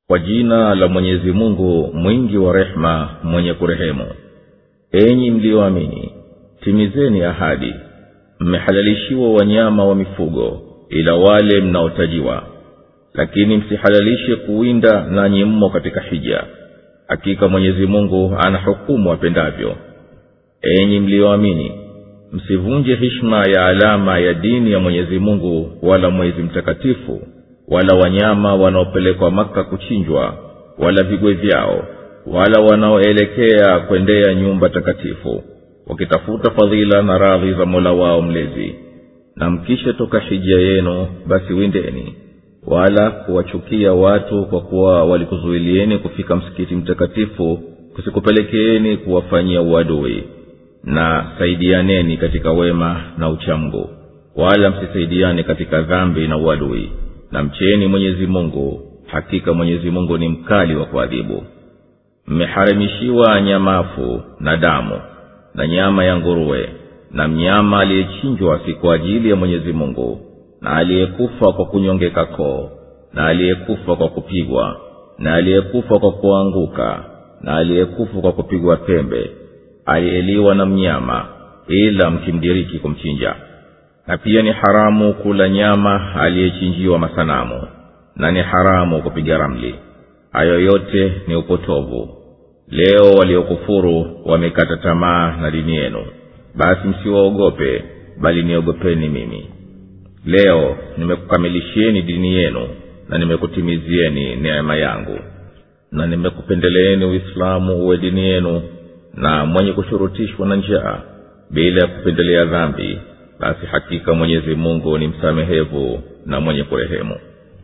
kwa jina la mwenyezi mungu mwingi wa rehema mwenye kurehemu enyi mliyoamini timizeni ahadi mmehalalishiwa wanyama wa mifugo ila wale mnaotajiwa lakini msihalalishe kuwinda nanyi mmo katika hija hakika mwenyezi mungu anahukumu apendavyo enyi mliyoamini msivunje hishma ya alama ya dini ya mwenyezi mungu wala mwezi mtakatifu wala wanyama wanaopelekwa maka kuchinjwa wala vigwe vyao wala wanaoelekea kwendea nyumba takatifu wakitafuta fadhila na radhi za mola wao mlezi na mkisha toka hija yenu basi windeni wala kuwachukia watu kwa kuwa walikuzuilieni kufika msikiti mtakatifu kusikupelekeeni kuwafanyia uadui na saidianeni katika wema na uchamgu wala msisaidiane katika dhambi na uadui na mcheni mwenyezi mungu hakika mwenyezi mungu ni mkali wa kuadhibu mmeharamishiwa nyamafu na damu na nyama ya nguruwe na mnyama aliyechinjwa si kwa ajili ya mwenyezi mungu na aliyekufa kwa kunyongeka koo na aliyekufa kwa kupigwa na aliyekufa kwa kuanguka na aliyekufa kwa kupigwa pembe aliyeliwa na mnyama ila mkimdiriki kumchinja na pia ni haramu kula nyama aliyechinjiwa masanamu na ni haramu kupiga ramli hayo yote ni upotovu leo waliokufuru wamekata tamaa na dini yenu basi msiwaogope bali niogopeni mimi leo nimekukamilishieni dini yenu na nimekutimizieni neema yangu na nimekupendeleeni uislamu uwe dini yenu na mwenye kushurutishwa na njaa bila ya kupendelea dhambi basi hakika mwenyezi mungu ni msamehevu na mwenye kurehemu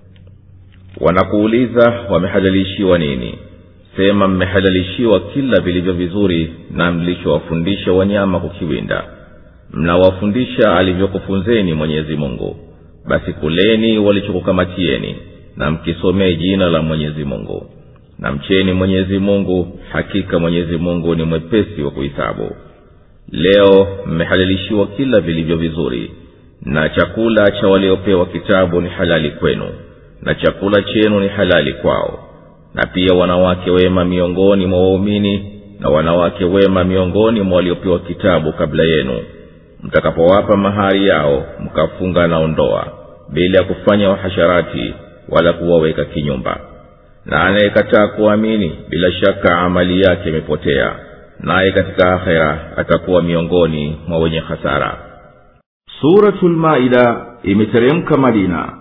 wanakuuliza wamehalalishiwa nini sema mmehalalishiwa kila vilivyo vizuri na mlichowafundisha wanyama kukiwinda mnawafundisha alivyokufunzeni mwenyezi mungu basi kuleni walichokukamatieni na mkisomee jina la mwenyezi mungu na mcheni mwenyezi mungu hakika mwenyezi mungu ni mwepesi wa kuhisabu leo mmehalalishiwa kila vilivyo vizuri na chakula cha waliopewa kitabu ni halali kwenu na chakula chenu ni halali kwao na pia wanawake wema miongoni mwa waumini na wanawake wema miongoni mwa waliopewa kitabu kabla yenu mtakapowapa mahari yao mkafunga nao ndoa bila ya kufanya wahasharati wala kuwaweka kinyumba na anayekataa kuamini bila shaka amali yake imepotea naye katika akhera atakuwa miongoni mwa wenye hasara suratulmaida imeteremka madina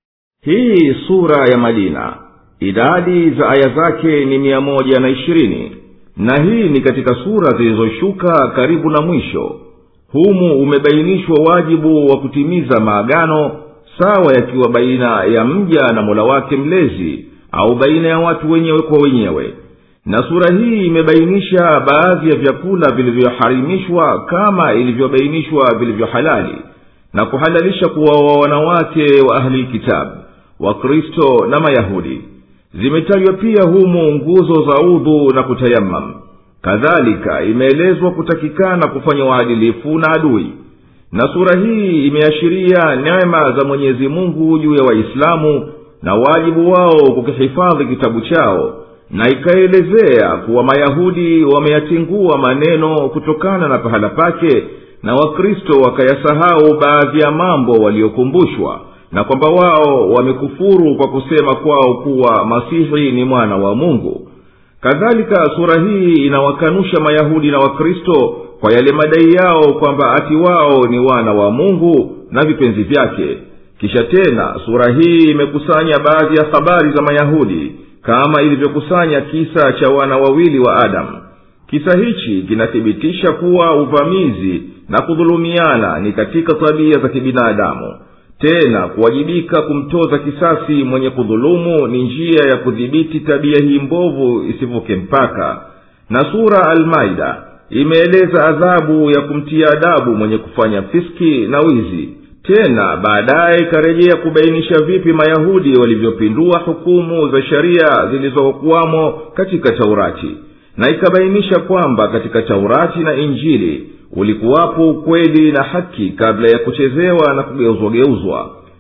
hii sura ya madina idadi za aya zake ni mia moja na ishirini na hii ni katika sura zilizoshuka karibu na mwisho humu umebainishwa wajibu wa kutimiza maagano sawa yakiwa baina ya mja na mola wake mlezi au baina ya watu wenyewe kwa wenyewe na sura hii imebainisha baadhi ya vyakula vilivyoharimishwa kama ilivyobainishwa vilivyohalali na kuhalalisha kuwaoa wanawake wa ahli kitabu wakristo na mayahudi zimetajwa pia humu nguzo za udhu na kutayamam kadhalika imeelezwa kutakikana kufanya uadilifu na adui na sura hii imeashiria neema za mwenyezi mungu juu ya waislamu na wajibu wao kukihifadhi kitabu chao na ikaelezea kuwa mayahudi wameyatingua maneno kutokana na pahala pake na wakristo wakayasahau baadhi ya mambo waliokumbushwa na kwamba wao wamekufuru kwa kusema kwao kuwa masihi ni mwana wa mungu kadhalika sura hii inawakanusha mayahudi na wakristo kwa yale madai yao kwamba ati wao ni wana wa mungu na vipenzi vyake kisha tena sura hii imekusanya baadhi ya habari za mayahudi kama ilivyokusanya kisa cha wana wawili wa adamu kisa hichi kinathibitisha kuwa uvamizi na kudhulumiana ni katika tabia za kibinadamu tena kuwajibika kumtoza kisasi mwenye kudhulumu ni njia ya kudhibiti tabia hii mbovu isivuke mpaka na sura almaida imeeleza adhabu ya kumtia adabu mwenye kufanya fiski na wizi tena baadaye ikarejea kubainisha vipi mayahudi walivyopindua hukumu za sheria zilizokuwamo katika taurati na ikabainisha kwamba katika taurati na injili ulikuwapo ukweli na haki kabla ya kuchezewa na kugeuzwageuzwa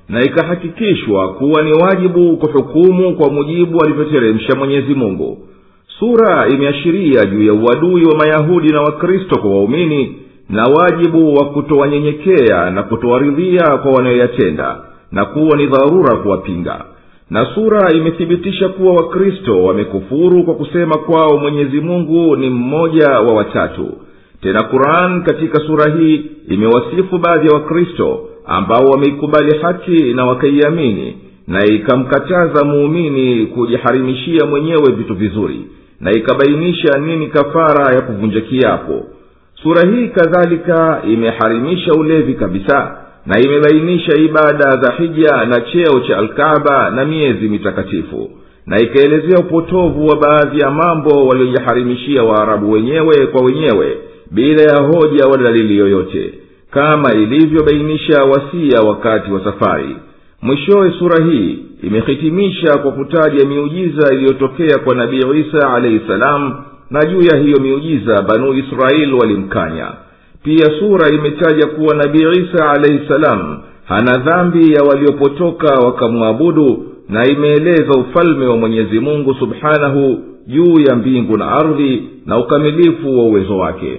na ikahakikishwa kuwa ni wajibu kuhukumu kwa mujibu alivyoteremsha mwenyezi mungu sura imeashiria juu ya uadui wa mayahudi na wakristo kwa waumini na wajibu wa kutowanyenyekea na kutowaridhia kwa wanayoyatenda na kuwa ni dharura kuwapinga na sura imethibitisha kuwa wakristo wamekufuru kwa kusema kwao mwenyezi mungu ni mmoja wa watatu tena quran katika sura hii imewasifu baadhi ya wakristo ambao wameikubali haki na wakaiamini na ikamkataza muumini kujiharimishia mwenyewe vitu vizuri na ikabainisha nini kafara ya kuvunja kiapo sura hii kadhalika imeharimisha ulevi kabisa na imebainisha ibada za hija na cheo cha alkaba na miezi mitakatifu na ikaelezea upotovu wa baadhi ya mambo waliojiharimishia waarabu wenyewe kwa wenyewe bila ya hoja wala dalili yoyote kama ilivyobainisha wasia wakati wa safari mwishowe sura hii imehitimisha kwa kutaja miujiza iliyotokea kwa nabii isa alaihi salam na juu ya hiyo miujiza banu israeli walimkanya pia sura imetaja kuwa nabii isa alaihi salam hana dhambi ya waliopotoka wakamwabudu na imeeleza ufalme wa mwenyezi mungu subhanahu juu ya mbingu na ardhi na ukamilifu wa uwezo wake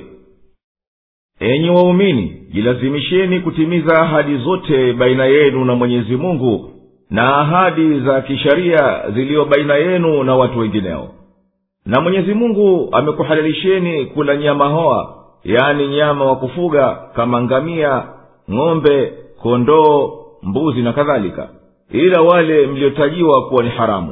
enyi waumini jilazimisheni kutimiza ahadi zote baina yenu na mwenyezi mungu na ahadi za kisharia ziliyo baina yenu na watu wengineo na mwenyezi mungu amekuhalalisheni kula nyama hoa yani nyama wa kufuga kama ngamia ng'ombe kondoo mbuzi na kadhalika ila wale mliotajiwa kuwa ni haramu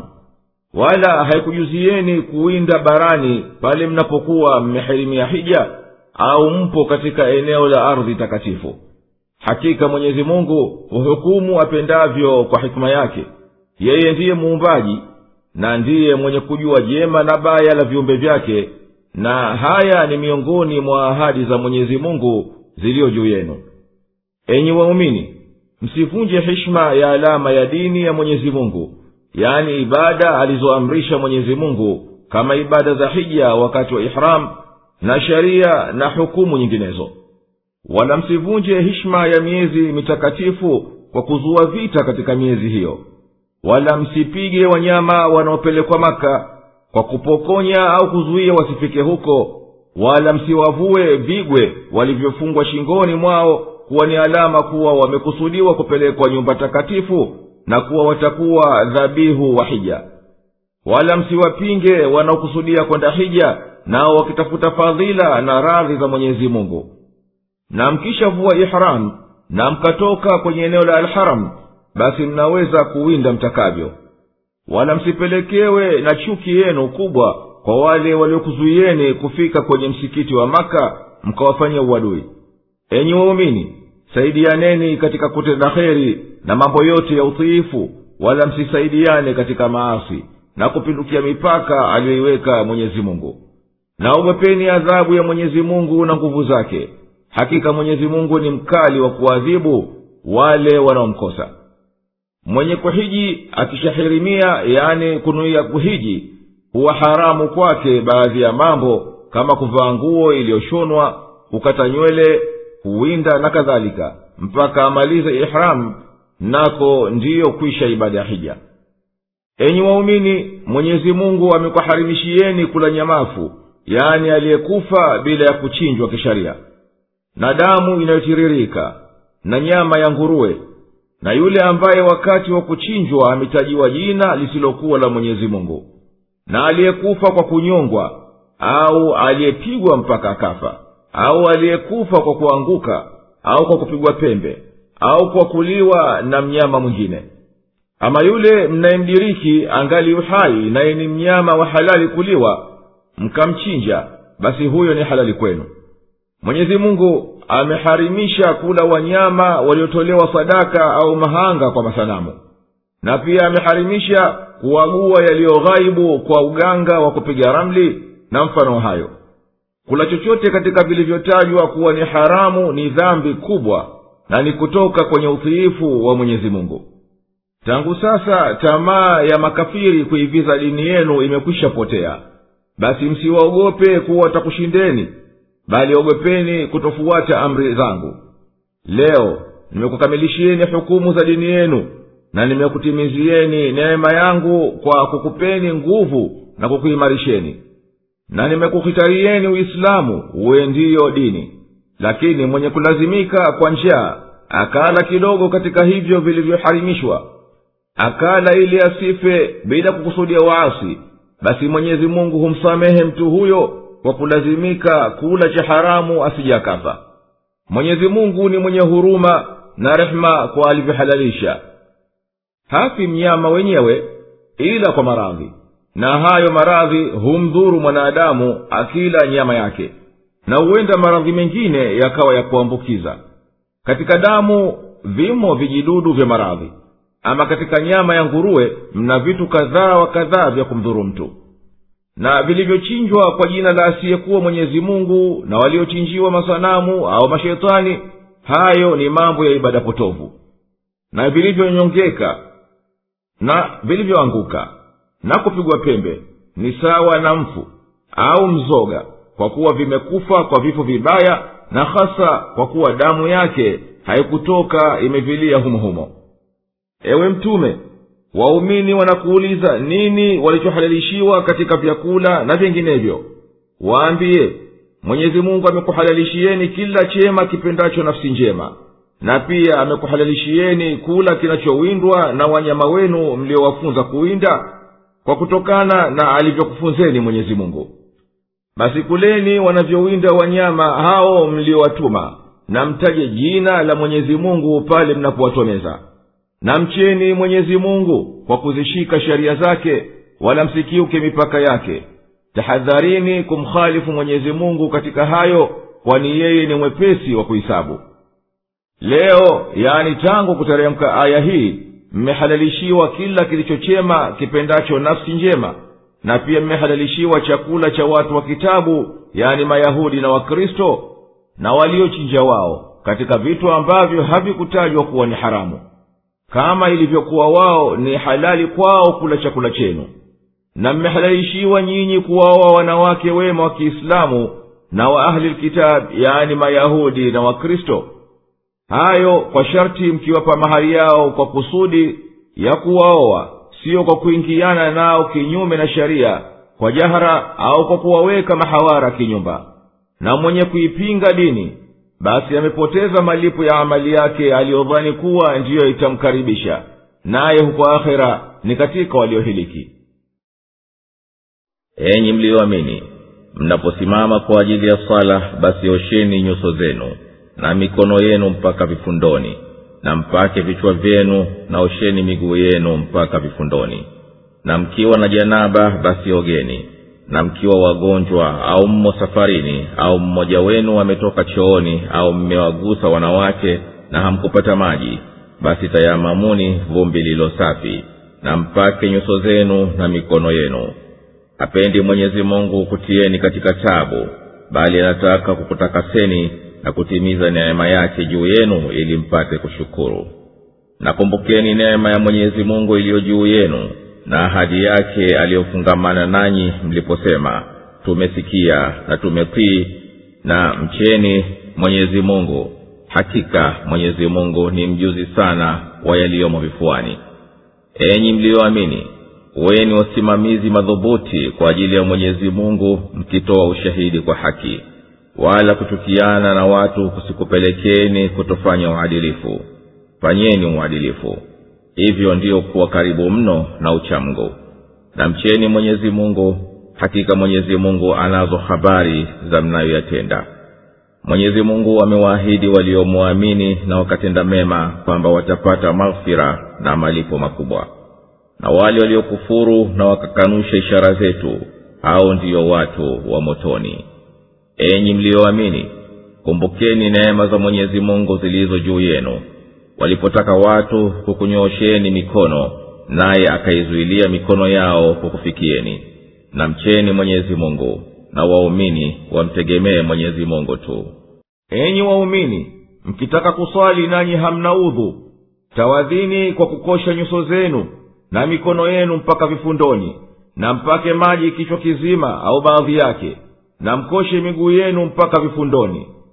wala haikujuzieni kuwinda barani pale mnapokuwa mmehirimia hija au mpo katika eneo la ardhi takatifu hakika mwenyezi mungu huhukumu apendavyo kwa hikima yake yeye ndiye muumbaji na ndiye mwenye kujua jema na baya la viumbe vyake na haya ni miongoni mwa ahadi za mwenyezi mungu ziliyo juu yenu enyi waumini msivunje hishma ya alama ya dini ya mwenyezi mungu yaani ibada alizoamrisha mwenyezi mungu kama ibada za hija wakati wa ihram na sharia na hukumu nyinginezo wala msivunje hishma ya miezi mitakatifu kwa kuzua vita katika miezi hiyo wala msipige wanyama wanaopelekwa maka kwa kupokonya au kuzuia wasifike huko wala msiwavue vigwe walivyofungwa shingoni mwao kuwa ni alama kuwa wamekusudiwa kupelekwa nyumba takatifu na kuwa watakuwa dhabihu wa hija wala msiwapinge wanaokusudia kwenda hija nao wakitafuta fadhila na radhi za mwenyezi mungu na mkishavua ihram na mkatoka kwenye eneo la alharam basi mnaweza kuwinda mtakavyo wala msipelekewe na chuki yenu kubwa kwa wale waliokuzuieni kufika kwenye msikiti wa maka mkawafanyia uadui enyi waumini saidianeni katika kutenda kheri na mambo yote ya utiifu wala msisaidiane katika maasi na kupindukia mipaka aliyoiweka mwenyezi mungu na ogopeni adhabu ya mwenyezi mungu na nguvu zake hakika mwenyezi mungu ni mkali wa kuadhibu wale wanaomkosa mwenye kuhiji akishahirimia yani kunuia kuhiji huwa haramu kwake baadhi ya mambo kama kuvaa nguo iliyoshonwa kukata nywele kuwinda na kadhalika mpaka amalize ihramu nako ndiyo kwisha ibada ya hija enyi waumini mwenyezi mungu amekuharimishieni kula nyamafu yaani aliyekufa bila ya kuchinjwa kisharia na damu inayotiririka na nyama ya nguruwe na yule ambaye wakati wa kuchinjwa ametajiwa jina lisilokuwa la mwenyezi mungu na aliyekufa kwa kunyongwa au aliyepigwa mpaka akafa au aliyekufa kwa kuanguka au kwa kupigwa pembe au kwa kuliwa na mnyama mwingine ama yule mnayemdiriki angali uhai naye ni mnyama wa halali kuliwa mkamchinja basi huyo ni halali kwenu mwenyezi mungu ameharimisha kula wanyama waliotolewa sadaka au mahanga kwa masanamu na pia ameharimisha kuagua yaliyoghaibu kwa uganga wa kupiga ramli na mfano hayo kula chochote katika vilivyotajwa kuwa ni haramu ni dhambi kubwa na ni kutoka kwenye utiifu wa mwenyezi mungu tangu sasa tamaa ya makafiri kuiviza dini yenu imekwisha potea basi msiwaogope kuwa watakushindeni bali ogopeni kutofuata amri zangu leo nimekukamilishieni hukumu za dini yenu na nimekutimizieni neema yangu kwa kukupeni nguvu na kukuimarisheni na nimekuhitarieni uislamu uwe ndiyo dini lakini mwenye kulazimika kwa njaa akala kidogo katika hivyo vilivyoharimishwa akala ili asife bila kukusudia waasi basi mwenyezi mungu humsamehe mtu huyo kwa kulazimika kula cha haramu asije akafa mwenyezi mungu ni mwenye huruma na rehema kwa alivyohalalisha hafi mnyama wenyewe ila kwa maradhi na hayo maradhi humdhuru mwanadamu akila nyama yake na huenda maradhi mengine yakawa ya kuambukiza katika damu vimo vijidudu vya maradhi ama katika nyama ya nguruwe mna vitu kadhaa wa kadhaa vya kumdhuru mtu na vilivyochinjwa kwa jina la asiyekuwa mwenyezi mungu na waliochinjiwa masanamu au mashetani hayo ni mambo ya ibada potovu na vilivyonyongeka na vilivyoanguka na kupigwa pembe ni sawa na mfu au mzoga kwa kuwa vimekufa kwa vifo vibaya na hasa kwa kuwa damu yake haikutoka imevilia humohumo ewe mtume waumini wanakuuliza nini walichohalalishiwa katika vyakula na vinginevyo waambiye mwenyezi mungu amekuhalalishieni kila chema kipendacho nafsi njema na pia amekuhalalishieni kula kinachowindwa na wanyama wenu mliowafunza kuwinda kwa kutokana na alivyokufunzeni mwenyezi mungu basi kuleni wanavyowinda wanyama hao mliowatuma na mtaje jina la mwenyezi mungu pale mnapowatomeza na mcheni mwenyezi mungu kwa kuzishika sheria zake wala msikiuke mipaka yake tahadharini kumkhalifu mwenyezi mungu katika hayo kwani yeye ni mwepesi wa kuhisabu leo yani tangu kuteremka aya hii mmehalalishiwa kila kilichochema kipendacho nafsi njema na pia mmehalalishiwa chakula cha watu wa kitabu yani mayahudi na wakristo na waliochinja wao katika vitu ambavyo havikutajwa kuwa ni haramu kama ilivyokuwa wao ni halali kwao kula chakula chenu na mmehalalishiwa nyinyi kuwaoa wanawake wema wa kiislamu na wa ahli lkitab yani mayahudi na wakristo hayo kwa sharti mkiwapa mahari yao kwa kusudi ya kuwaoa siyo kwa kuingiana nao kinyume na sheria kwa jahara au kwa kuwaweka mahawara kinyumba na mwenye kuipinga dini basi amepoteza malipo ya amali yake aliyodhani kuwa ndiyo itamkaribisha naye huko akhera ni katika waliohiliki enyi mliyoamini mnaposimama kwa ajili ya sala basi osheni nyuso zenu na mikono yenu mpaka vifundoni na mpake vichwa vyenu na osheni miguu yenu mpaka vifundoni na mkiwa na janaba basi ogeni na mkiwa wagonjwa au mmo safarini au mmoja wenu ametoka chooni au mmewagusa wanawake na hamkupata maji basi tayamamuni vumbi lilo safi na mpake nyuso zenu na mikono yenu hapendi mwenyezi mungu kutieni katika tabu bali anataka kukutakaseni na kutimiza neema yake juu yenu ili mpate kushukuru nakumbukeni neema ya mwenyezi mungu iliyo juu yenu na ahadi yake aliyofungamana nanyi mliposema tumesikia na tumetii na mcheni mwenyezi mungu hakika mwenyezi mungu ni mjuzi sana wa yaliyomo vifuani enyi mliyoamini weni wasimamizi madhubuti kwa ajili ya mwenyezi mungu mkitoa ushahidi kwa haki wala kuchukiana na watu kusikupelekeni kutofanya uadilifu fanyeni uadilifu hivyo ndiyo kuwa karibu mno na uchamgu na mcheni mwenyezi mungu hakika mwenyezi mungu anazo habari za mnayoyatenda mwenyezi mungu amewaahidi waliomwamini na wakatenda mema kwamba watapata maghfira na malipo makubwa na wale waliokufuru na wakakanusha ishara zetu hao ndiyo watu wa motoni enyi mliyoamini kumbukeni neema za mwenyezi mungu zilizo juu yenu walipotaka watu kukunyoosheni mikono naye akaizuilia mikono yao kukufikieni na mcheni mwenyezi mungu na waumini wamtegemee mwenyezi mungu tu enyi waumini mkitaka kuswali nanyi hamna udhu tawadhini kwa kukosha nyuso zenu na mikono yenu mpaka vifundoni na mpake maji kichwa kizima au baadhi yake na mkoshe miguu yenu mpaka vifundoni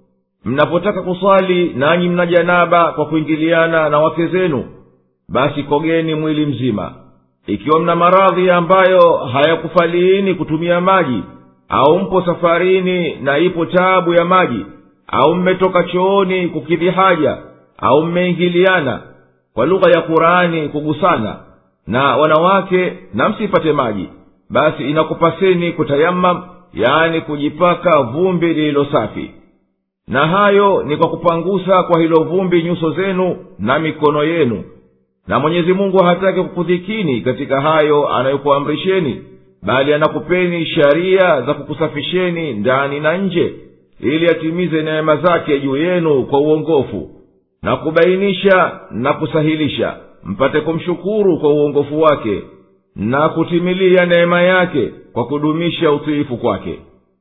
mnapotaka kuswali nanyi mna janaba kwa kuingiliana na wake zenu basi kogeni mwili mzima ikiwa mna maradhi ambayo hayakufaliini kutumia maji au mpo safarini na ipo taabu ya maji au mmetoka chooni kukidhi haja au mmeingiliana kwa lugha ya qurani kugusana na wanawake na msipate maji basi inakupaseni kutayamam yaani kujipaka vumbi lililo safi na hayo ni kwa kupangusa kwa hilo vumbi nyuso zenu na mikono yenu na mwenyezi mungu hataki kukudhikini katika hayo anayokuamrisheni bali anakupeni sharia za kukusafisheni ndani na nje ili atimize neema zake juu yenu kwa uongofu na kubainisha na kusahilisha mpate kumshukuru kwa uongofu wake na kutimilia neema yake kwa kudumisha utiifu kwake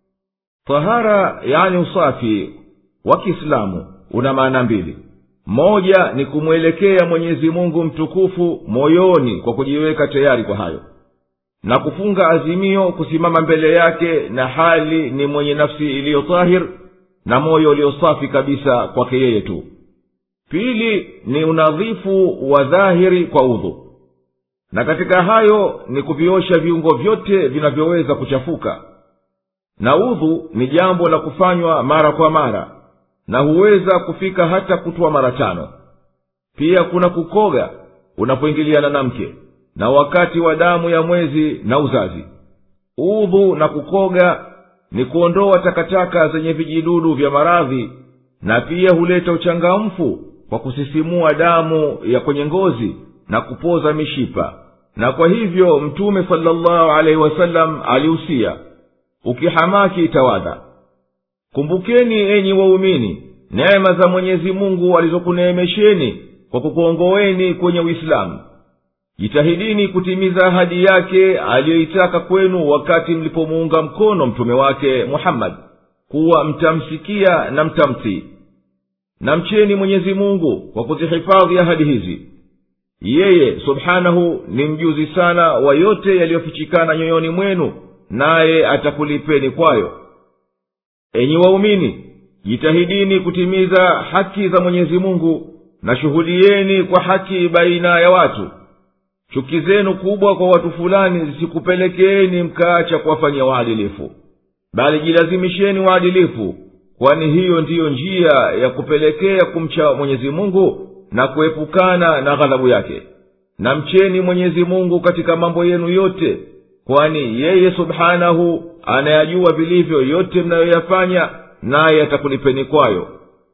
tahara yani usafi wa kiislamu una maana mbili moja ni kumwelekea mwenyezi mungu mtukufu moyoni kwa kujiweka tayari kwa hayo na kufunga azimio kusimama mbele yake na hali ni mwenye nafsi iliyo tahir na moyo uliosafi kabisa kwake yeye tu pili ni unadhifu wa dhahiri kwa udhu na katika hayo ni kuviosha viungo vyote vinavyoweza kuchafuka na udhu ni jambo la kufanywa mara kwa mara na huweza kufika hata kutwa mara tano pia kuna kukoga unapoingiliana na mke na wakati wa damu ya mwezi na uzazi udhu na kukoga ni kuondoa takataka zenye vijidudu vya maradhi na pia huleta uchangamfu kwa kusisimua damu ya kwenye ngozi na kupoza mishipa na kwa hivyo mtume salllahu alaihi wasallam alihusia ukihamaki tawadha kumbukeni enyi waumini neema za mwenyezi mungu alizokuneemesheni kwa kukuongoweni kwenye uislamu jitahidini kutimiza ahadi yake aliyoitaka kwenu wakati mlipomuunga mkono mtume wake muhammadi kuwa mtamsikia na mtamtii na mcheni mwenyezi mungu kwa kuzihifadhi ahadi hizi yeye subhanahu ni mjuzi sana wa yote yaliyofichikana nyoyoni mwenu naye atakulipeni kwayo enyi waumini jitahidini kutimiza haki za mwenyezi mungu na shuhudieni kwa haki baina ya watu chuki zenu kubwa kwa watu fulani zisikupelekeeni mkaacha kuwafanyia waadilifu bali jilazimisheni waadilifu kwani hiyo ndiyo njia ya kupelekea kumcha mwenyezi mungu na kuepukana na ghadhabu yake na mcheni mwenyezi mungu katika mambo yenu yote kwani yeye subhanahu anayajua vilivyo yote mnayoyafanya naye atakulipeni kwayo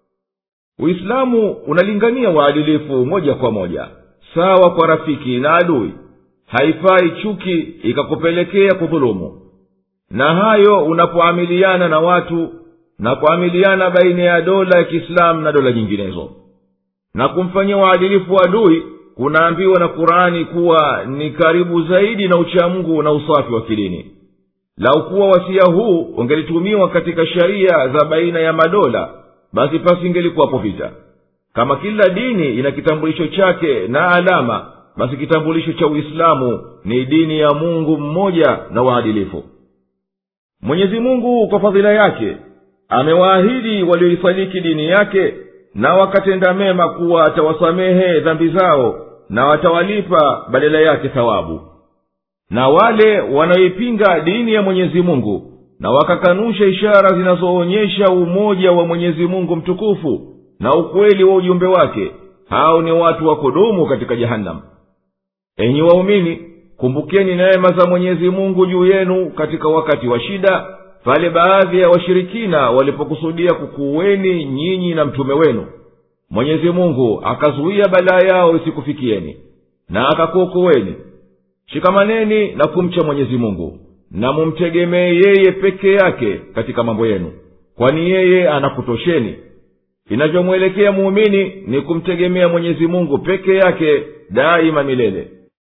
uislamu unalingania waadilifu moja kwa moja sawa kwa rafiki na adui haifai chuki ikakupelekea kudhulumu na hayo unapoamiliana na watu na kuamiliana baina ya dola ya kiislamu na dola nyinginezo na kumfanyia waadilifu adui kunaambiwa na qurani kuwa ni karibu zaidi na uchamungu na usafi wa kidini laukuwa wasia huu ungelitumiwa katika sheria za baina ya madola basi pasingelikuwapo vita kama kila dini ina kitambulisho chake na alama basi kitambulisho cha uislamu ni dini ya mungu mmoja na waadilifu mwenyezi mungu kwa fadhila yake amewaahidi walioisadiki dini yake na wakatenda mema kuwa atawasamehe dhambi zao na watawalipa badala yake thawabu na wale wanaoipinga dini ya mwenyezi mungu na wakakanusha ishara zinazoonyesha umoja wa mwenyezi mungu mtukufu na ukweli wa ujumbe wake hao ni watu wa kudumu katika jehanamu enyi waumini kumbukeni neema za mwenyezi mungu juu yenu katika wakati wa shida pale baadhi ya washirikina walipokusudia kukuweni nyinyi na mtume wenu mwenyezi mungu akazuia balaa yao isikufikieni na akakuokoweni shikamaneni na kumcha mwenyezi mungu na mumtegemee yeye peke yake katika mambo yenu kwani yeye anakutosheni inavyomwelekea muumini ni kumtegemea mwenyezi mungu peke yake daima milele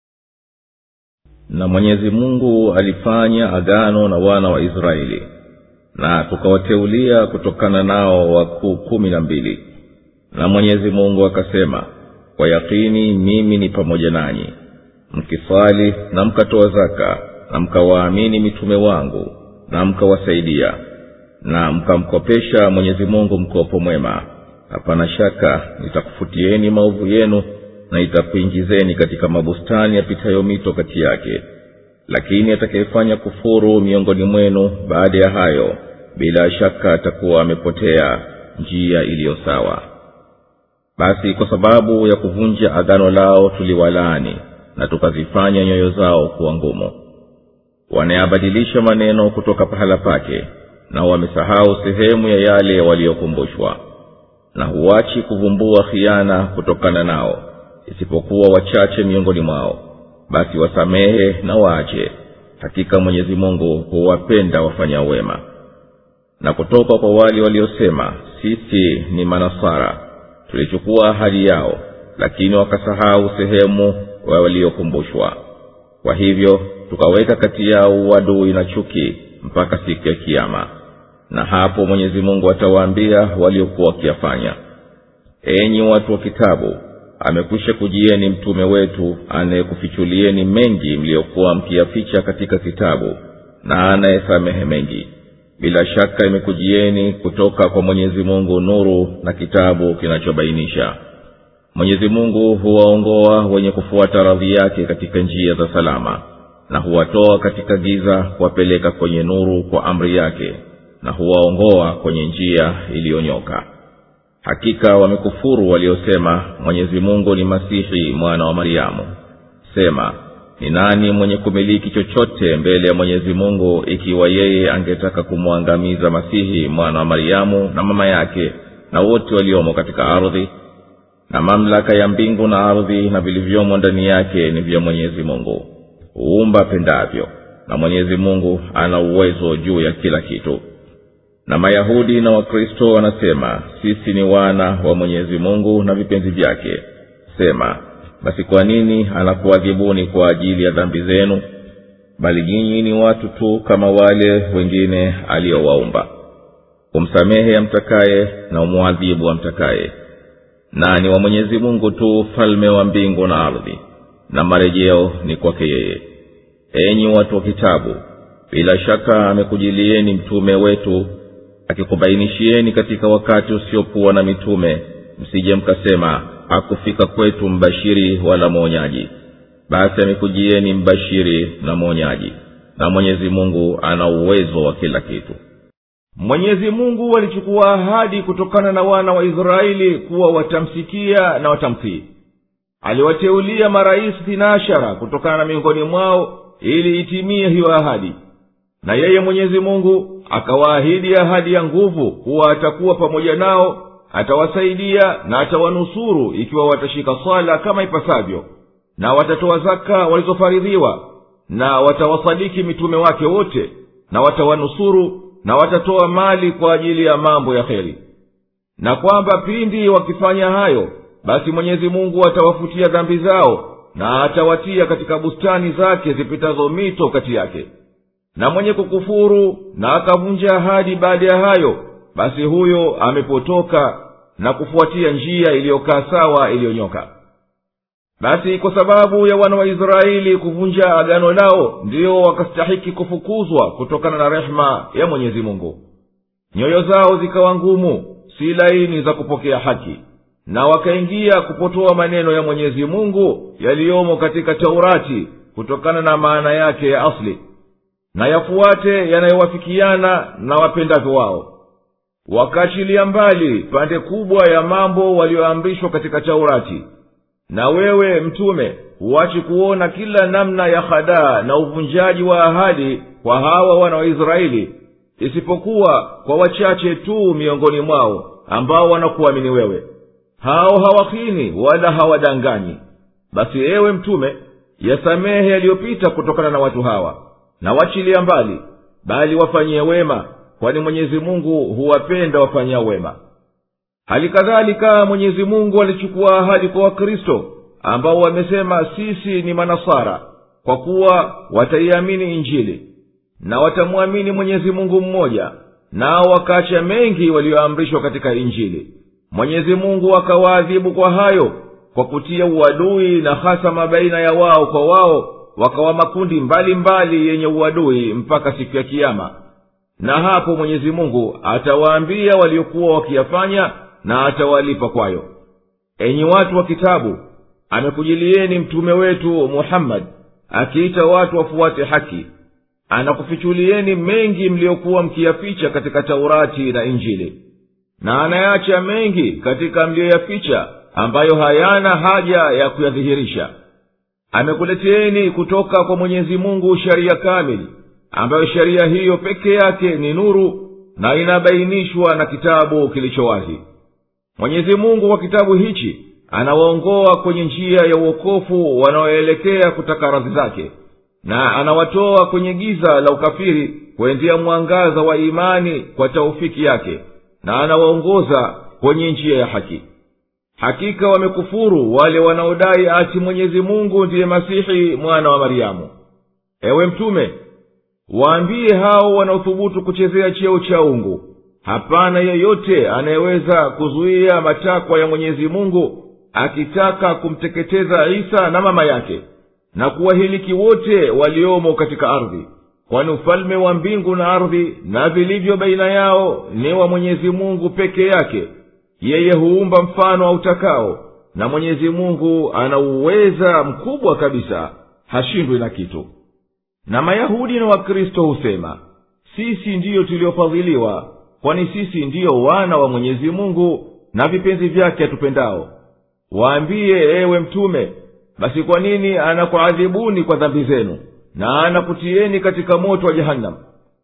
na mwenyezi mungu alifanya agano na wana wa israeli na tukawateulia kutokana nao wakuu kumi na mbili na mwenyezi mungu akasema kwa yakini mimi ni pamoja nanyi mkisali na mkatoa zaka na mkawaamini mitume wangu na mkawasaidia na mkamkopesha mwenyezi mungu mkopo mwema hapana shaka nitakufutieni maovu yenu na itakuingizeni katika mabustani yapitayo mito kati yake lakini atakayefanya kufuru miongoni mwenu baada ya hayo bila shaka atakuwa amepotea njia iliyo sawa basi kwa sababu ya kuvunja agano lao tuliwalaani na tukazifanya nyoyo zao kuwa ngumu wanayabadilisha maneno kutoka pahala pake na wamesahau sehemu ya yale waliyokumbushwa na huachi kuvumbua khiana kutokana nao isipokuwa wachache miongoni mwao basi wasamehe na waache hakika mwenyezi mungu huwapenda wafanya wema na kutoka kwa wale waliosema sisi ni manasara tulichukua ahadi yao lakini wakasahau sehemu wa waliokumbushwa kwa hivyo tukaweka kati yao uadui na chuki mpaka siku ya kiama na hapo mwenyezi mungu atawaambia waliokuwa wakiyafanya enyi watu wa kitabu amekwisha kujieni mtume wetu anayekufichulieni mengi mliyokuwa mkiyaficha katika kitabu na anayesamehe mengi bila shaka imekujieni kutoka kwa mwenyezi mungu nuru na kitabu kinachobainisha mwenyezi mungu huwaongoa wenye kufuata radhi yake katika njia za salama na huwatoa katika giza kuwapeleka kwenye nuru kwa amri yake na huwaongoa kwenye njia iliyonyoka hakika wamekufuru waliosema mwenyezi mungu ni masihi mwana wa mariamu sema ni nani mwenye kumiliki chochote mbele ya mwenyezi mungu ikiwa yeye angetaka kumwangamiza masihi mwana wa mariamu na mama yake na wote waliomo katika ardhi na mamlaka ya mbingu na ardhi na vilivyomo ndani yake ni vya mwenyezi mungu huumba apendavyo na mwenyezi mungu ana uwezo juu ya kila kitu na mayahudi na wakristo wanasema sisi ni wana wa mwenyezi mungu na vipenzi vyake sema basi kwa nini anakuadhibuni kwa ajili ya dhambi zenu bali nyinyi ni watu tu kama wale wengine aliyowaumba umsamehe amtakaye na umwadhibu amtakaye na ni wa mwenyezi mungu tu ufalme wa mbingu na ardhi na marejeo ni kwake yeye enyi watu wa kitabu bila shaka amekujilieni mtume wetu akikubainishieni katika wakati usiokuwa na mitume msije mkasema hakufika kwetu mbashiri wala mwonyaji basi amekujieni mbashiri na mwonyaji na mwenyezi mungu ana uwezo wa kila kitu mwenyezi mungu alichukua ahadi kutokana na wana wa israeli kuwa watamsikia na watamtii aliwateulia marais thinashara kutokana na miongoni mwao ili itimie hiyo ahadi na yeye mwenyezi mungu akawaahidi ahadi ya nguvu kuwa atakuwa pamoja nao atawasaidia na atawanusuru ikiwa watashika swala kama ipasavyo na watatoa zaka walizofaridhiwa na watawasadiki mitume wake wote na watawanusuru na watatoa mali kwa ajili ya mambo ya kheri na kwamba pindi wakifanya hayo basi mwenyezi mungu atawafutia dhambi zao na atawatia katika bustani zake zipitazo mito kati yake na mwenye kukufuru na akavunja ahadi baada ya hayo basi huyo amepotoka na kufuatia njia iliyokaa sawa iliyonyoka basi kwa sababu ya wana wa israeli kuvunja agano lao ndiyo wakastahiki kufukuzwa kutokana na rehema ya mwenyezi mungu nyoyo zao zikawa ngumu si laini za kupokea haki na wakaingia kupotoa maneno ya mwenyezi mungu yaliyomo katika taurati kutokana na maana yake ya asli na yafuate yanayowafikiana na wapendavyo wao wakaachilia mbali pande kubwa ya mambo walioamrishwa katika taurati na wewe mtume huachi kuona kila namna ya hadaa na uvunjaji wa ahadi kwa hawa wana wa israeli isipokuwa kwa wachache tu miongoni mwao ambao wanakuamini wewe hao hawahini wala hawadanganyi basi ewe mtume yasamehe yaliyopita kutokana na watu hawa na wachilia mbali bali wafanyie wema kwani mwenyezi mungu huwapenda wafanyia wema hali kadhalika mwenyezi mungu alichukua ahadi kwa wakristo ambao wamesema sisi ni manasara kwa kuwa wataiamini injili na watamwamini mwenyezi mungu mmoja nao wakaacha mengi walioamrishwa katika injili mwenyezi mungu akawaadhibu kwa hayo kwa kutia uadui na hasama baina ya wao kwa wao wakawa makundi mbalimbali mbali yenye uadui mpaka siku ya kiama na hapo mwenyezi mungu atawaambia waliokuwa wakiyafanya na atawalipa kwayo enyi watu wa kitabu amekujilieni mtume wetu muhammadi akiita watu wafuate haki anakufichulieni mengi mliyokuwa mkiyaficha katika taurati na injili na anayacha mengi katika mliyoyaficha ambayo hayana haja ya kuyadhihirisha amekuleteeni kutoka kwa mwenyezi mungu sheria kamili ambayo sheria hiyo peke yake ni nuru na inabainishwa na kitabu kilicho wazi mwenyezi mungu kwa kitabu hichi anawaongoa kwenye njia ya uokofu wanaoelekea kutaka radhi zake na anawatoa kwenye giza la ukafiri kuendea mwangaza wa imani kwa taufiki yake na anawaongoza kwenye njia ya haki hakika wamekufuru wale wanaodai ati mwenyezi mungu ndiye masihi mwana wa maryamu ewe mtume waambie hao wanaothubutu kuchezea cheo cha ungu hapana yeyote anayeweza kuzuia matakwa ya mwenyezi mungu akitaka kumteketeza isa na mama yake na kuwahiliki wote waliomo katika ardhi kwani ufalme wa mbingu na ardhi na vilivyo baina yao ni wa mwenyezi mungu peke yake yeye huumba mfano autakao na mwenyezi mungu ana uweza mkubwa kabisa hashindwi na kitu na mayahudi na wakristo husema sisi ndiyo tuliofadhiliwa kwani sisi ndiyo wana wa mwenyezi mungu na vipenzi vyake atupendao waambiye ewe mtume basi kwa nini anakuadhibuni kwa dhambi zenu na anakutieni katika moto wa jehanamu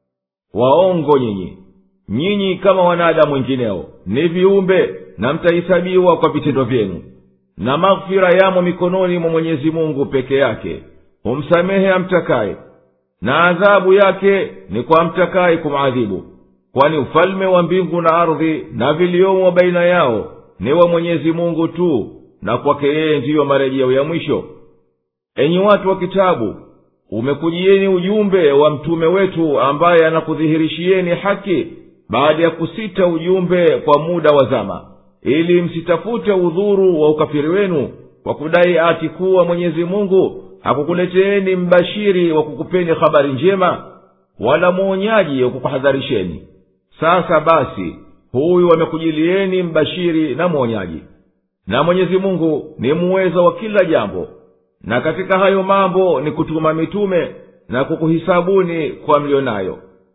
waongo nyinyi nyinyi kama wanadamu wengineo ni viumbe na mtahesabiwa kwa vitendo vyenu na maghfira yamo mikononi mwa mwenyezi mungu peke yake humsamehe amtakaye na adhabu yake ni kwa amtakaye kumwadhibu kwani ufalme wa mbingu na ardhi na viliomo baina yao ni wa mwenyezi mungu tu na kwake yeye ndiyo marejeo ya mwisho enyi watu wa kitabu umekujieni ujumbe wa mtume wetu ambaye anakudhihirishieni haki baada ya kusita ujumbe kwa muda wa zama ili msitafute udhuru wa ukafiri wenu kwa kudai ati kuwa mwenyezi mungu hakukuleteeni mbashiri wa kukupeni habari njema wala mwonyaji wa kukuhadharisheni sasa basi huyu amekujilieni mbashiri na mwonyaji na mwenyezi mungu ni muweza wa kila jambo na katika hayo mambo ni kutuma mitume na kukuhisabuni kwa mlio nayo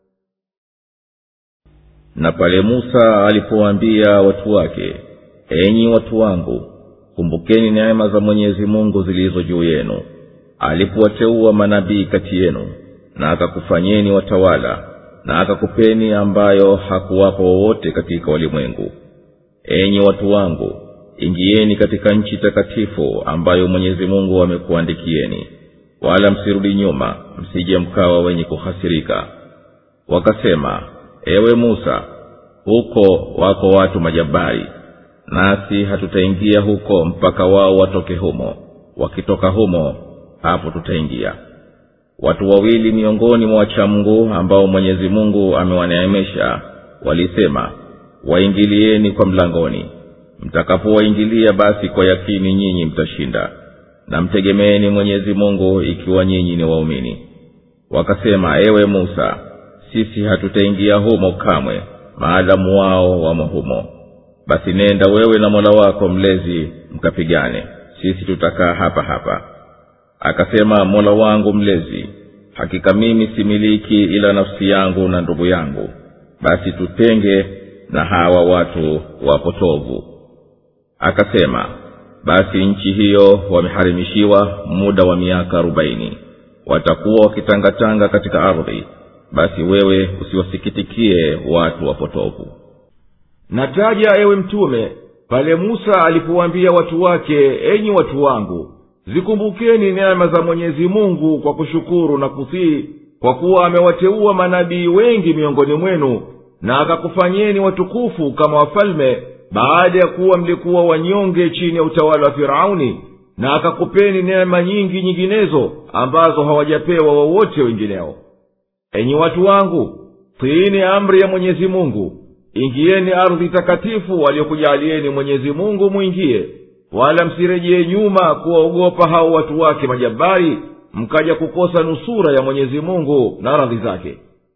na pale musa alipowaambia watu wake enyi watu wangu kumbukeni neema za mwenyezi mungu zilizo juu yenu alipowateua manabii kati yenu na akakufanyeni watawala na akakupeni ambayo hakuwapo wowote katika walimwengu enyi watu wangu ingieni katika nchi takatifu ambayo mwenyezi mungu amekuandikieni wala msirudi nyuma msije mkawa wenye kuhasirika wakasema ewe musa huko wako watu majabari nasi hatutaingia huko mpaka wao watoke humo wakitoka humo hapo tutaingia watu wawili miongoni mwa wachamngu ambao mwenyezi mungu amewaneemesha walisema waingilieni kwa mlangoni mtakapowaingilia basi kwa yakini nyinyi mtashinda na mtegemeeni mwenyezi mungu ikiwa nyinyi ni waumini wakasema ewe musa sisi hatutaingia humo kamwe maadamu wao wamo humo basi nenda wewe na mola wako mlezi mkapigane sisi tutakaa hapa hapa akasema mola wangu mlezi hakika mimi similiki ila nafsi yangu na ndugu yangu basi tutenge na hawa watu wapotovu akasema basi nchi hiyo wameharimishiwa muda wa miaka arobaini watakuwa wakitangatanga katika ardhi basi wewe usiwasikitikie watu wapotovu nataja ewe mtume pale musa alipowaambia watu wake enyi watu wangu zikumbukeni neema za mwenyezi mungu kwa kushukuru na kutii kwa kuwa amewateua manabii wengi miongoni mwenu na akakufanyeni watukufu kama wafalme baada ya kuwa mlikuwa wanyonge chini ya utawala wa firauni na akakupeni neema nyingi nyinginezo ambazo hawajapewa wowote wengineo enyi watu wangu tiini amri ya mwenyezi mungu ingieni ardhi takatifu aliyokujaalieni mwenyezi mungu mwingie wala msirejee nyuma kuwaogopa hao watu wake majabari mkaja kukosa nusura ya mwenyezi mungu na radhi zake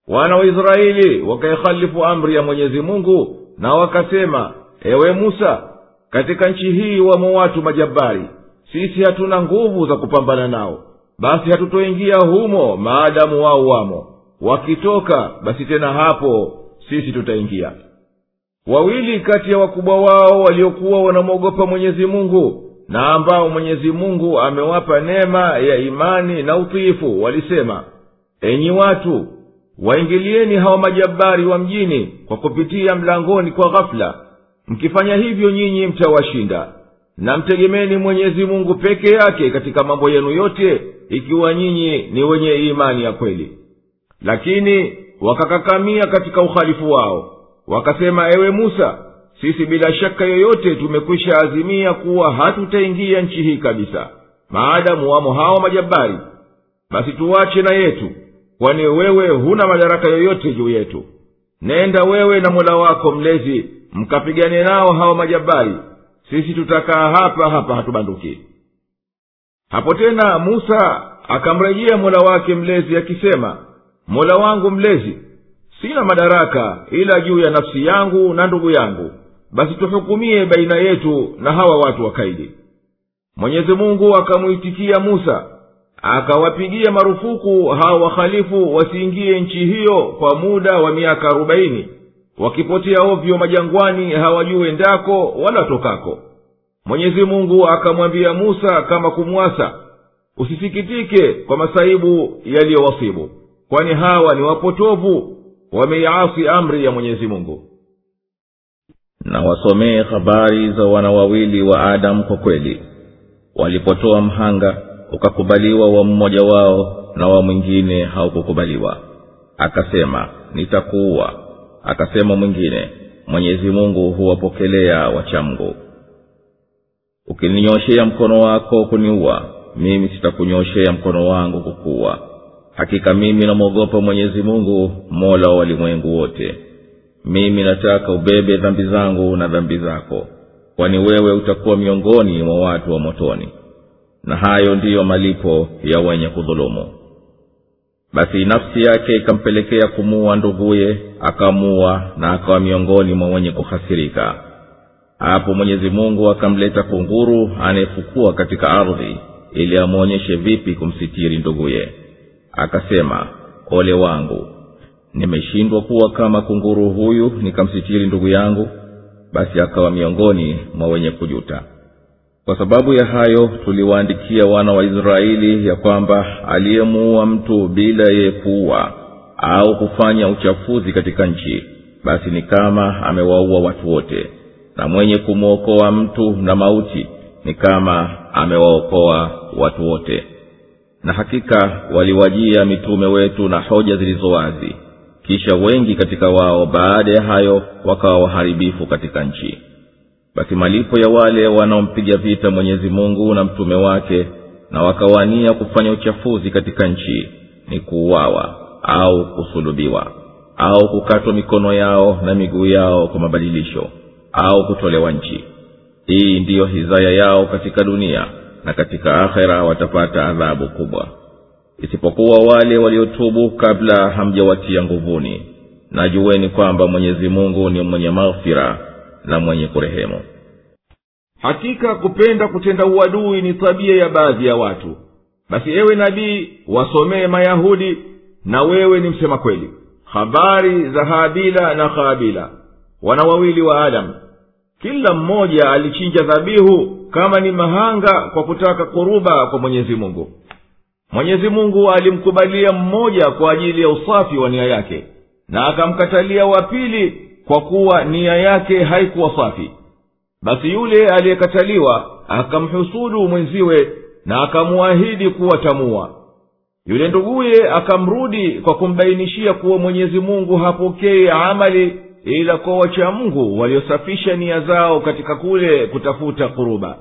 wana wa israeli wakaihalifu amri ya mwenyezi mungu na wakasema ewe musa katika nchi hii wamo watu majabari sisi hatuna nguvu za kupambana nao basi hatutoingia humo maadamu wao wamo wakitoka basi tena hapo sisi tutaingia wawili kati ya wakubwa wao waliokuwa wanamwogopa mwenyezi mungu na ambao mwenyezi mungu amewapa neema ya imani na utiifu walisema enyi watu waingilieni hawa majabari wa mjini kwa kupitia mlangoni kwa ghafula mkifanya hivyo nyinyi mtawashinda na mtegemeni mwenyezi mungu peke yake katika mambo yenu yote ikiwa nyinyi ni wenye imani ya kweli lakini wakakakamia katika uhalifu wao wakasema ewe musa sisi bila shaka yoyote tumekwisha azimia kuwa hatutaingia nchi hii kabisa maadamu wamo hawa majabari basi tuwache na yetu kwani wewe huna madaraka yoyote juu yetu nenda wewe na mola wako mlezi mkapigane nao hawa majabari sisi tutakaa hapa hapa hatubanduki hapo tena musa akamrejea mola wake mlezi akisema mola wangu mlezi sina madaraka ila juu ya nafsi yangu na ndugu yangu basi tuhukumie baina yetu na hawa watu wakaidi mwenyezi mungu akamwitikia musa akawapigia marufuku hawa wahalifu wasiingie nchi hiyo kwa muda wa miaka arobaini wakipotea ovyo majangwani hawajue ndako wala tokako mwenyezi mungu akamwambia musa kama kumwasa usisikitike kwa masaibu yaliyowasibu kwani hawa ni wapotovu wameiasi amri ya mwenyezi mungu na wasomee habari za wana wawili wa adamu kwa kweli walipotoa mhanga ukakubaliwa wa mmoja wao na wa mwingine haukukubaliwa akasema nitakuua akasema mwingine mwenyezi mungu huwapokelea wachamgu ukininyoshea mkono wako kuniua mimi sitakunyoshea mkono wangu kukuua hakika mimi namwogopa mwenyezi mungu mola wa walimwengu wote mimi nataka ubebe dhambi zangu na dhambi zako kwani wewe utakuwa miongoni mwa watu wa motoni na hayo ndiyo malipo ya wenye kudhulumu basi nafsi yake ikampelekea kumuua nduguye akamuua na akawa miongoni mwa wenye kuhasirika hapo mwenyezi mungu akamleta kunguru anayefukua katika ardhi ili amwonyeshe vipi kumsitiri nduguye akasema ole wangu nimeshindwa kuwa kama kunguru huyu nikamsitiri ndugu yangu basi akawa miongoni mwa wenye kujuta kwa sababu ya hayo tuliwaandikia wana wa israeli ya kwamba aliyemuua mtu bila yeye kuua au kufanya uchafuzi katika nchi basi ni kama amewaua watu wote na mwenye kumwokoa mtu na mauti ni kama amewaokoa watu wote na hakika waliwajia mitume wetu na hoja zilizo wazi kisha wengi katika wao baada ya hayo wakawa waharibifu katika nchi basi malipo ya wale wanaompiga vita mwenyezi mungu na mtume wake na wakawania kufanya uchafuzi katika nchi ni kuuawa au kusulubiwa au kukatwa mikono yao na miguu yao kwa mabadilisho au kutolewa nchi hii ndiyo hizaya yao katika dunia na katika akhera watapata adhabu kubwa isipokuwa wale waliotubu kabla hamjawatia nguvuni na jueni kwamba mwenyezi mungu ni mwenye maghfira na mwenye kurehemu hakika kupenda kutenda uadui ni tabia ya baadhi ya watu basi ewe nabii wasomee mayahudi na wewe ni msema kweli habari za habila na habila wana wawili wa adamu kila mmoja alichinja dhabihu kama ni mahanga kwa kutaka kuruba kwa mwenyezi mungu mwenyezi mungu alimkubalia mmoja kwa ajili ya usafi wa nia yake na akamkatalia wa pili kwa kuwa nia yake haikuwa safi basi yule aliyekataliwa akamhusudu mwenziwe na akamuahidi kuwa tamua yule nduguye akamrudi kwa kumbainishia kuwa mwenyezi mungu hapokei amali ila kwa wacha mungu waliosafisha nia zao katika kule kutafuta kuruba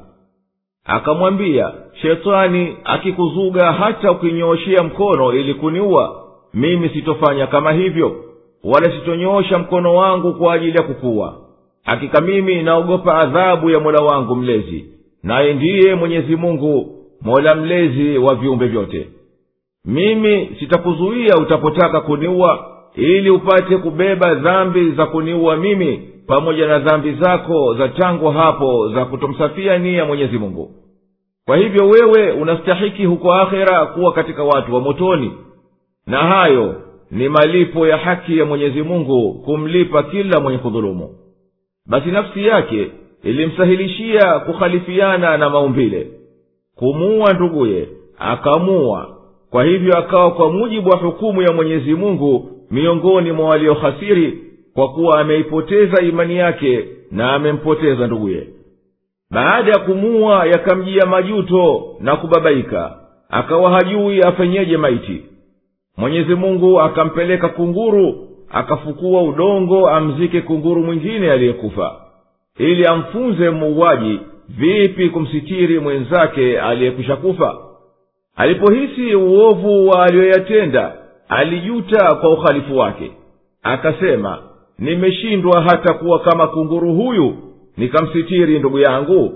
akamwambia shetani akikuzuga hata ukinyooshea mkono ili kuniua mimi sitofanya kama hivyo wala sitonyoosha mkono wangu kwa ajili ya kukuwa hakika mimi naogopa adhabu ya mola wangu mlezi naye ndiye mwenyezi mungu mola mlezi wa viumbe vyote mimi sitakuzuia utapotaka kuniua ili upate kubeba dhambi za kuniua mimi pamoja na dhambi zako za tangu hapo za kutomsafia nia mwenyezi mungu kwa hivyo wewe unastahiki huko akhera kuwa katika watu wa motoni na hayo ni malipo ya haki ya mwenyezi mungu kumlipa kila mwenye kudhulumu basi nafsi yake ilimsahilishia kukhalifiana na maumbile kumuua nduguye akamuua kwa hivyo akawa kwa mujibu wa hukumu ya mwenyezi mungu miongoni mwa waliohasiri kwa kuwa ameipoteza imani yake na amempoteza nduguye baada ya kumuua yakamjia majuto na kubabaika akawa hajui afenyeje maiti mwenyezi mungu akampeleka kunguru akafukua udongo amzike kunguru mwingine aliyekufa ili amfunze muuaji vipi kumsitiri mwenzake aliyekwisha kufa alipohisi uovu wa aliyoyatenda alijuta kwa uhalifu wake akasema nimeshindwa hata kuwa kama kunguru huyu nikamsitiri ndugu yangu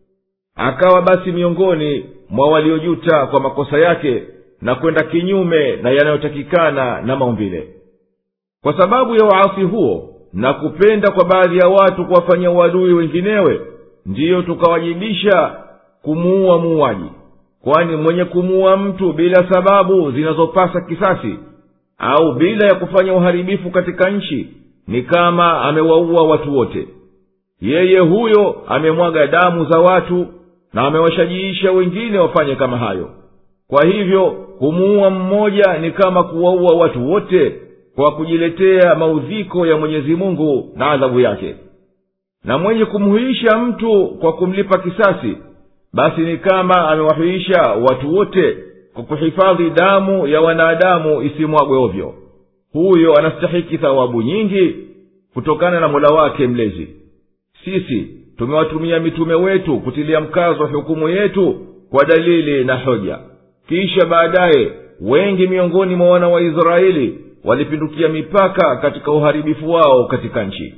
akawa basi miongoni mwa waliojuta kwa makosa yake na kwenda kinyume na yanayotakikana na maumbile kwa sababu ya uasi huo na kupenda kwa baadhi ya watu kuwafanyia uadui wenginewe ndiyo tukawajibisha kumuua muuaji kwani mwenye kumuua mtu bila sababu zinazopasa kisasi au bila ya kufanya uharibifu katika nchi ni kama amewaua watu wote yeye huyo amemwaga damu za watu na amewashajiisha wengine wafanye kama hayo kwa hivyo kumuua mmoja ni kama kuwaua watu wote kwa kujiletea maudhiko ya mwenyezi mungu na adhabu yake na mwenye kumhuisha mtu kwa kumlipa kisasi basi ni kama amewahuisha watu wote kwa kuhifadhi damu ya wanadamu isimwagwe ovyo huyo anastahiki thawabu nyingi kutokana na mola wake mlezi sisi tumewatumia mitume wetu kutilia mkazo hukumu yetu kwa dalili na hoja kisha baadaye wengi miongoni mwa wana wa israeli walipindukia mipaka katika uharibifu wao katika nchi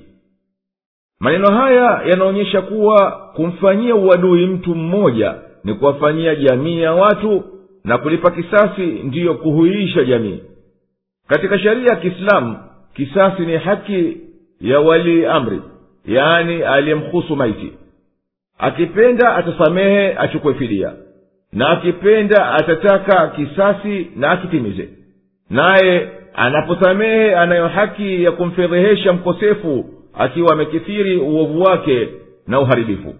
maneno haya yanaonyesha kuwa kumfanyia uadui mtu mmoja ni kuwafanyia jamii ya watu na kulipa kisasi ndiyo kuhuisha jamii katika sheria ya kiislamu kisasi ni haki ya walii amri yaani aliyemhusu maiti akipenda atasamehe achukwe fidia na akipenda atataka kisasi na akitimize naye anaposamehe anayo haki ya kumfedhehesha mkosefu akiwa amekithiri uovu wake na uharibifu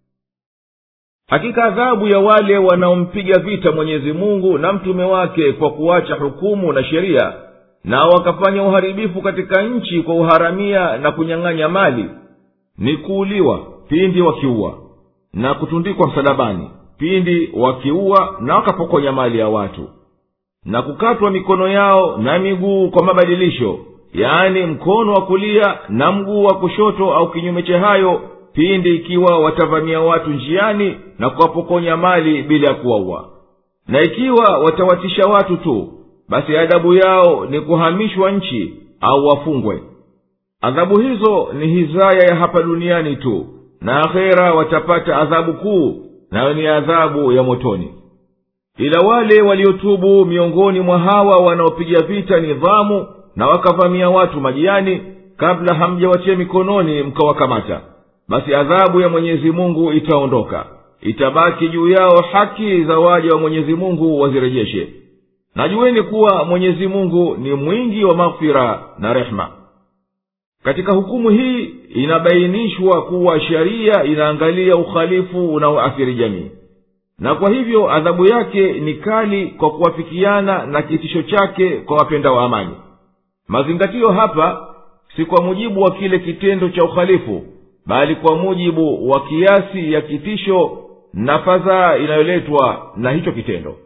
hakika adhabu ya wale wanaompiga vita mwenyezi mungu na mtume wake kwa kuacha hukumu na sheria na wakafanya uharibifu katika nchi kwa uharamia na kunyang'anya mali ni kuuliwa pindi wakiua na kutundikwa msalabani pindi wakiua na wakapokonya mali ya watu na kukatwa mikono yao na miguu kwa mabadilisho yaani mkono wa kulia na mguu wa kushoto au kinyume cha hayo pindi ikiwa watavamia watu njiani na kuwapokonya mali bila ya kuwaua na ikiwa watawatisha watu tu basi adabu yao ni kuhamishwa nchi au wafungwe adhabu hizo ni hizaya ya hapa duniani tu na akhera watapata adhabu kuu nayo ni adhabu ya motoni ila wale waliotubu miongoni mwa hawa wanaopiga vita nidhamu na wakavamia watu majiani kabla hamjawatia mikononi mkawakamata basi adhabu ya mwenyezi mungu itaondoka itabaki juu yao haki za waja wa mwenyezi mungu wazirejeshe najueni kuwa mwenyezi mungu ni mwingi wa maghfira na rehema katika hukumu hii inabainishwa kuwa sheria inaangalia uhalifu unaoathiri jamii na kwa hivyo adhabu yake ni kali kwa kuwafikiana na kitisho chake kwa wapenda wa amani mazingatio hapa si kwa mujibu wa kile kitendo cha uhalifu bali kwa mujibu wa kiasi ya kitisho na fadhaa inayoletwa na hicho kitendo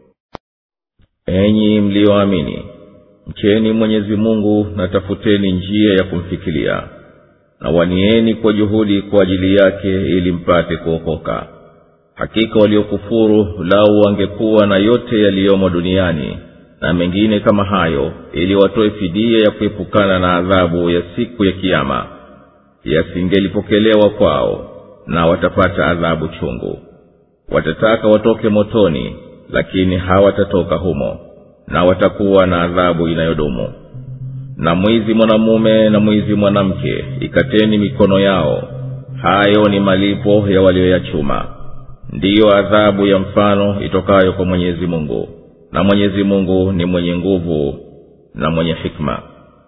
enyi mliyoamini mcheni mwenyezi mungu na tafuteni njia ya kumfikilia na wanieni kwa juhudi kwa ajili yake ili mpate kuokoka hakika waliokufuru lau wangekuwa na yote yaliyomo duniani na mengine kama hayo ili watoe fidia ya kuepukana na adhabu ya siku ya kiama yasingelipokelewa kwao na watapata adhabu chungu watataka watoke motoni lakini hawatatoka humo na watakuwa na adhabu inayodumu na mwizi mwanamume na mwizi mwanamke ikateni mikono yao hayo ni malipo ya walioyachuma ndiyo adhabu ya mfano itokayo kwa mwenyezi mungu na mwenyezi mungu ni mwenye nguvu na mwenye hikma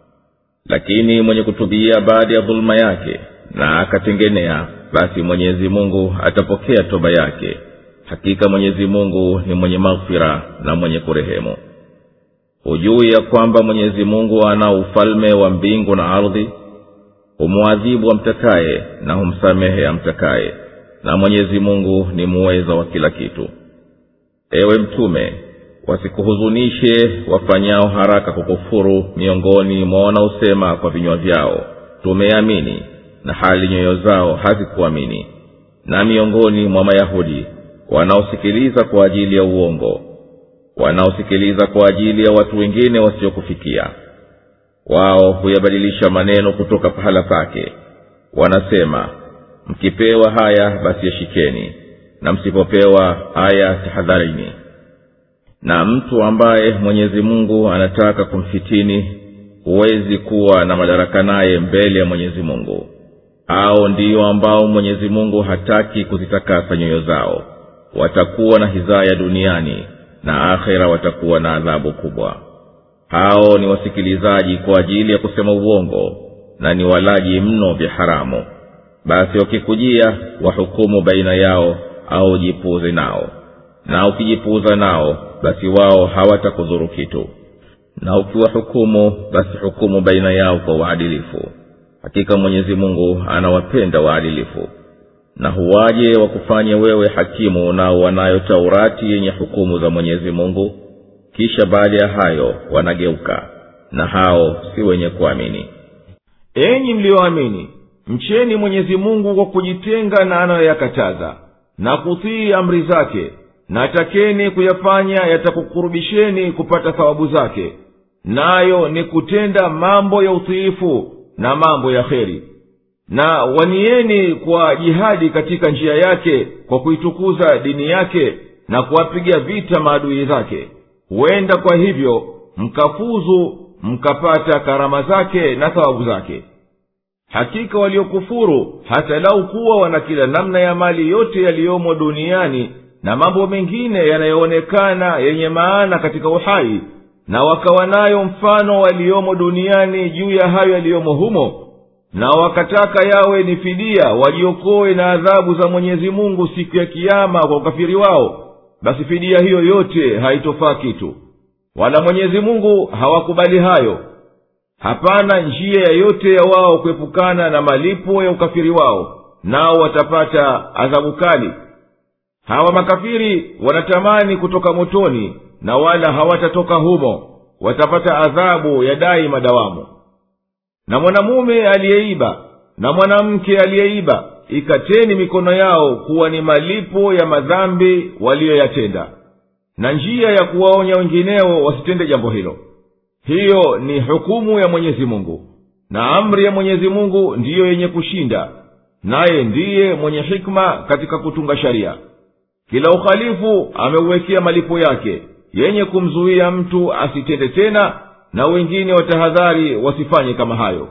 lakini mwenye kutubia baada ya dhuluma yake na akatengenea basi mwenyezi mungu atapokea toba yake hakika mwenyezi mungu ni mwenye maghfira na mwenye kurehemu hujui ya kwamba mwenyezi mungu ana ufalme wa mbingu na ardhi humwadhibu amtakaye na humsamehe amtakaye na mwenyezi mungu ni muweza wa kila kitu ewe mtume wasikuhuzunishe wafanyao haraka kukufuru miongoni mwa wanaosema kwa vinywa vyao tumeamini na hali nyoyo zao hazikuamini na miongoni mwa mayahudi wanaosikiliza kwa ajili ya uongo wanaosikiliza kwa ajili ya watu wengine wasiokufikia wao huyabadilisha maneno kutoka pahala pake wanasema mkipewa haya basi yashikeni na msipopewa haya tahadharini na mtu ambaye mwenyezi mungu anataka kumfitini huwezi kuwa na madaraka naye mbele ya mwenyezi mungu hao ndiyo ambao mwenyezi mungu hataki kuzitakasa nyoyo zao watakuwa na hizaya duniani na akhera watakuwa na adhabu kubwa hao ni wasikilizaji kwa ajili ya kusema uongo na ni walaji mno vya haramu basi wakikujia wahukumu baina yao au jipuuze nao na ukijipuuza nao basi wao hawatakudhuru kitu na ukiwahukumu basi hukumu baina yao kwa uadilifu hakika mwenyezi mungu anawapenda waadilifu na huwaje wakufanye wewe hakimu nao wanayo taurati yenye hukumu za mwenyezi mungu kisha baada ya hayo wanageuka na hao si wenye kuamini enyi mliyoamini mcheni mwenyezi mungu kwa kujitenga na anayoyakataza na kutii amri zake na takeni kuyafanya yatakukurubisheni kupata thawabu zake nayo ni kutenda mambo ya utiifu na mambo ya kheri na wanieni kwa jihadi katika njia yake kwa kuitukuza dini yake na kuwapiga vita maadui zake huenda kwa hivyo mkafuzu mkapata karama zake na thawabu zake hakika waliokufuru hata lau kuwa wana kila namna ya mali yote yaliyomo duniani na mambo mengine yanayoonekana yenye maana katika uhai na wakawa nayo mfano waliomo duniani juu ya hayo yaliyomo humo na wakataka yawe ni fidia wajiokoe na adhabu za mwenyezi mungu siku ya kiama kwa ukafiri wao basi fidia hiyo yote haitofaa kitu wala mwenyezi mungu hawakubali hayo hapana njia yoyote ya wao kuepukana na malipo ya ukafiri wao nao watapata adhabu kali hawa makafiri wanatamani kutoka motoni na wala hawatatoka humo watapata adhabu ya dai madawamu na mwanamume aliyeiba na mwanamke aliyeiba ikateni mikono yao kuwa ni malipo ya madhambi waliyoyatenda na njia ya kuwaonya wengineo wasitende jambo hilo hiyo ni hukumu ya mwenyezi mungu na amri ya mwenyezi mungu ndiyo yenye kushinda naye ndiye mwenye hikma katika kutunga sharia kila uhalifu ameuwekea malipo yake yenye kumzuia mtu asitende tena na wengine watahadhari wasifanye kama hayo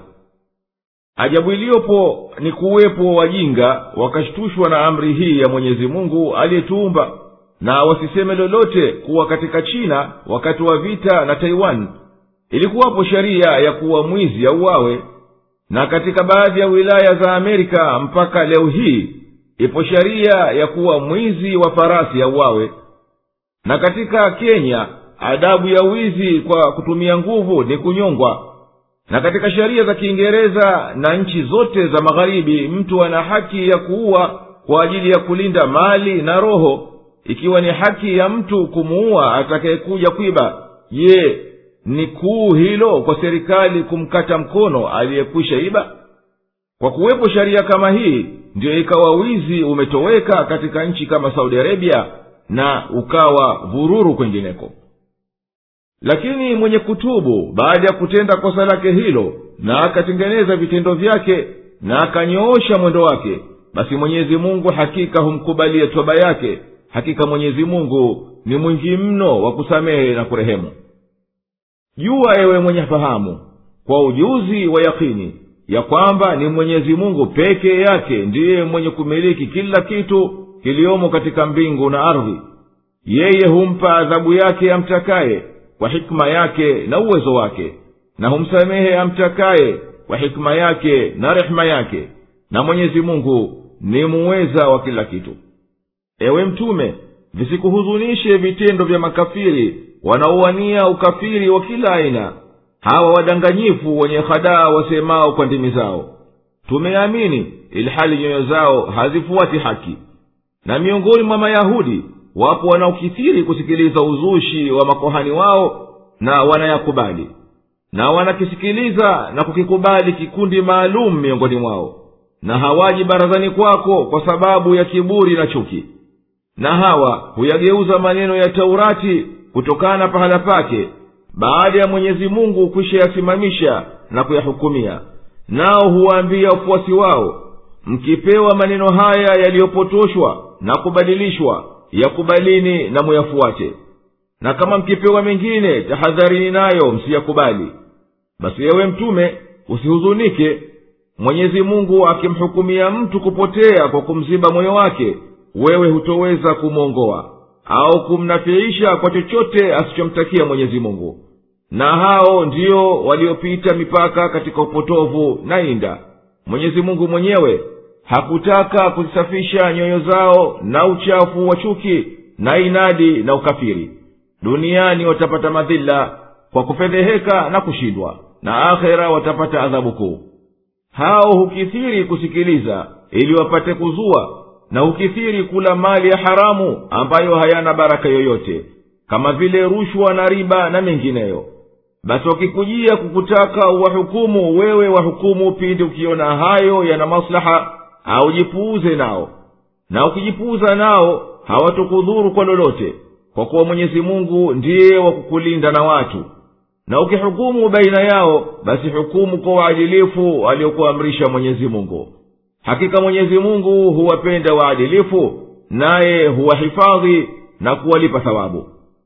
ajabu iliyopo ni kuwepo wajinga wakashtushwa na amri hii ya mwenyezi mungu aliyetuumba na wasiseme lolote kuwa katika china wakati wa vita na taiwan ilikuwapo sheria ya kuwa mwizi auawe na katika baadhi ya wilaya za amerika mpaka leo hii ipo sheria ya kuwa mwizi wa farasi auawe na katika kenya adabu ya wizi kwa kutumia nguvu ni kunyongwa na katika sheria za kiingereza na nchi zote za magharibi mtu ana haki ya kuua kwa ajili ya kulinda mali na roho ikiwa ni haki ya mtu kumuua atakayekuja kwiba je ni kuu hilo kwa serikali kumkata mkono aliyekwisha iba kwa kuwepo sheria kama hii ndiyo ikawa wizi umetoweka katika nchi kama saudi arabia na ukawa vururu kwengineko lakini mwenye kutubu baada ya kutenda kosa lake hilo na akatengeneza vitendo vyake na akanyoosha mwendo wake basi mwenyezi mungu hakika humkubalia toba yake hakika mwenyezi mungu ni mwingi mno wa kusamehe na kurehemu jua ewe mwenye fahamu kwa ujuzi wa yakini ya kwamba ni mwenyezi mungu pekee yake ndiye mwenye kumiliki kila kitu kiliyomo katika mbingu na ardhi yeye humpa adhabu yake amtakaye kwa hikma yake na uwezo wake na humsamehe amtakaye kwa hikma yake na rehema yake na mwenyezi mungu ni muweza wa kila kitu ewe mtume visikuhuzunishe vitendo vya makafiri wanaowania ukafiri wa kila aina hawa wadanganyifu wenye hadaa wasemao kwa ndimi zao tumeamini ilhali nyoyo zao hazifuati haki na miongoni mwa mayahudi wapo wanaokithiri kusikiliza uzushi wa makohani wao na wanayakubali na wanakisikiliza na kukikubali kikundi maalum miongoni mwao na hawaji barazani kwako kwa sababu ya kiburi na chuki na hawa huyageuza maneno ya taurati kutokana pahala pake baada ya mwenyezi mungu kwishayasimamisha na kuyahukumia nao huwaambia wafuasi wao mkipewa maneno haya yaliyopotoshwa na kubadilishwa yakubalini na muyafuate na kama mkipewa mengine tahadharini nayo msiyakubali basi yewe mtume usihuzunike mwenyezi mungu akimhukumia mtu kupotea kwa kumziba moyo wake wewe hutoweza kumwongoa au kumnafiisha kwa chochote asichomtakia mwenyezi mungu na hao ndio waliopita mipaka katika upotovu na inda mwenyezi mungu mwenyewe hakutaka kuzisafisha nyoyo zao na uchafu wa chuki na inadi na ukafiri duniani watapata madhila kwa kufedheheka na kushindwa na akhera watapata adhabu kuu hao hukithiri kusikiliza ili wapate kuzua na hukithiri kula mali ya haramu ambayo hayana baraka yoyote kama vile rushwa na riba na mengineyo basi wakikujia kukutaka wahukumu wewe wahukumu pindi ukiona hayo yana maslaha au jipuuze nao na ukijipuuza nao hawatukudhuru kwa lolote kwa kuwa mwenyezi mungu ndiye wa kukulinda na watu na ukihukumu baina yao basi hukumu kwa uadilifu aliyokuamrisha mwenyezi mungu hakika mwenyezi mungu huwapenda waadilifu naye huwahifadhi na kuwalipa thawabu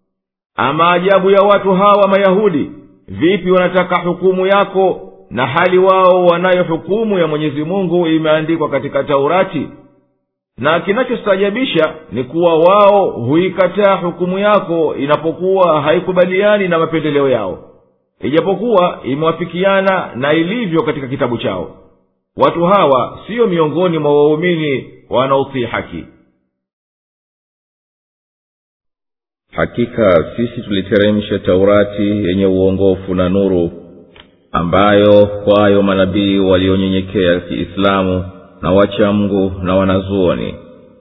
ama ajabu ya watu hawa mayahudi vipi wanataka hukumu yako na hali wao wanayo hukumu ya mwenyezi mungu imeandikwa katika taurati na kinachostajabisha ni kuwa wao huikataa hukumu yako inapokuwa haikubaliani na mapendeleo yao ijapokuwa imewafikiana na ilivyo katika kitabu chao watu hawa siyo miongoni mwa waumini wanaotii haki hakika sisi tuliteremsha taurati yenye uongofu na nuru ambayo kwayo manabii walionyenyekea kiislamu na wachamgu na wanazuoni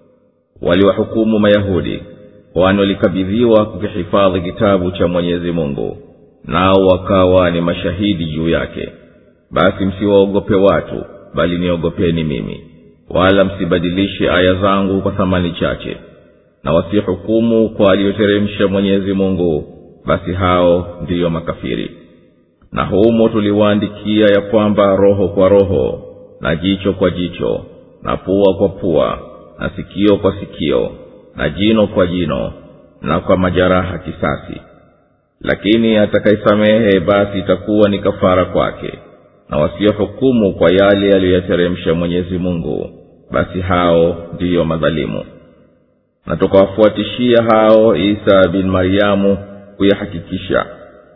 waliwahukumu mayahudi kwani walikabidhiwa kukihifadhi kitabu cha mwenyezi mungu nao wakawa ni mashahidi juu yake basi msiwaogope watu bali niogopeni mimi wala msibadilishe aya zangu kwa thamani chache na wasihukumu kwa aliyoteremsha mwenyezi mungu basi hao ndiyo makafiri na humo tuliwaandikia ya kwamba roho kwa roho na jicho kwa jicho na pua kwa pua na sikio kwa sikio na jino kwa jino na kwa majeraha kisasi lakini atakaisamehe basi itakuwa ni kafara kwake na wasiohukumu kwa yale yaliyoyateremsha mwenyezi mungu basi hao ndiyo madhalimu na tukawafuatishia hao isa bin maryamu kuyahakikisha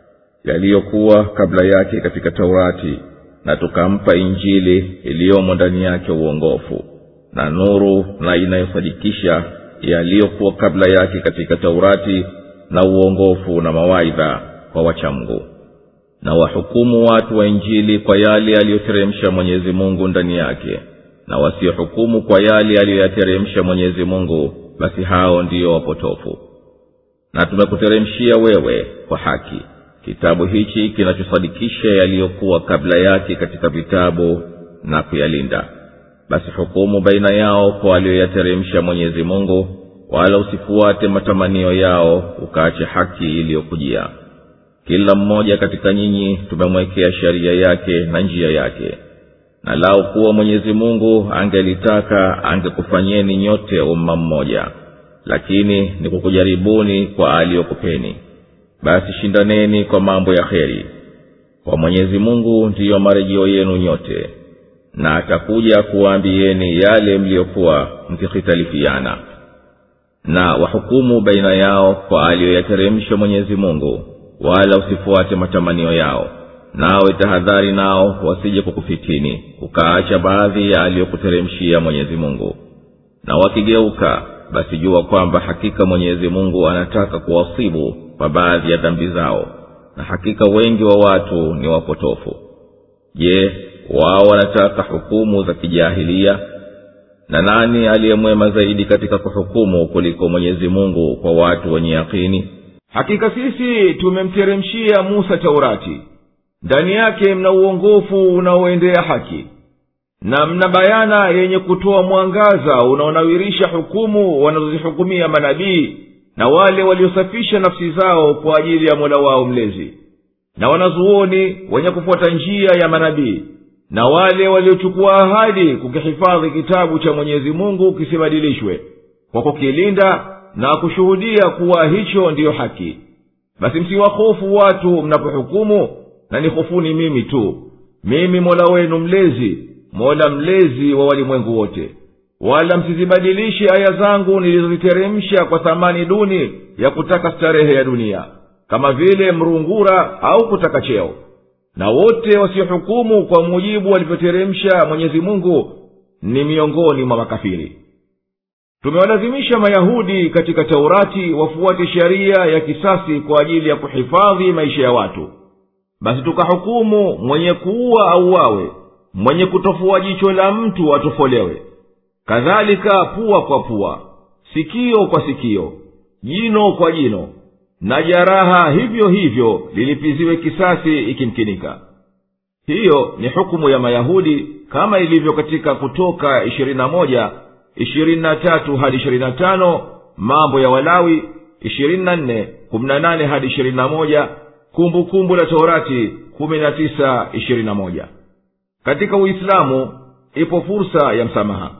yaliyokuwa kabla yake katika taurati na tukampa injili iliyomo ndani yake uongofu na nuru na inayosadikisha yaliyokuwa kabla yake katika taurati na uongofu na mawaidha kwa wachamgu na wahukumu watu wa injili kwa yale aliyoteremsha mwenyezi mungu ndani yake na wasiohukumu kwa yale aliyoyateremsha mwenyezi mungu basi hao ndiyo wapotofu na tumekuteremshia wewe kwa haki kitabu hichi kinachosadikisha yaliyokuwa kabla yake katika vitabu na kuyalinda basi hukumu baina yao kwa aliyoyateremsha mwenyezi mungu wala usifuate matamanio yao ukaache haki iliyokujia kila mmoja katika nyinyi tumemwekea sheria yake na njia yake na lau kuwa mwenyezi mungu angelitaka angekufanyeni nyote umma mmoja lakini ni kukujaribuni kwa aliyokupeni basi shindaneni kwa mambo ya kheri kwa mwenyezi mungu ndiyo marejeo yenu nyote na atakuja kuwaambieni yale mliyokuwa mkikhitalifiana na wahukumu baina yao kwa aliyoyateremsha mwenyezi mungu wala usifuate matamanio yao nawe tahadhari nao wasije kukufitini ukaacha baadhi ya aliyokuteremshia mwenyezi mungu na wakigeuka basi jua kwamba hakika mwenyezi mungu anataka kuwasibu kwa baadhi ya dhambi zao na hakika wengi wa watu ni wapotofu je wao wanataka hukumu za kijahilia na nani aliyemwema zaidi katika kuhukumu kuliko mwenyezi mungu kwa watu wenye yakini hakika sisi tumemteremshia musa taurati ndani yake mna uongofu unaoendea haki na mna bayana yenye kutoa mwangaza unaonawirisha hukumu wanazozihukumia manabii na wale waliosafisha nafsi zao kwa ajili ya mola wao mlezi na wanazuoni wenye kufuata njia ya manabii na wale waliochukua ahadi kukihifadhi kitabu cha mwenyezi mungu kisibadilishwe kwa kukilinda na kushuhudia kuwa hicho ndiyo haki basi msiwahofu watu mnapohukumu na nihofuni mimi tu mimi mola wenu mlezi mola mlezi wa walimwengu wote wala msizibadilishe aya zangu nilizoziteremsha kwa thamani duni ya kutaka starehe ya dunia kama vile mrungura au kutaka cheo na wote wasiohukumu kwa mujibu walivyoteremsha mwenyezi mungu ni miongoni mwa makafiri tumewalazimisha mayahudi katika taurati wafuate sheria ya kisasi kwa ajili ya kuhifadhi maisha ya watu basi tukahukumu mwenye kuua auawe mwenye kutofua jicho la mtu atofolewe kadhalika pua kwa pua sikio kwa sikio jino kwa jino na jaraha hivyo hivyo lilipiziwe kisasi ikimkinika hiyo ni hukumu ya mayahudi kama ilivyo katika kutoka ishirini na moja ishirini na tatu hadi ishirini na tano mambo ya walawi ishirini na nne kumi na nane hadi ishirini na moja kumbukumbu la torati kumi na tisa ishirini na moja katika uislamu ipo fursa ya msamaha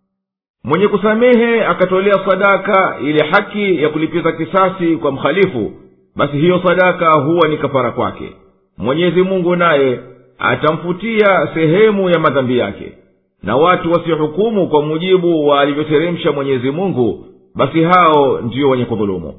mwenye kusamehe akatolea sadaka ile haki ya kulipiza kisasi kwa mhalifu basi hiyo sadaka huwa ni kafara kwake mwenyezi mungu naye atamfutia sehemu ya madhambi yake na watu wasiohukumu kwa mujibu wa alivyoteremsha mwenyezi mungu basi hao ndiyo wenye kudhulumu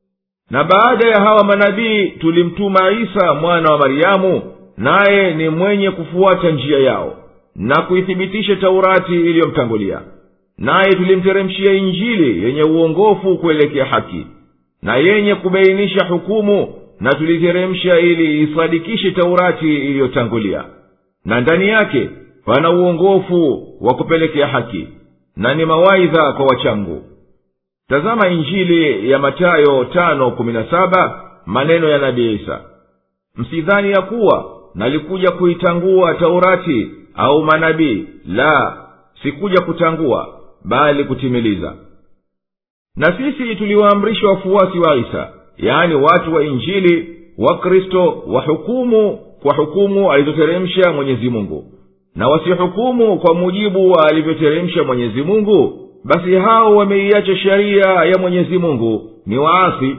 na baada ya hawa manabii tulimtuma isa mwana wa maryamu naye ni mwenye kufuata njia yao na kuithibitisha taurati iliyomtangulia naye tulimteremshia injili yenye uongofu kuelekea haki na yenye kubainisha hukumu na tuliteremsha ili isadikishe taurati iliyotangulia na ndani yake pana uongofu wa kupelekea haki na ni mawaidha kwa wachangu tazama injili ya matayo tano kumi na saba maneno ya nabii isa msidhani ya kuwa nalikuja kuitangua taurati au manabii la sikuja kutangua bali kutimiliza na sisi tuliwaamrisha wafuasi wa isa yaani watu wa injili wakristo wahukumu kwa hukumu alizoteremsha mwenyezi mungu na wasihukumu kwa mujibu wa alivyoteremsha mwenyezi mungu basi hao wameiacha sheria ya mwenyezi mungu ni waasi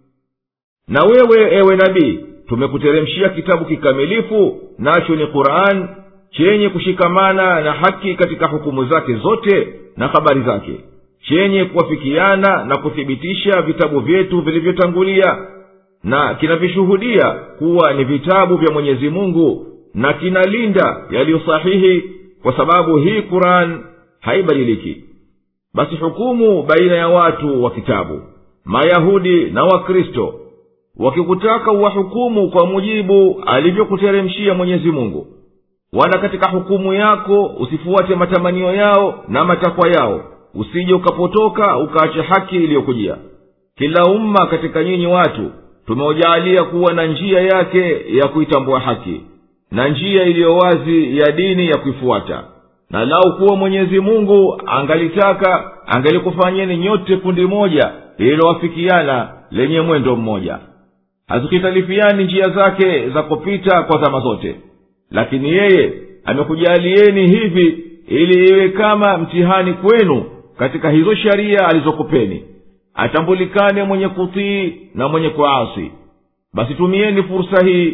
na wewe ewe nabii tumekuteremshia kitabu kikamilifu nacho ni quran chenye kushikamana na haki katika hukumu zake zote na habari zake chenye kuwafikiana na kuthibitisha vitabu vyetu vilivyotangulia na kinavishuhudia kuwa ni vitabu vya mwenyezi mungu na kinalinda yaliyo sahihi kwa sababu hii quran haibadiliki basi hukumu baina ya watu wa kitabu mayahudi na wakristo wakikutaka uwahukumu kwa mujibu alivyokuteremshia mwenyezi mungu wala katika hukumu yako usifuate matamanio yao na matakwa yao usije ukapotoka ukaacha haki iliyokujia kila umma katika nyinyi watu tumeujaalia kuwa na njia yake ya kuitambua haki na njia iliyo wazi ya dini ya kuifuata na lau kuwa mwenyezi mungu angalitaka angalikufanyeni nyote kundi moja lililowafikiana lenye mwendo mmoja hazikitalifiani njia zake za kupita kwa zama zote lakini yeye amekujalieni hivi ili iwe kama mtihani kwenu katika hizo sheria alizokupeni atambulikane mwenye kutii na mwenye kuasi basi tumieni fursa hii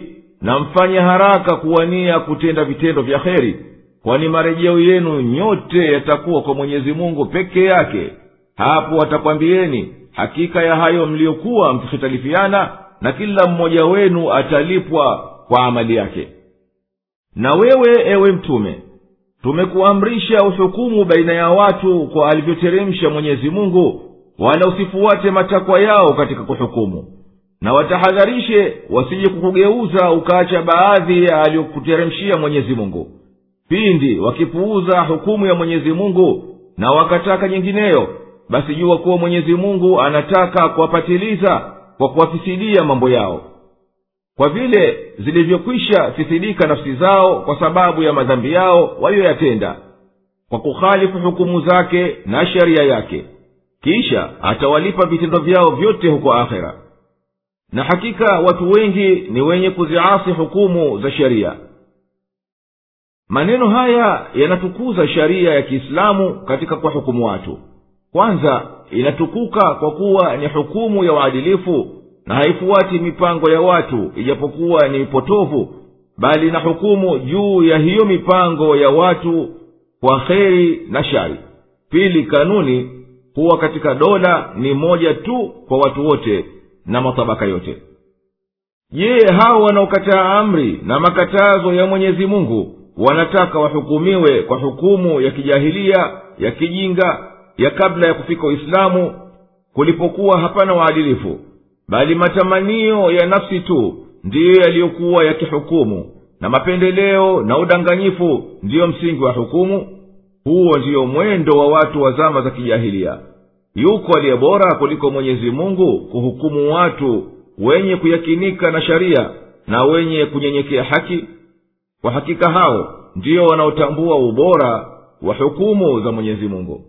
na mfanye haraka kuwania kutenda vitendo vya heri kwani marejeo yenu nyote yatakuwa kwa mwenyezi mungu peke yake hapo watakwambieni hakika ya hayo mliyokuwa mkihitalifiana na kila mmoja wenu atalipwa kwa amali yake na wewe ewe mtume tumekuamrisha uhukumu baina ya watu kwa alivyoteremsha mwenyezi mungu wala usifuate matakwa yao katika kuhukumu na watahadharishe wasije kukugeuza ukaacha baadhi ya aliyokuteremshia mwenyezi mungu pindi wakipuuza hukumu ya mwenyezi mungu na wakataka nyingineyo basi jua kuwa mwenyezi mungu anataka kuwapatiliza kwa kuwafisidia mambo yao kwa vile zilivyokwisha fisidika nafsi zao kwa sababu ya madhambi yao waliyoyatenda kwa kukhalifu hukumu zake na sheria yake kisha atawalipa vitendo vyao vyote huko akhera na hakika watu wengi ni wenye kuziasi hukumu za sheria maneno haya yanatukuza sharia ya kiislamu katika kuwahukumu watu kwanza inatukuka kwa kuwa ni hukumu ya uadilifu na haifuati mipango ya watu ijapokuwa ni mipotovu bali na hukumu juu ya hiyo mipango ya watu kwa kheri na shari pili kanuni huwa katika dola ni moja tu kwa watu wote na matabaka yote je hao wanaokataa amri na makatazo ya mwenyezi mungu wanataka wahukumiwe kwa hukumu ya kijahilia ya kijinga ya kabla ya kufika uislamu kulipokuwa hapana waadilifu bali matamanio ya nafsi tu ndiyo yaliyokuwa yakihukumu na mapendeleo na udanganyifu ndiyo msingi wa hukumu huo ndiyo mwendo wa watu wa zama za kijahilia yuko aliye bora kuliko mwenyezi mungu kuhukumu watu wenye kuyakinika na sharia na wenye kunyenyekea haki kwa hakika hao ndiyo wanaotambua ubora wa hukumu za mwenyezi mungu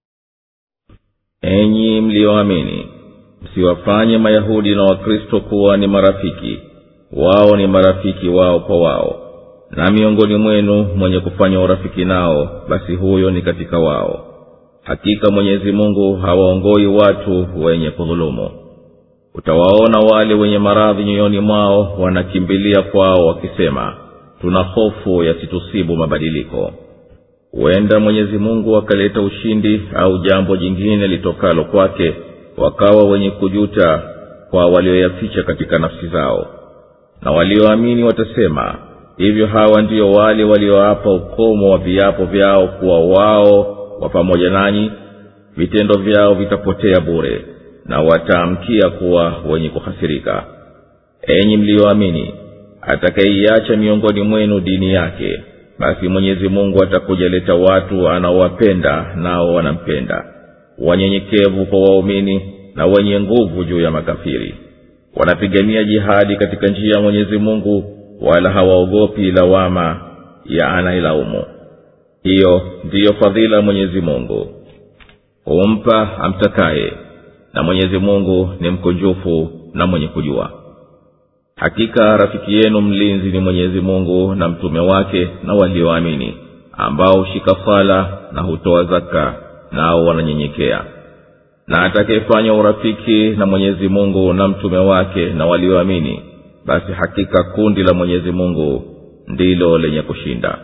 enyi mliyoamini msiwafanye mayahudi na wakristo kuwa ni marafiki wao ni marafiki wao kwa wao na miongoni mwenu mwenye kufanya urafiki nao basi huyo ni katika wao hakika mwenyezi mungu hawaongoi watu wenye kudhulumu utawaona wale wenye maradhi nyoyoni mwao wanakimbilia kwao wakisema tuna hofu yasitusibu mabadiliko huenda mwenyezi mungu akaleta ushindi au jambo jingine litokalo kwake wakawa wenye kujuta kwa walioyaficha katika nafsi zao na walioamini watasema hivyo hawa ndiyo wale walioapa ukomo wa viapo vyao kuwa wao wa pamoja nanyi vitendo vyao vitapotea bure na wataamkia kuwa wenye kuhasirika enyi mliyoamini atakayeiacha miongoni mwenu dini yake basi mwenyezi mungu atakujaleta watu anaowapenda nao wanampenda wanyenyekevu kwa waumini na wenye nguvu juu ya makafiri wanapigania jihadi katika njia ya mwenyezi mungu wala hawaogopi lawama ya anailaumu hiyo ndiyo fadhila mwenyezi mungu humpa amtakaye na mwenyezi mungu ni mkunjufu na mwenye kujua hakika rafiki yenu mlinzi ni mwenyezi mungu na mtume wake na walioamini ambao hushika sala na hutoa zaka nao wananyenyekea na atakayefanya urafiki na mwenyezi mungu na mtume wake na walioamini basi hakika kundi la mwenyezi mungu ndilo lenye kushinda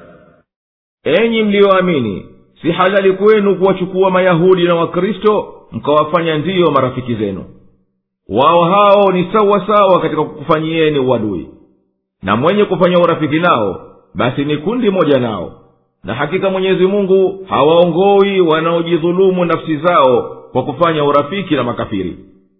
enyi mliyoamini si halali kwenu kuwachukua mayahudi na wakristo mkawafanya ndiyo marafiki zenu wao hao ni sawa sawa katika kukufanyieni uadui na mwenye kufanya urafiki nao basi ni kundi moja nao na hakika mwenyezi mungu hawaongoi wanaojidhulumu nafsi zao kwa kufanya urafiki na makafiri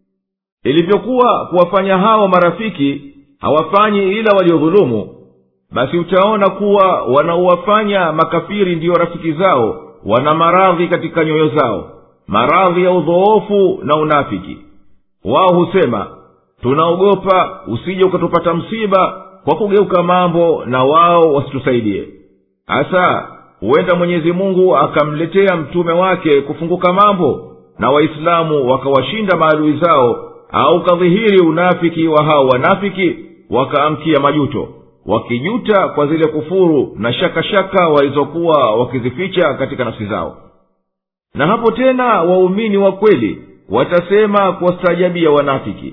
ilivyokuwa kuwafanya hao marafiki hawafanyi ila waliodhulumu basi utaona kuwa wanaowafanya makafiri ndiyo rafiki zao wana maradhi katika nyoyo zao maradhi ya udhoofu na unafiki wao husema tunaogopa usije ukatupata msiba kwa kugeuka mambo na wao wasitusaidie hasa huenda mwenyezi mungu akamletea mtume wake kufunguka mambo na waislamu wakawashinda maadui zao au kadhihiri unafiki wa hao wanafiki wakaamkia majuto wakijuta kwa zile kufuru na shakashaka walizokuwa wakizificha katika nafsi zao na hapo tena waumini wa kweli watasema kuwastaajabia wanafiki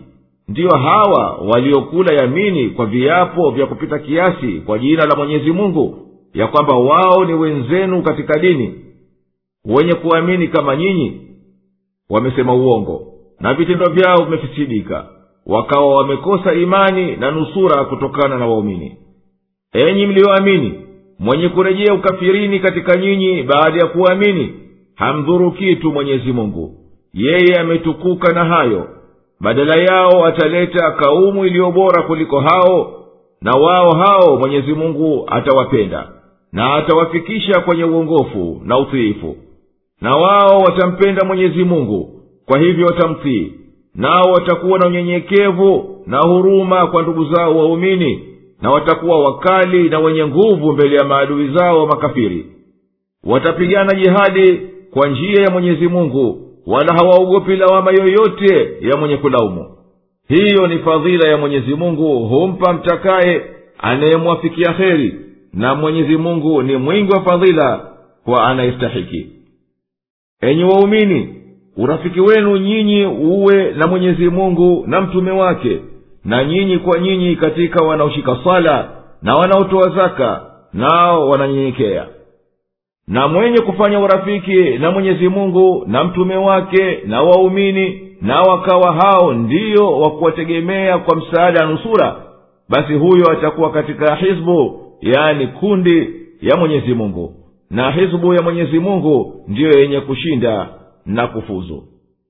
ndiyo hawa waliokula yamini kwa viapo vya kupita kiasi kwa jina la mwenyezi mungu ya kwamba wao ni wenzenu katika dini wenye kuamini kama nyinyi wamesema uongo na vitendo vyao vimefisidika wakawa wamekosa imani na nusura kutokana na waumini enyi mliyoamini mwenye kurejea ukafirini katika nyinyi baada ya kuamini hamdhuru kitu mwenyezi mungu yeye ametukuka na hayo badala yao ataleta kaumu iliyo bora kuliko hao na wao hao mwenyezi mungu atawapenda na atawafikisha kwenye uongofu na utiifu na wao watampenda mwenyezi mungu kwa hivyo watamtii nao watakuwa na unyenyekevu na huruma kwa ndugu zao waumini na watakuwa wakali na wenye nguvu mbele ya maadui zao wa makafiri watapigana jihadi kwa njia ya mwenyezi mungu wala hawaogopi lawama yoyote ya mwenye kulaumu hiyo ni fadhila ya mwenyezi mungu humpa mtakaye anayemwafikia heri na mwenyezi mungu ni mwingi wa fadhila kwa anayestahiki enyi waumini urafiki wenu nyinyi uwe na mwenyezi mungu na mtume wake na nyinyi kwa nyinyi katika wanaoshika sala na wanaotoa zaka nao wananyenyekea na mwenye kufanya urafiki na mwenyezi mungu na mtume wake na waumini na wakawa hao ndiyo wa kuwategemea kwa msaada na nusura basi huyo atakuwa katika hizbu yani kundi ya mwenyezi mungu na hizbu ya mwenyezi mungu ndiyo yenye kushinda na kufuzu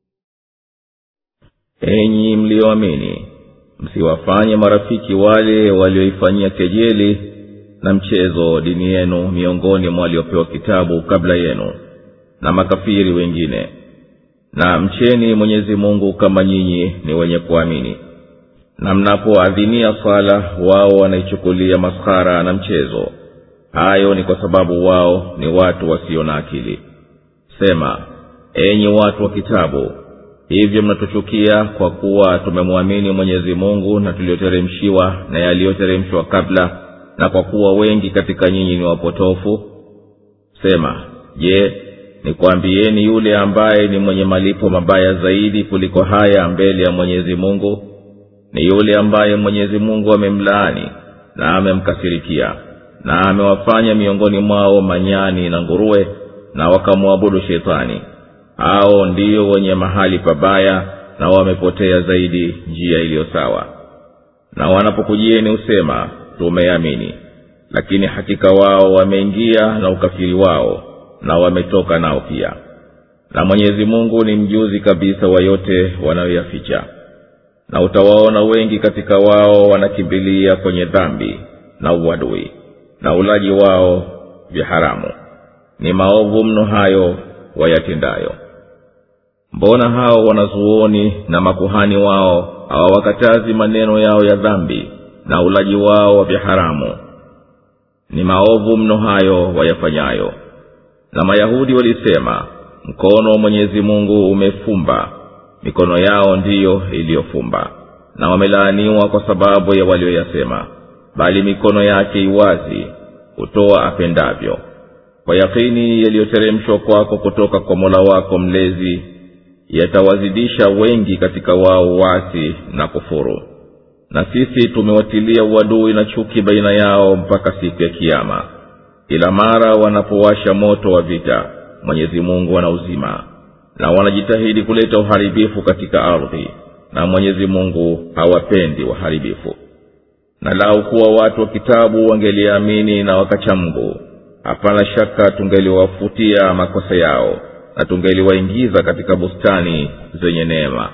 enyi mliyoamini msiwafanye marafiki wale walioifanyia kejeli na mchezo dini yenu miongoni mwa waliopewa kitabu kabla yenu na makafiri wengine na mcheni mwenyezi mungu kama nyinyi ni wenye kuamini na mnapoadhinia swala wao wanaichukulia maskhara na mchezo hayo ni kwa sababu wao ni watu wasio na akili sema enyi watu wa kitabu hivyo mnatuchukia kwa kuwa tumemwamini mwenyezi mungu na tulioteremshiwa na yaliyoteremshwa kabla na kwa kuwa wengi katika nyinyi ni wapotofu sema je nikwambieni yule ambaye ni mwenye malipo mabaya zaidi kuliko haya mbele ya mwenyezi mungu ni yule ambaye mwenyezi mungu amemlaani na amemkasirikia na amewafanya miongoni mwao manyani na nguruwe na wakamwabudu shetani hao ndiyo wenye mahali pabaya na wamepotea zaidi njia iliyo sawa na wanapokujieni husema tumeamini lakini hakika wao wameingia na ukafiri wao na wametoka nao pia na mwenyezi mungu ni mjuzi kabisa wa yote wanayoyaficha na utawaona wengi katika wao wanakimbilia kwenye dhambi na uadui na ulaji wao vya haramu ni maovu mno hayo wayatendayo mbona hao wanazuoni na makuhani wao hawawakatazi maneno yao ya dhambi na ulaji wao wa vya haramu ni maovu mno hayo wayafanyayo na mayahudi walisema mkono wa mwenyezi mungu umefumba mikono yao ndiyo iliyofumba na wamelaaniwa kwa sababu ya walioyasema bali mikono yake iwazi hutoa apendavyo kwa yakini yaliyoteremshwa kwako kutoka kwa mola wako mlezi yatawazidisha wengi katika wao wasi na kufuru na sisi tumewatilia uadui na chuki baina yao mpaka siku ya kiama kila mara wanapowasha moto wa vita mwenyezi mungu anauzima na wanajitahidi kuleta uharibifu katika ardhi na mwenyezi mungu hawapendi waharibifu na lau kuwa watu wa kitabu wangeliamini na wakacha mungu hapana shaka tungeliwafutia makosa yao na tungeliwaingiza katika bustani zenye neema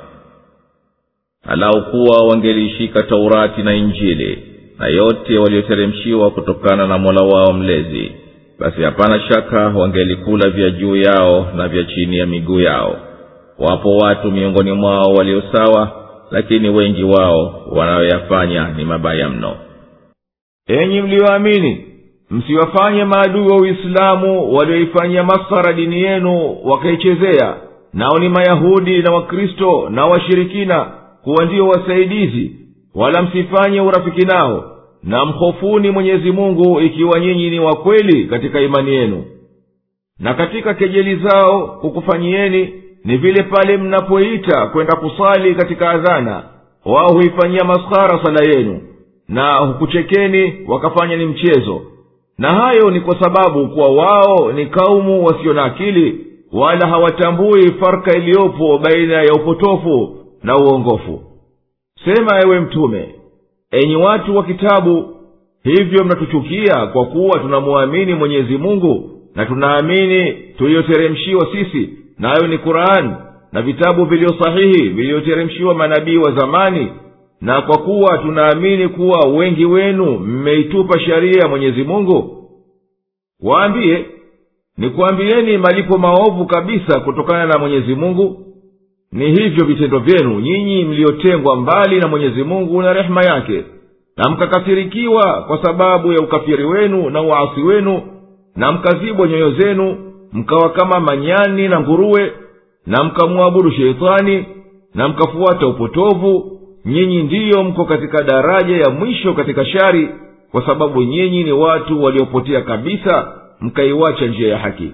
alau kuwa wangeliishika taurati na injili na yote walioteremshiwa kutokana na mola wao mlezi basi hapana shaka wangelikula vya juu yao na vya chini ya miguu yao wapo watu miongoni mwao walio sawa lakini wengi wao wanayoyafanya ni mabaya mno enyi mliyoamini msiwafanye maadui wa uislamu walioifanyia masara dini yenu wakaichezea nao ni mayahudi na wakristo na washirikina kuwa ndiyo wasaidizi wala msifanye urafiki nao na mhofuni mwenyezi mungu ikiwa nyinyi ni wakweli katika imani yenu na katika kejeli zao kukufanyieni ni vile pale mnapoita kwenda kusali katika adhana wao huifanyia maskhara sala yenu na hukuchekeni wakafanya ni mchezo na hayo ni kwa sababu kuwa wao ni kaumu wasio na akili wala hawatambui farka iliyopo baina ya upotofu na uongofu sema ewe mtume enyi watu wa kitabu hivyo mnatuchukia kwa kuwa tunamwamini mwenyezi mungu na tunaamini tuliyoteremshiwa sisi nayo ni qurani na vitabu vilivyo sahihi vilivyoteremshiwa manabii wa zamani na kwa kuwa tunaamini kuwa wengi wenu mmeitupa sheria ya mwenyezi mungu waambiye nikuambieni malipo maovu kabisa kutokana na mwenyezi mungu ni hivyo vitendo vyenu nyinyi mliotengwa mbali na mwenyezi mungu na rehema yake na mkakasirikiwa kwa sababu ya ukafiri wenu na uasi wenu na mkazibwa nyoyo zenu mkawa kama manyani na nguruwe na mkamwabudu sheitani na mkafuata upotovu nyinyi ndiyo mko katika daraja ya mwisho katika shari kwa sababu nyinyi ni watu waliopotea kabisa mkaiwacha njia ya haki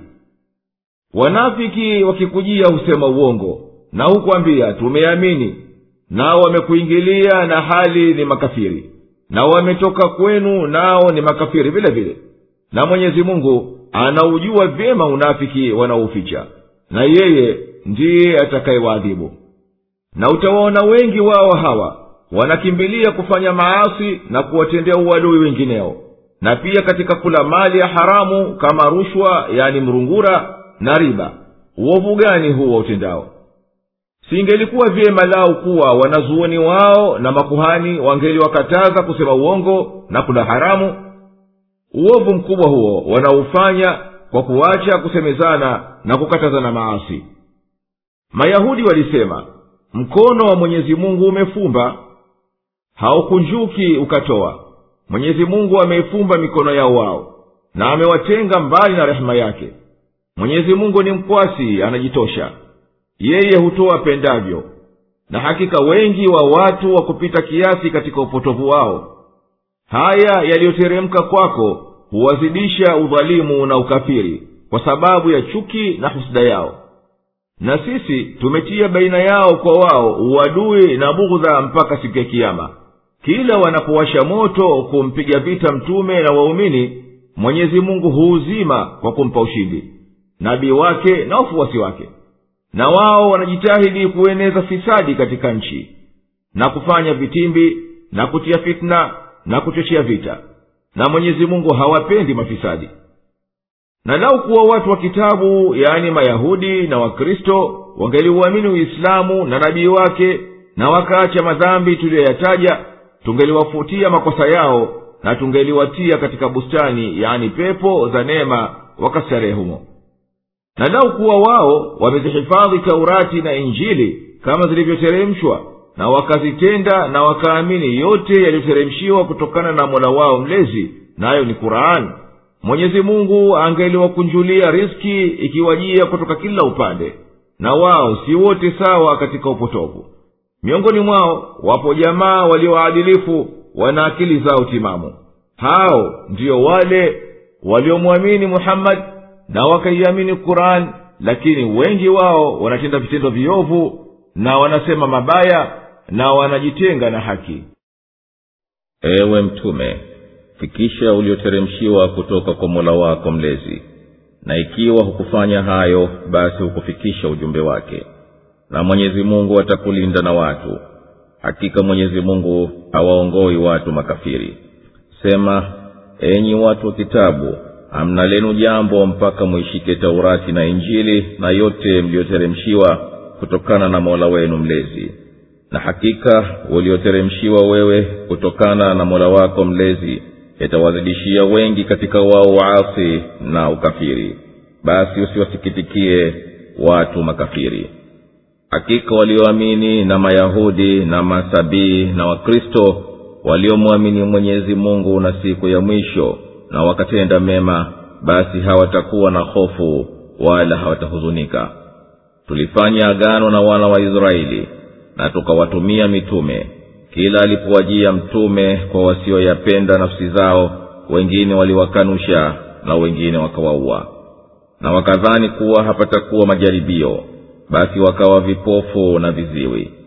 wanafiki wakikujia husema uongo na hukwambia tumeamini nao wamekuingilia na hali ni makafiri na wametoka kwenu nao ni makafiri vile vile na mwenyezi mungu anaujua vyema unafiki wanaouficha na yeye ndiye atakayewaadhibu na utawaona wengi wao hawa wanakimbilia kufanya maasi na kuwatendea uadui wengineo na pia katika kula mali ya haramu kama rushwa yani mrungura na riba uovu gani huo utendao singelikuwa vyema lao kuwa wanazuoni wao na makuhani wangeliwakataza kusema uongo na kula haramu uovu mkubwa huo wanaufanya kwa kuacha kusemezana na kukatazana maasi mayahudi walisema mkono wa mwenyezi mungu umefumba haukunjuki ukatoa mwenyezi mungu ameifumba mikono yao wao na amewatenga mbali na rehema yake mwenyezi mungu ni mkwasi anajitosha yeye hutoa pendavyo na hakika wengi wa watu wa kupita kiasi katika upotovu wao haya yaliyoteremka kwako huwazidisha udhalimu na ukafiri kwa sababu ya chuki na husda yao na sisi tumetia baina yao kwa wao uadui na bughudha mpaka siku ya kiama kila wanapowasha moto kumpiga vita mtume na waumini mwenyezi mungu huuzima kwa kumpa ushindi nabii wake na wafuasi wake na wao wanajitahidi kueneza fisadi katika nchi na kufanya vitimbi na kutia fitna na kuchochea vita na mwenyezi mungu hawapendi mafisadi na lau kuwa watu wa kitabu yaani mayahudi na wakristo wangeliuamini uislamu na nabii wake na wakaacha madhambi tuliyoyataja tungeliwafutia makosa yao na tungeliwatia katika bustani yaani pepo za neema wakastarehe humo na lau kuwa wao wamezihifadhi taurati na injili kama zilivyoteremshwa na wakazitenda na wakaamini yote yaliyoteremshiwa kutokana na mola wao mlezi nayo ni qurani mwenyezi mungu angeliwakunjulia riski ikiwajia kutoka kila upande na wao si wote sawa katika upotovu miongoni mwao wapo jamaa walioadilifu wana akili zao timamu hao ndiyo wale waliomwamini muhammadi na wakaiamini qurani lakini wengi wao wanatenda vitendo viovu na wanasema mabaya na wanajitenga na haki ewe mtume fikisha ulioteremshiwa kutoka kwa mola wako mlezi na ikiwa hukufanya hayo basi hukufikisha ujumbe wake na mwenyezi mungu atakulinda na watu hakika mwenyezi mungu hawaongoi watu makafiri sema enyi watu wa kitabu hamna lenu jambo mpaka mwishike taurati na injili na yote mliyoteremshiwa kutokana na mola wenu mlezi na hakika ulioteremshiwa wewe kutokana na mola wako mlezi yatawazidishia wengi katika wao waasi na ukafiri basi usiwasikitikie watu makafiri hakika walioamini na mayahudi na masabii na wakristo waliomwamini mwenyezi mungu na siku ya mwisho na wakatenda mema basi hawatakuwa na hofu wala hawatahuzunika tulifanya agano na wana wa israeli na tukawatumia mitume kila alipowajia mtume kwa wasioyapenda nafsi zao wengine waliwakanusha na wengine wakawaua na wakadhani kuwa hapatakuwa majaribio basi wakawa vipofu na viziwi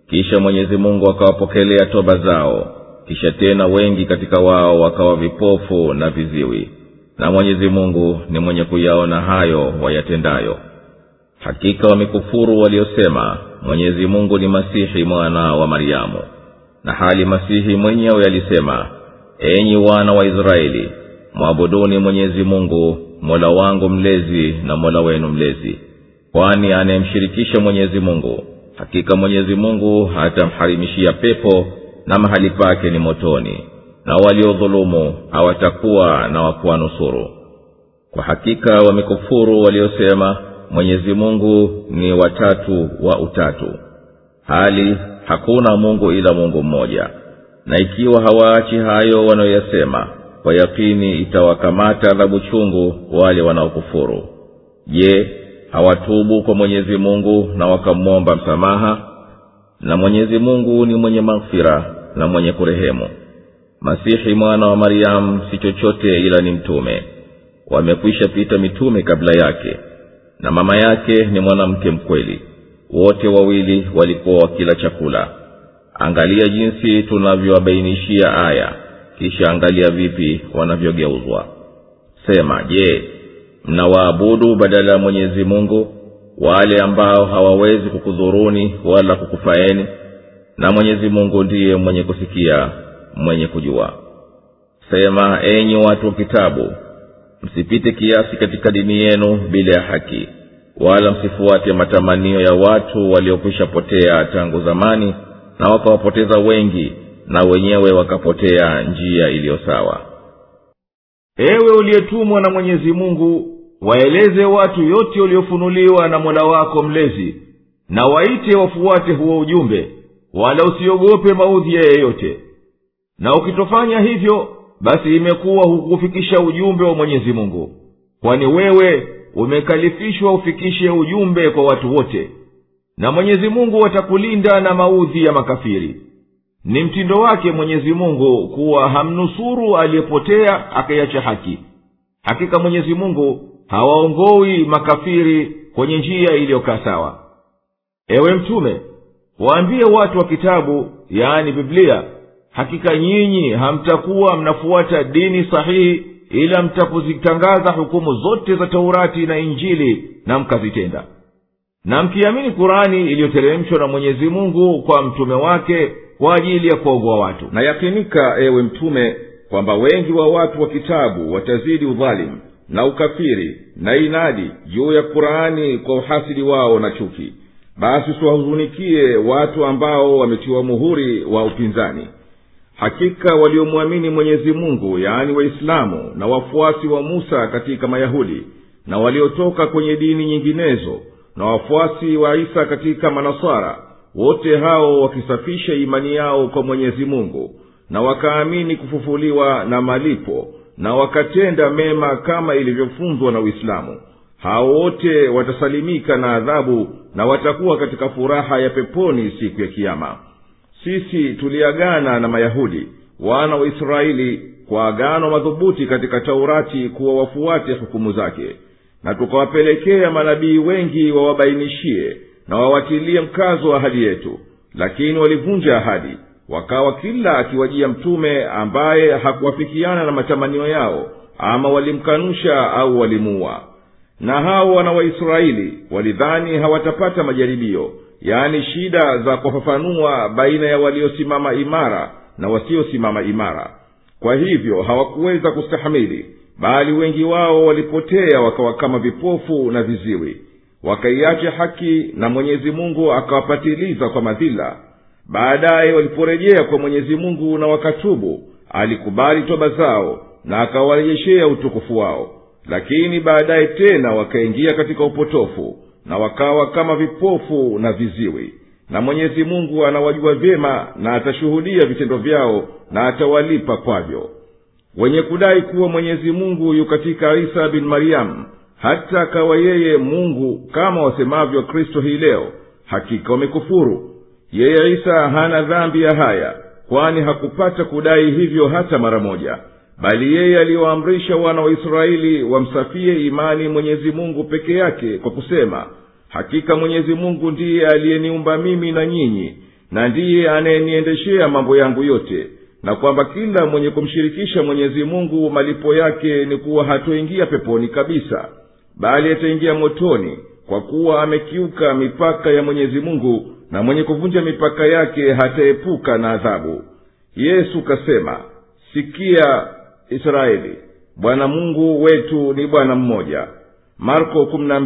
kisha mwenyezi mungu akawapokelea toba zao kisha tena wengi katika wao wakawa vipofu na viziwi na mwenyezi mungu ni mwenye kuyaona hayo wayatendayo hakika wamekufuru waliosema mwenyezi mungu ni masihi mwana wa maryamu na hali masihi mwenyewe alisema enyi wana wa israeli mwabuduni mwenyezi mungu mola wangu mlezi na mola wenu mlezi kwani anayemshirikisha mwenyezi mungu hakika mwenyezi mungu hatamharimishia pepo na mahali pake ni motoni na waliodhulumu hawatakuwa na wakuwanusuru kwa hakika wamekufuru waliosema mwenyezi mungu ni watatu wa utatu hali hakuna mungu ila mungu mmoja na ikiwa hawaachi hayo wanayoyasema kwa yakini itawakamata adhabu chungu wale wanaokufuru je hawatubu kwa mwenyezi mungu na wakamwomba msamaha na mwenyezi mungu ni mwenye maghfira na mwenye kurehemu masihi mwana wa maryamu si chochote ila ni mtume wamekwisha pita mitume kabla yake na mama yake ni mwanamke mkweli wote wawili walikuwa wakila chakula angalia jinsi tunavyowabainishia aya kisha angalia vipi wanavyogeuzwa sema je mnawaabudu badala ya mwenyezi mungu wale ambao hawawezi kukudhuruni wala kukufaeni na mwenyezi mungu ndiye mwenye kusikia mwenye kujua sema enyi watu wa kitabu msipite kiasi katika dini yenu bila ya haki wala msifuate matamanio ya watu waliokwisha potea tangu zamani na wakawapoteza wengi na wenyewe wakapotea njia iliyo sawa ewe uliyetumwa na mwenyezi mungu waeleze watu yote uliofunuliwa na mola wako mlezi na waite wafuate huo ujumbe wala usiogope maudhi ya yeyote na ukitofanya hivyo basi imekuwa hukufikisha ujumbe wa mwenyezi mungu kwani wewe umekalifishwa ufikishe ujumbe kwa watu wote na mwenyezi mungu atakulinda na maudhi ya makafiri ni mtindo wake mwenyezi mungu kuwa hamnusuru aliyepotea akaiacha haki hakika mwenyezi mungu hawaongowi makafiri kwenye njia iliyokaa sawa ewe mtume waambie watu wa kitabu yaani biblia hakika nyinyi hamtakuwa mnafuata dini sahihi ila mtapozitangaza hukumu zote za taurati na injili na mkazitenda na mkiamini kurani iliyoteremshwa na mwenyezi mungu kwa mtume wake kwa ajili ya kuwaogoa watu na yakinika ewe mtume kwamba wengi wa watu wa kitabu watazidi udhalimu na ukafiri na inadi juu ya kurani kwa uhasidi wao na chuki basi usiwahuzunikie watu ambao wametiwa muhuri wa upinzani hakika waliomwamini mwenyezi mungu yaani waislamu na wafuasi wa musa katika mayahudi na waliotoka kwenye dini nyinginezo na wafuasi wa isa katika manasara wote hao wakisafisha imani yao kwa mwenyezi mungu na wakaamini kufufuliwa na malipo na wakatenda mema kama ilivyofunzwa na uislamu hao wote watasalimika na adhabu na watakuwa katika furaha ya peponi siku ya kiama sisi tuliagana na mayahudi wana wa israeli kwa agano madhubuti katika taurati kuwa wafuate hukumu zake na tukawapelekea manabii wengi wawabainishie na wawatilie mkazo wa ahadi yetu lakini walivunja ahadi wakawa kila akiwajia mtume ambaye hakuwafikiana na matamanio yao ama walimkanusha au walimuua na hao wana waisraeli walidhani hawatapata majaribio yaani shida za kufafanua baina ya waliosimama imara na wasiosimama imara kwa hivyo hawakuweza kustahamili bali wengi wao walipotea wakawa kama vipofu na viziwi wakaiacha haki na mwenyezi mungu akawapatiliza kwa madhila baadaye waliporejea kwa mwenyezi mungu na wakatubu alikubali toba zao na akawarejeshea utukufu wao lakini baadaye tena wakaingia katika upotofu na wakawa kama vipofu na viziwi na mwenyezi mungu anawajua vyema na atashuhudia vitendo vyao na atawalipa kwavyo wenye kudai kuwa mwenyezi mungu yu katika isa bin maryamu hata akawa yeye mungu kama wasemavyo kristo hii leo hakika wamekufuru yeye isa hana dhambi ya haya kwani hakupata kudai hivyo hata mara moja bali yeye aliyoamrisha wana wa israeli wamsafie imani mwenyezi mungu peke yake kwa kusema hakika mwenyezi mungu ndiye aliyeniumba mimi na nyinyi na ndiye anayeniendeshea mambo yangu yote na kwamba kila mwenye kumshirikisha mwenyezi mungu malipo yake ni kuwa hatoingia peponi kabisa bali ataingia motoni kwa kuwa amekiuka mipaka ya mwenyezi mungu na mwenye kuvunja mipaka yake hataepuka na adhabu yesu kasema sikia israeli bwana mungu wetu ni bwana mmoja marko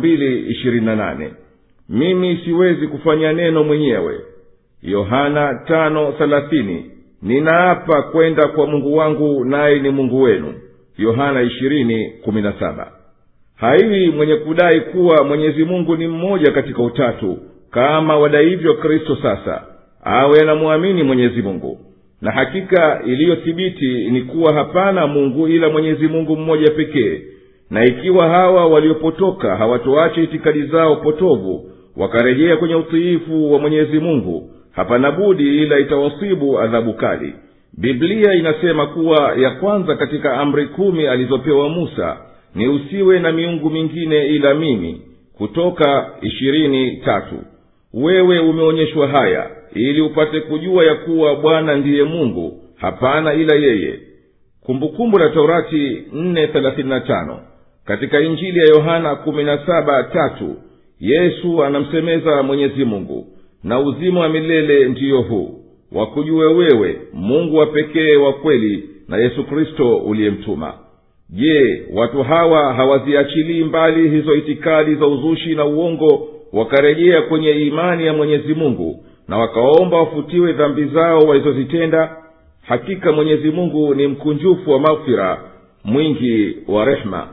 mimi siwezi kufanya neno mwenyewe yohana tano thelathini ninaapa kwenda kwa mungu wangu naye ni mungu wenu yohana ishirini kumi na saba haiwi mwenye kudai kuwa mwenyezi mungu ni mmoja katika utatu kama wadaivyo kristo sasa awe anamwamini mwenyezi mungu na hakika iliyothibiti ni kuwa hapana mungu ila mwenyezi mungu mmoja pekee na ikiwa hawa waliopotoka hawatoacha itikadi zao potovu wakarejea kwenye utiifu wa mwenyezi mungu hapana budi ila itawasibu adhabu kali biblia inasema kuwa ya kwanza katika amri kumi alizopewa musa ni usiwe na miungu mingine ila mimi kutoka ishirini tatu wewe umeonyeshwa haya ili upate kujua ya kuwa bwana ndiye mungu hapana ila yeye kumbukumbu la taurati nne thelathini na tano katika injili ya yohana kumi na saba tatu yesu anamsemeza mwenyezi mungu na uzima wa milele ndiyo huu wakujue wewe mungu wa pekee wa kweli na yesu kristo uliyemtuma je watu hawa hawaziachilii mbali hizo itikadi za uzushi na uongo wakarejea kwenye imani ya mwenyezi mungu na wakaomba wafutiwe dhambi zao walizozitenda hakika mwenyezi mungu ni mkunjufu wa maghfira mwingi wa rehema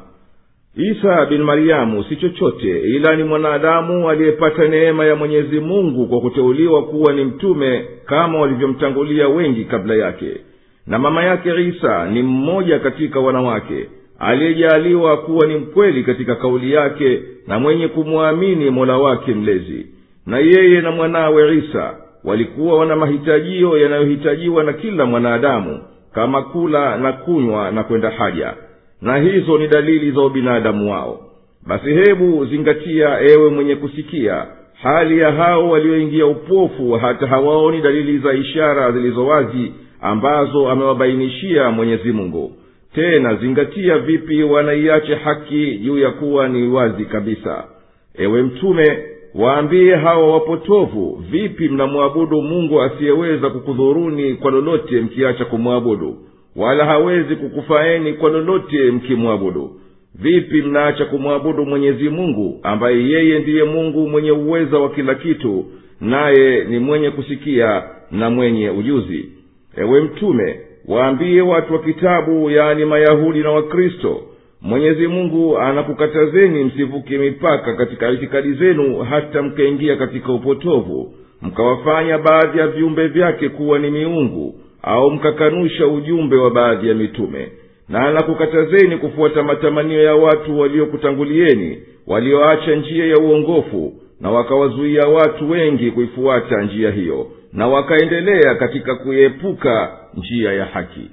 isa bin mariamu si chochote ila ni mwanadamu aliyepata neema ya mwenyezi mungu kwa kuteuliwa kuwa ni mtume kama walivyomtangulia wengi kabla yake na mama yake isa ni mmoja katika wanawake aliyejaaliwa kuwa ni mkweli katika kauli yake na mwenye kumwamini mola wake mlezi na yeye na mwanawe isa walikuwa wana mahitajio yanayohitajiwa na kila mwanadamu kama kula na kunywa na kwenda haja na hizo ni dalili za ubinadamu wao basi hebu zingatia ewe mwenye kusikia hali ya hao walioingia upofu hata hawaoni dalili za ishara zilizo wazi ambazo amewabainishia mwenyezi mungu tena zingatia vipi wanaiache haki juu ya kuwa ni wazi kabisa ewe mtume waambie hawa wapotovu vipi mnamwabudu mungu asiyeweza kukudhuruni kwa lolote mkiacha kumwabudu wala hawezi kukufaeni kwa lolote mkimwabudu vipi mnaacha kumwabudu mwenyezi mungu ambaye yeye ndiye mungu mwenye uweza wa kila kitu naye ni mwenye kusikia na mwenye ujuzi ewe mtume waambie watu wa kitabu yaani mayahudi na wakristo mwenyezi mungu anakukatazeni msivuke mipaka katika itikadi zenu hata mkaingia katika upotovu mkawafanya baadhi ya viumbe vyake kuwa ni miungu au mkakanusha ujumbe wa baadhi ya mitume na anakukatazeni kufuata matamanio ya watu waliokutangulieni walioacha njia ya uongofu na wakawazuia watu wengi kuifuata njia hiyo na wakaendelea katika kuiepuka njia ya haki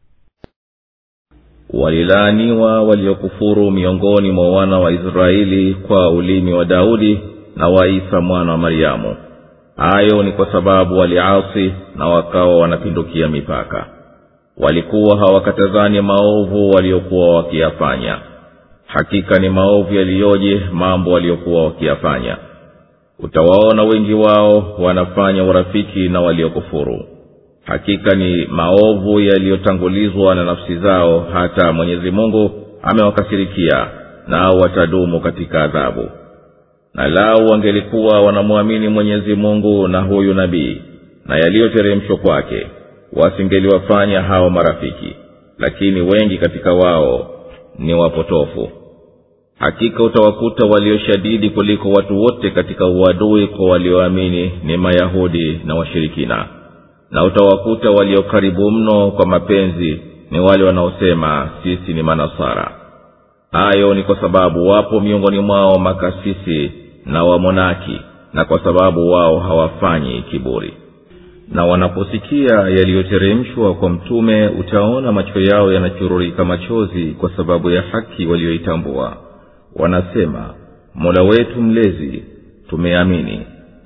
walilaaniwa waliokufuru miongoni mwa wana wa israeli kwa ulimi wa daudi na wa isa mwana wa maryamu hayo ni kwa sababu waliasi na wakawa wanapindukia mipaka walikuwa hawakatazani maovu waliokuwa wakiyafanya hakika ni maovu yaliyoje mambo waliokuwa wakiyafanya utawaona wengi wao wanafanya urafiki na waliokufuru hakika ni maovu yaliyotangulizwa na nafsi zao hata mwenyezi mungu amewakasirikia nao watadumu katika adhabu na lau wangelikuwa wanamwamini mwenyezi mungu na huyu nabii na yaliyoteremshwa kwake wasingeliwafanya hao marafiki lakini wengi katika wao ni wapotofu hakika utawakuta walioshadidi kuliko watu wote katika uadui kwa walioamini ni mayahudi na washirikina na utawakuta walio karibu mno kwa mapenzi ni wale wanaosema sisi ni manasara hayo ni kwa sababu wapo miongoni mwao makasisi na wamonaki na kwa sababu wao hawafanyi kiburi na wanaposikia yaliyoteremshwa kwa mtume utaona macho yao yanachururika machozi kwa sababu ya haki walioitambua wanasema mola wetu mlezi tumeamini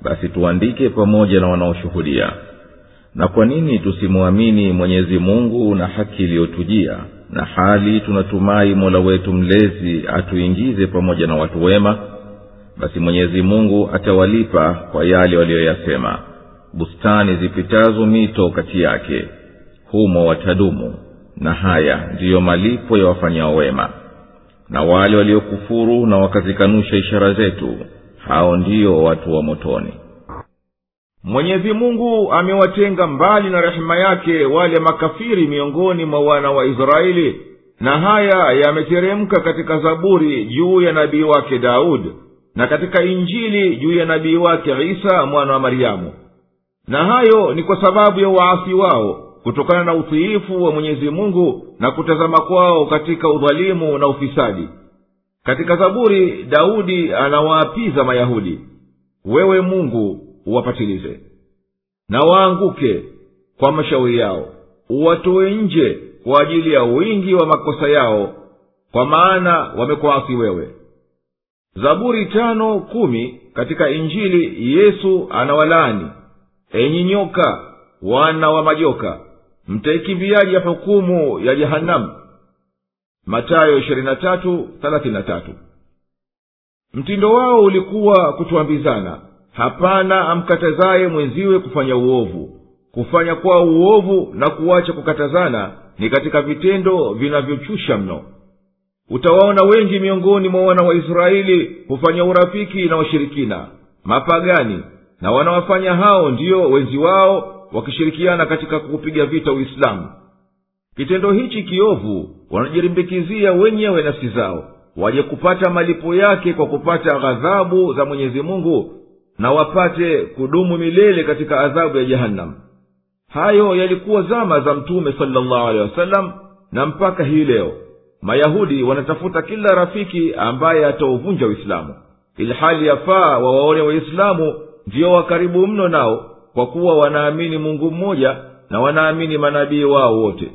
basi tuandike pamoja na wanaoshuhudia na kwa nini tusimwamini mwenyezi mungu na haki iliyotujia na hali tunatumai mola wetu mlezi atuingize pamoja na watu wema basi mwenyezi mungu atawalipa kwa yale waliyoyasema bustani zipitazo mito kati yake humo watadumu na haya ndiyo malipo ya wafanyao wema na wale waliokufuru na wakazikanusha ishara zetu hao ndiyo watu wa motoni mwenyezi mungu amewatenga mbali na rehema yake wale makafiri miongoni mwa wana wa israeli na haya yameteremka katika zaburi juu ya nabii wake daudi na katika injili juu ya nabii wake isa mwana wa maryamu na hayo ni kwa sababu ya waasi wao kutokana na utiifu wa mwenyezi mungu na kutazama kwao katika udhalimu na ufisadi katika zaburi daudi anawaapiza mayahudi wewe mungu uwapatilize na waanguke kwa mashauri yao uwatoe nje kwa ajili ya wingi wa makosa yao kwa maana wamekuasi wewe zaburi tano kumi katika injili yesu anawalaani enyi nyoka wana wa majoka mtaikimbiaji ya hukumu ya jehanamu matayo 23:33. mtindo wao ulikuwa kutuambizana hapana amkatazaye mwenziwe kufanya uovu kufanya kwao uovu na kuacha kukatazana ni katika vitendo vinavyochusha mno utawaona wengi miongoni mwa wana wa israeli hufanya urafiki na washirikina mapagani na wanawafanya hao ndiyo wenzi wao wakishirikiana katika kuupiga vita uislamu kitendo hichi kiovu wanajirimbikizia wenyewe nafsi zao waje kupata malipo yake kwa kupata ghadhabu za mwenyezi mungu na wapate kudumu milele katika adhabu ya jehanamu hayo yalikuwa zama za mtume salllahu alehi wasallam na mpaka hii leo mayahudi wanatafuta kila rafiki ambaye atauvunja uislamu ilhali yafaa wawaone waislamu ndiyo wakaribu mno nao kwa kuwa wanaamini mungu mmoja na wanaamini manabii wao wote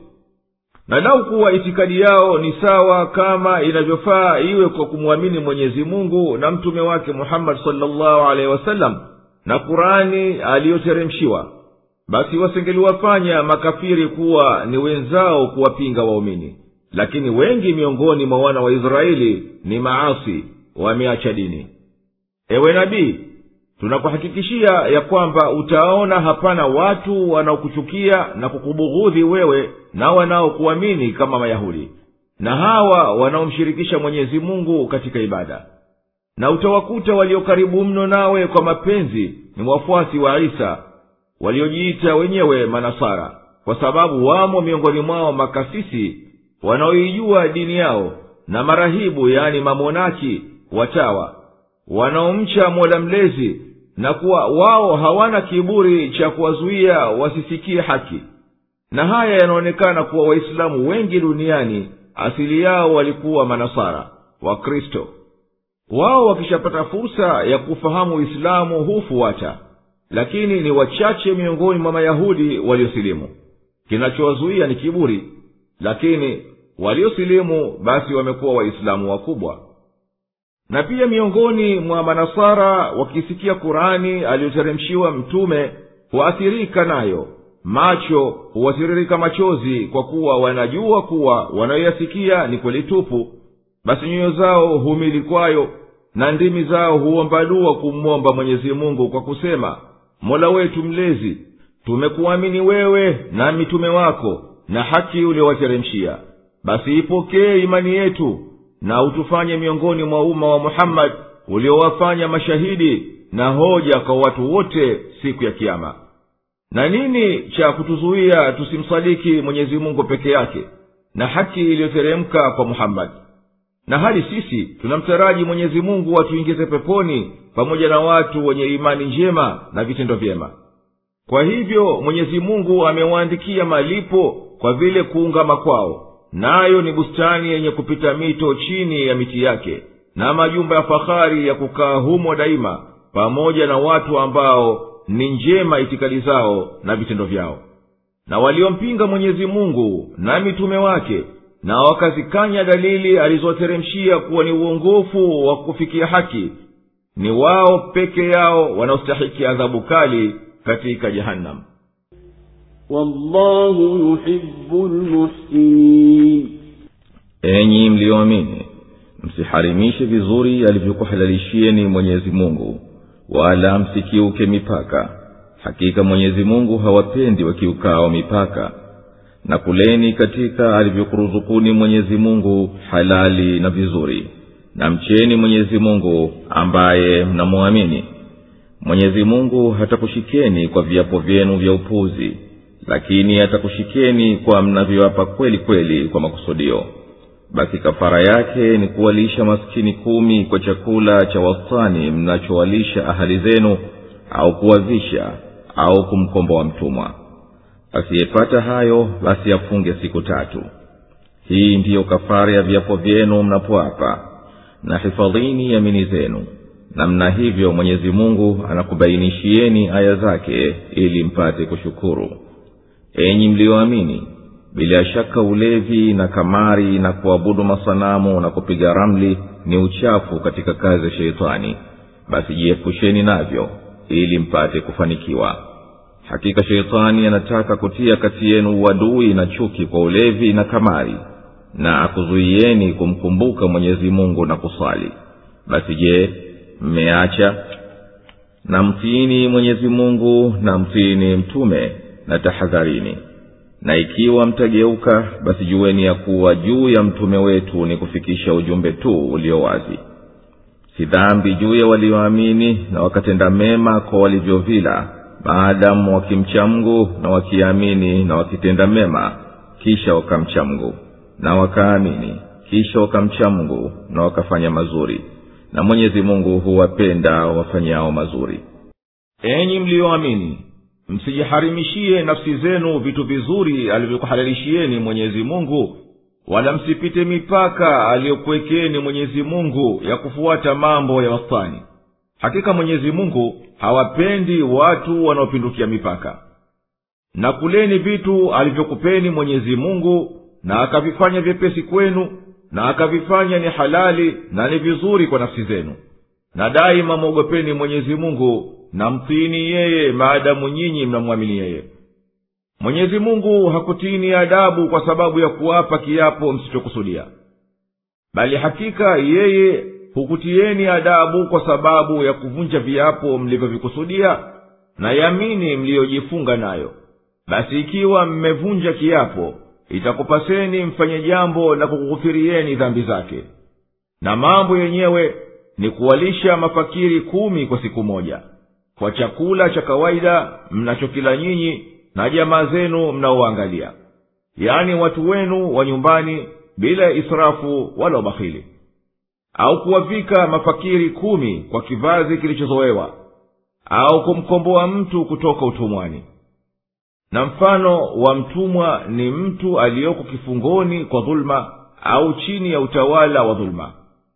na lau kuwa itikadi yao ni sawa kama inavyofaa iwe kwa kumwamini mwenyezi mungu na mtume wake muhammadi salllahu alehi wasallam na kurani aliyoteremshiwa basi wasengeliwafanya makafiri kuwa ni wenzao kuwapinga waumini lakini wengi miongoni mwa wana wa israeli ni maasi wameacha dini ewe nabii tunakuhakikishia ya kwamba utaona hapana watu wanaokuchukia na kukubughudhi wewe na wanaokuamini kama mayahudi na hawa wanaomshirikisha mwenyezi mungu katika ibada na utawakuta walio karibu mno nawe kwa mapenzi ni wafuasi wa isa waliojiita wenyewe manasara kwa sababu wamo miongoni mwao makasisi wanaoijua dini yao na marahibu yaani mamonaki watawa wanaomcha mola mlezi na kuwa wao hawana kiburi cha kuwazuia wasisikie haki na haya yanaonekana kuwa waislamu wengi duniani asili yao walikuwa manasara wakristo wao wakishapata fursa ya kufahamu uislamu hufuata lakini ni wachache miongoni mwa mayahudi waliosilimu kinachowazuia ni kiburi lakini waliosilimu basi wamekuwa waislamu wakubwa na pia miongoni mwa manasara wakisikia kurani aliyoteremshiwa mtume huathirika nayo macho huwatiririka machozi kwa kuwa wanajua kuwa wanayoyasikia ni kweli tupu basi nyoyo zao humili kwayo na ndimi zao huomba dua kumwomba mwenyezi mungu kwa kusema mola wetu mlezi tumekuamini wewe na mitume wako na haki uliowateremshia basi ipokee imani yetu na utufanye miongoni mwa umma wa muhammadi uliowafanya mashahidi na hoja kwa watu wote siku ya kiama na nini cha kutuzuia tusimsadiki mwenyezi mungu peke yake na haki iliyoteremka kwa muhammadi na hali sisi tunamtaraji mwenyezi mungu atuingize peponi pamoja na watu wenye imani njema na vitendo vyema kwa hivyo mwenyezi mungu amewaandikia malipo kwa vile kuungama kwao nayo ni bustani yenye kupita mito chini ya miti yake na majumba ya fahari ya kukaa humo daima pamoja na watu ambao ni njema itikadi zao na vitendo vyao na waliompinga mwenyezi mungu na mitume wake na wakazikanya dalili alizoteremshia kuwa ni uongofu wa kufikia haki ni wao peke yao wanaostahiki adhabu kali katika jehanamu والله يحب المحسنين enyi mliyoamini msiharimishe vizuri alivyokuhalalishieni mwenyezi mungu wala msikiuke mipaka hakika mwenyezi mungu hawapendi wakiukao mipaka na kuleni katika alivyokuruzukuni mwenyezi mungu halali na vizuri na mcheni mwenyezi mungu ambaye mnamwamini mwenyezi mungu hatakushikeni kwa viapo vyenu vya upuzi lakini atakushikeni kwa mnavyoapa kweli kweli kwa makusudio basi kafara yake ni kuwalisha maskini kumi kwa chakula cha wastani mnachowalisha ahali zenu au kuwavisha au kumkomboa mtumwa asiyepata hayo basi afunge siku tatu hii ndiyo kafara ya viapo vyenu mnapoapa na hifadhini yamini zenu namna hivyo mwenyezi mungu anakubainishieni aya zake ili mpate kushukuru enyi mliyoamini bila shaka ulevi na kamari na kuabudu masanamu na kupiga ramli ni uchafu katika kazi ya sheitani basi jiepusheni navyo ili mpate kufanikiwa hakika sheitani anataka kutia kati yenu uadui na chuki kwa ulevi na kamari na akuzuieni kumkumbuka mwenyezi mungu na kusali basi je mmeacha na mtiini mwenyezi mungu na mtiini mtume na tahadharini na ikiwa mtageuka basi jueni ya kuwa juu ya mtume wetu ni kufikisha ujumbe tu ulio wazi si dhambi juu ya walioamini na wakatenda mema kwa walivyovila maadamu wakimcha mgu na wakiamini na wakitenda mema kisha wakamcha mgu na wakaamini kisha wakamcha mgu na wakafanya mazuri na mwenyezi mungu huwapenda wafanyao mazuri enyi mliyoamini msijiharimishie nafsi zenu vitu vizuri alivyokuhalalishieni mwenyezi mungu wala msipite mipaka aliyokuwekeni mwenyezi mungu ya kufuata mambo ya wastani hakika mwenyezi mungu hawapendi watu wanaopindukia mipaka na kuleni vitu alivyokupeni mwenyezi mungu na akavifanya vyepesi kwenu na akavifanya ni halali na ni vizuri kwa nafsi zenu na daima mwogopeni mwenyezi mungu na mtiini yeye maadamu nyinyi mnamwamini yeye mwenyezi mungu hakutiini adabu kwa sababu ya kuwapa kiapo msichokusudia bali hakika yeye hukutieni adabu kwa sababu ya kuvunja viapo mlivyovikusudia na yamini mliyojifunga nayo basi ikiwa mmevunja kiapo itakupaseni mfanye jambo la kukughufirieni dhambi zake na mambo yenyewe ni kuwalisha mafakiri kumi kwa siku moja kwa chakula cha kawaida mnachokila nyinyi na jamaa zenu mnaoangalia yaani watu wenu wa nyumbani bila ya israfu wala ubakhili au kuwavika mafakiri kumi kwa kivazi kilichozowewa au kumkomboa mtu kutoka utumwani na mfano wa mtumwa ni mtu aliyoko kifungoni kwa dhuluma au chini ya utawala wa dhuluma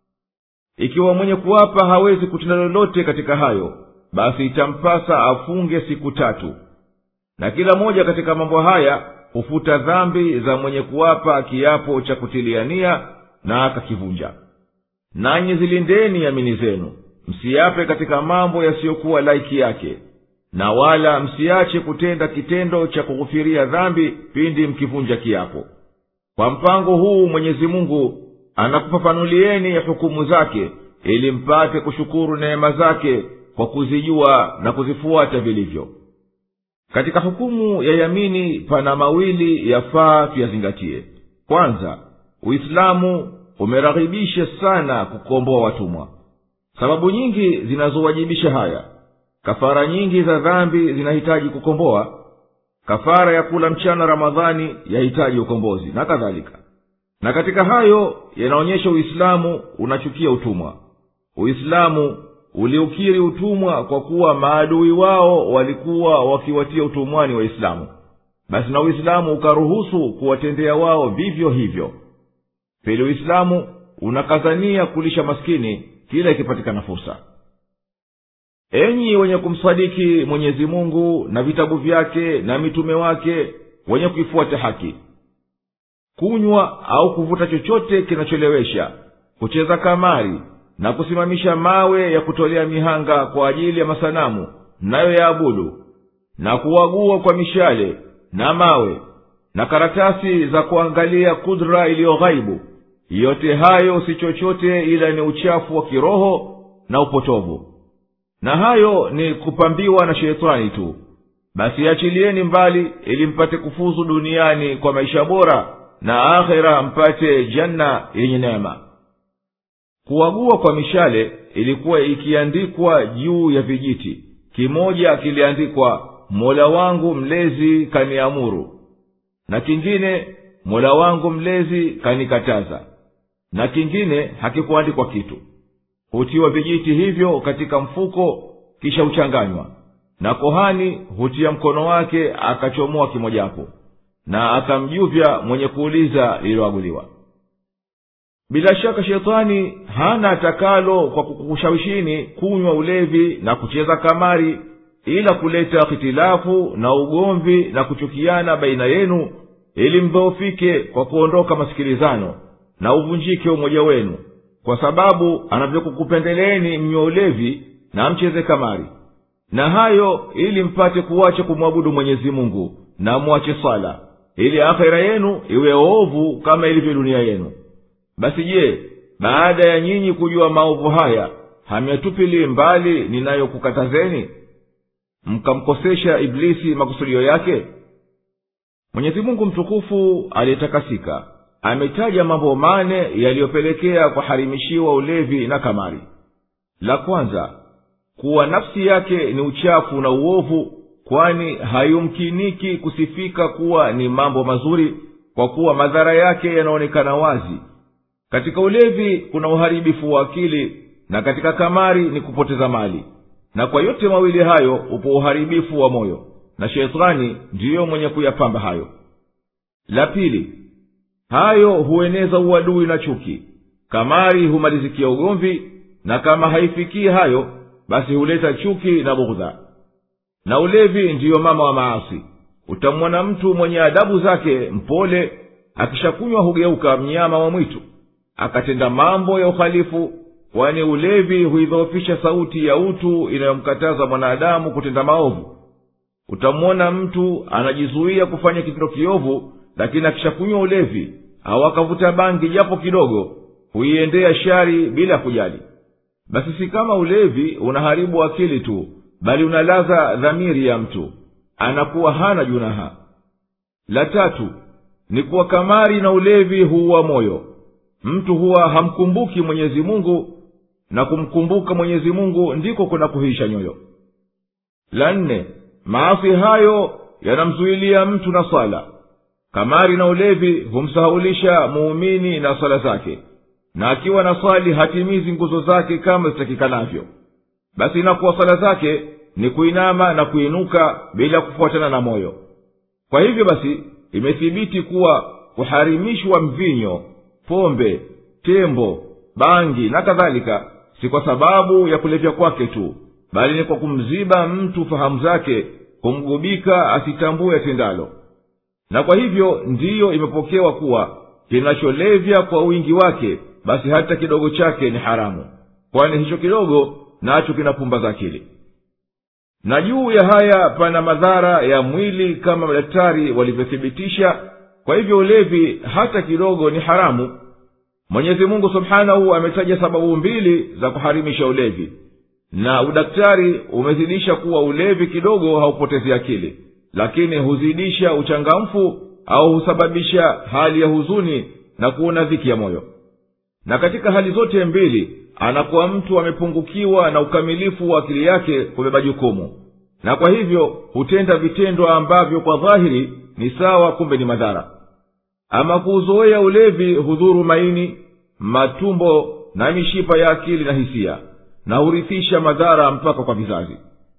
ikiwa mwenye kuwapa hawezi kutenda lolote katika hayo basi itampasa afunge siku tatu na kila moja katika mambo haya hufuta dhambi za mwenye kuwapa kiapo cha kutiliania na akakivunja nanyi zilindeni yamini zenu msiape katika mambo yasiyokuwa laiki yake na wala msiache kutenda kitendo cha kughufiria dhambi pindi mkivunja kiapo kwa mpango huu mwenyezi mungu anakufafanulieni hukumu zake ili mpate kushukuru neema zake kwa kuzijua na kuzifuata vilivyo katika hukumu ya yamini pana mawili yafaa tuyazingatie kwanza uislamu umeraghibisha sana kukomboa watumwa sababu nyingi zinazowajibisha haya kafara nyingi za dhambi zinahitaji kukomboa kafara ya kula mchana ramadhani yahitaji ukombozi na kadhalika na katika hayo yanaonyesha uislamu unachukia utumwa uislamu uliukiri utumwa kwa kuwa maadui wao walikuwa wakiwatia utumwani waislamu basi na uislamu ukaruhusu kuwatendea wao vivyo hivyo pili uislamu unakazania kulisha maskini kila ikipatikana fursa enyi wenye kumsadiki mwenyezi mungu na vitabu vyake na mitume wake wenye kuifuata haki kunywa au kuvuta chochote kinacholewesha kucheza kamari na kusimamisha mawe ya kutolea mihanga kwa ajili ya masanamu mnayo yaabudu na kuwagua kwa mishale na mawe na karatasi za kuangalia kudra iliyo ghaibu yote hayo si chochote ila ni uchafu wa kiroho na upotovu na hayo ni kupambiwa na sheitani tu basi achilieni mbali ili mpate kufuzu duniani kwa maisha bora na akhera mpate janna yenye neema kuwagua kwa mishale ilikuwa ikiandikwa juu ya vijiti kimoja kiliandikwa mola wangu mlezi kaniamuru na kingine mola wangu mlezi kanikataza na kingine hakikuandikwa kitu hutiwa vijiti hivyo katika mfuko kisha huchanganywa na kohani hutia mkono wake akachomoa kimojapo na akamjuvya mwenye kuuliza lililoaguliwa bila shaka shetani hana atakalo kwa kukushawishini kunywa ulevi na kucheza kamari ila kuleta hitilafu na ugomvi na kuchukiana baina yenu ili mdhoofike kwa kuondoka masikilizano na uvunjike umoja wenu kwa sababu anavyokukupendeleeni mnywa ulevi na mcheze kamari na hayo ili mpate kuwacha kumwabudu mwenyezi mungu na mwache swala ili akhera yenu iwe ovu kama ilivyo dunia yenu basi je baada ya nyinyi kujua maovu haya hamyatupili mbali ninayokukatazeni mkamkosesha iblisi makusudio yake mwenyezi mungu mtukufu aliyetakasika ametaja mambo mane yaliyopelekea kuharimishiwa ulevi na kamari la kwanza kuwa nafsi yake ni uchafu na uovu kwani hayumkiniki kusifika kuwa ni mambo mazuri kwa kuwa madhara yake yanaonekana wazi katika ulevi kuna uharibifu wa akili na katika kamari ni kupoteza mali na kwa yote mawili hayo upo uharibifu wa moyo na shetani ndiyo mwenye kuyapamba hayo la pili hayo hueneza uadui na chuki kamari humalizikia ugomvi na kama haifikii hayo basi huleta chuki na bughdha na ulevi ndiyo mama wa maasi utamwona mtu mwenye adabu zake mpole akishakunywa hugeuka mnyama wa mwitu akatenda mambo ya uhalifu kwani ulevi huidhoofisha sauti ya utu inayomkataza mwanadamu kutenda maovu utamwona mtu anajizuia kufanya kitendo kiovu lakini akishakunywa ulevi au akavuta bangi japo kidogo huiendea shari bila kujali basi si kama ulevi unaharibu akili tu bali unalaza dhamiri ya mtu anakuwa hana junaha la tatu ni kuwa kamari na ulevi huua moyo mtu huwa hamkumbuki mwenyezi mungu na kumkumbuka mwenyezi mungu ndiko kuna kuhisha nyoyo la nne maasi hayo yanamzuilia mtu na swala kamari na ulevi humsahaulisha muumini na swala zake na akiwa na swali hatimizi nguzo zake kama zitakikanavyo basi inakuwa swala zake ni kuinama na kuinuka bila kufuatana na moyo kwa hivyo basi imethibiti kuwa kuharimishwa mvinyo pombe tembo bangi na kadhalika si kwa sababu ya kulevya kwake tu bali ni kwa kumziba mtu fahamu zake kumgubika asitambue atendalo na kwa hivyo ndiyo imepokewa kuwa kinacholevya kwa wingi wake basi hata kidogo chake ni haramu kwani hicho kidogo nacho kinapumbaza akili na juu ya haya pana madhara ya mwili kama madaktari walivyothibitisha kwa hivyo ulevi hata kidogo ni haramu mwenyezi mungu subhanahu ametaja sababu mbili za kuharimisha ulevi na udaktari umezidisha kuwa ulevi kidogo haupotezi akili lakini huzidisha uchangamfu au husababisha hali ya huzuni na kuona dhiki ya moyo na katika hali zote mbili anakuwa mtu amepungukiwa na ukamilifu wa akili yake kubeba jukumu na kwa hivyo hutenda vitendo ambavyo kwa dhahiri ni sawa kumbe ni madhara ama kuuzoea ulevi hudhuru maini matumbo na mishipa ya akili na hisia na hurithisha madhara mpaka kwa vizazi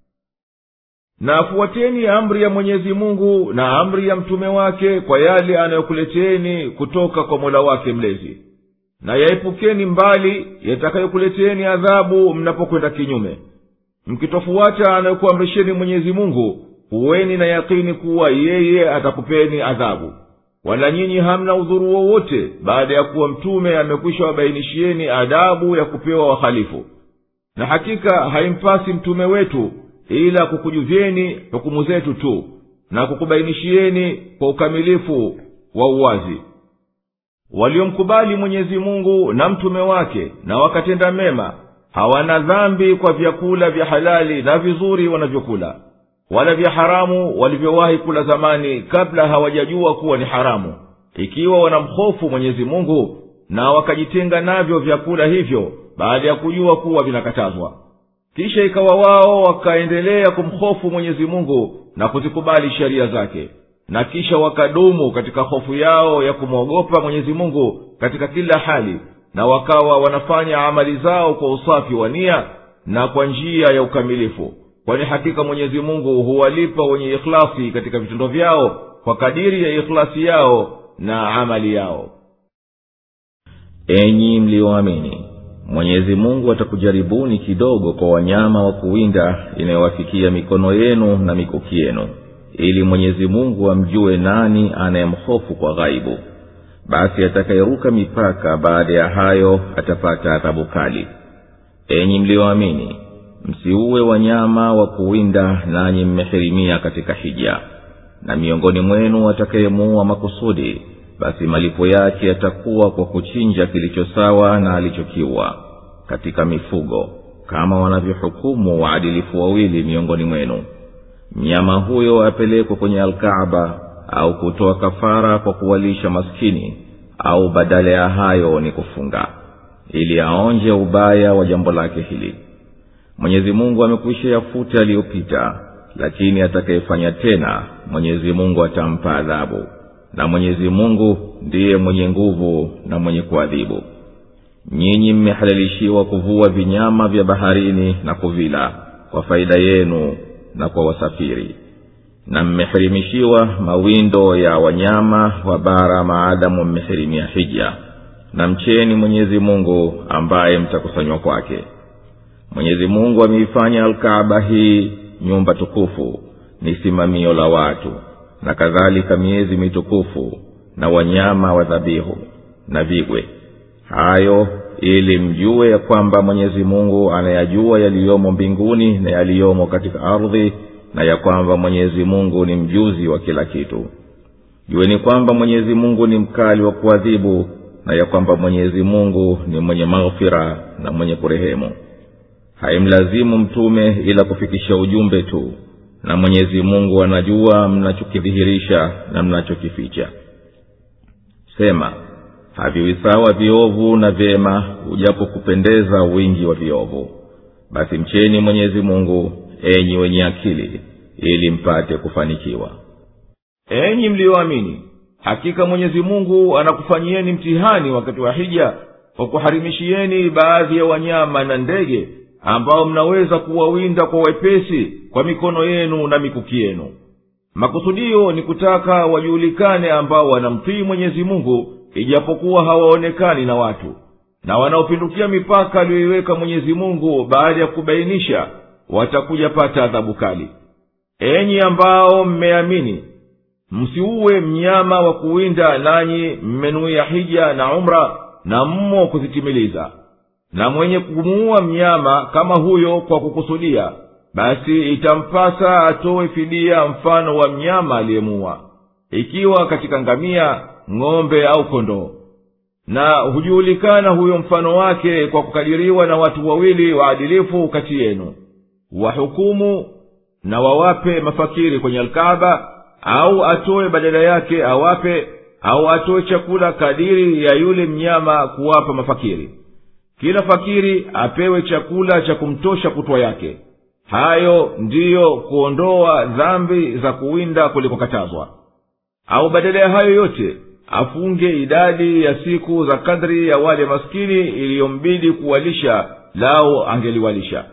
na afuateni amri ya mwenyezi mungu na amri ya mtume wake kwa yale anayokuleteni kutoka kwa mola wake mlezi na yaepukeni mbali yatakayokuleteni adhabu mnapokwenda kinyume mkitofuata anayokuamrisheni mwenyezi mungu huweni na yakini kuwa yeye atakupeni adhabu wala nyinyi hamna udhuru wowote baada ya kuwa mtume amekwisha wabainishieni adabu ya kupewa wahalifu na hakika haimpasi mtume wetu ila kukujuvyeni hukumu zetu tu na kukubainishieni kwa ukamilifu wa uwazi waliomkubali mwenyezi mungu na mtume wake na wakatenda mema hawana dhambi kwa vyakula vya halali na vizuri wanavyokula wala vya haramu walivyowahi kula zamani kabla hawajajua kuwa ni haramu ikiwa wanamhofu mwenyezi mungu na wakajitenga navyo vyakula hivyo baada ya kujua kuwa vinakatazwa kisha ikawa wao wakaendelea kumhofu mwenyezi mungu na kuzikubali sheria zake na kisha wakadumu katika hofu yao ya kumwogopa mwenyezi mungu katika kila hali na wakawa wanafanya amali zao kwa usafi wa nia na kwa njia ya ukamilifu kwani hakika mwenyezi mungu huwalipa wenye ikhlasi katika vitendo vyao kwa kadiri ya ikhlasi yao na amali yao enyi mliyoamini mwenyezi mungu atakujaribuni kidogo kwa wanyama wa kuwinda inayowafikia mikono yenu na mikuki yenu ili mwenyezi mungu amjue nani anayemhofu kwa ghaibu basi atakayeruka mipaka baada ya hayo atapata adhabu kali enyi mliyoamini msiuwe wanyama wa kuwinda nanyi mmehirimia katika hija na miongoni mwenu atakayemuua makusudi basi malipo yake yatakuwa kwa kuchinja kilicho sawa na alichokiwa katika mifugo kama wanavyohukumu waadilifu wawili miongoni mwenu mnyama huyo apelekwe kwenye alkaaba au kutoa kafara kwa kuwalisha maskini au badala ya hayo ni kufunga ili aonje ubaya wa jambo lake hili mwenyezi mungu amekwisha yafuta aliyopita lakini atakayefanya tena mwenyezi mungu atampa adhabu na mwenyezi mungu ndiye mwenye nguvu na mwenye kuadhibu nyinyi mmehalalishiwa kuvua vinyama vya baharini na kuvila kwa faida yenu na kwa wasafiri na mmehirimishiwa mawindo ya wanyama wa bara maadamu mmehirimia hija na mcheni mwenyezi mungu ambaye mtakusanywa kwake mwenyezi mungu ameifanya alkaaba hii nyumba tukufu ni simamio la watu na kadhalika miezi mitukufu na wanyama wa dhabihu na vigwe hayo ili mjue ya kwamba mwenyezi mungu anayajua yaliyomo mbinguni na yaliyomo katika ardhi na ya kwamba mwenyezi mungu ni mjuzi wa kila kitu jueni kwamba mwenyezi mungu ni mkali wa kuadhibu na ya kwamba mwenyezi mungu ni mwenye maghfira na mwenye kurehemu haimlazimu mtume ila kufikisha ujumbe tu na mwenyezi mungu anajua mnachokidhihirisha na mnachokificha sema haviwi sawa viovu na vyema ujapo kupendeza wingi wa viovu basi mcheni mwenyezi mungu enyi wenye akili ili mpate kufanikiwa enyi mliyoamini hakika mwenyezi mungu anakufanyieni mtihani wakati wa hija kwa kuharimishieni baadhi ya wanyama na ndege ambao mnaweza kuwawinda kwa wepesi kwa mikono yenu na mikuki yenu makusudio ni kutaka wajulikane ambao wanamtii mwenyezi mungu ijapokuwa hawaonekani na watu na wanaopindukia mipaka aliyoiweka mwenyezi mungu baada ya kubainisha watakuja pata adhabu kali enyi ambao mmeamini msiuwe mnyama wa kuwinda nanyi mmenuia hija na umra na mmo kuzitimiliza na mwenye kumuua mnyama kama huyo kwa kukusudia basi itampasa atowe fidia mfano wa mnyama aliyemuua ikiwa katika ngamia ng'ombe au kondoo na hujulikana huyo mfano wake kwa kukadiriwa na watu wawili waadilifu kati yenu wahukumu na wawape mafakiri kwenye alkaaba au atoe badala yake awape au atoe chakula kadiri ya yule mnyama kuwapa mafakiri kila fakiri apewe chakula cha kumtosha kutwa yake hayo ndiyo kuondoa dhambi za kuwinda kulikokatazwa au badala ya hayo yote afunge idadi ya siku za kadri ya wale maskini iliyombidi kuwalisha lao angeliwalisha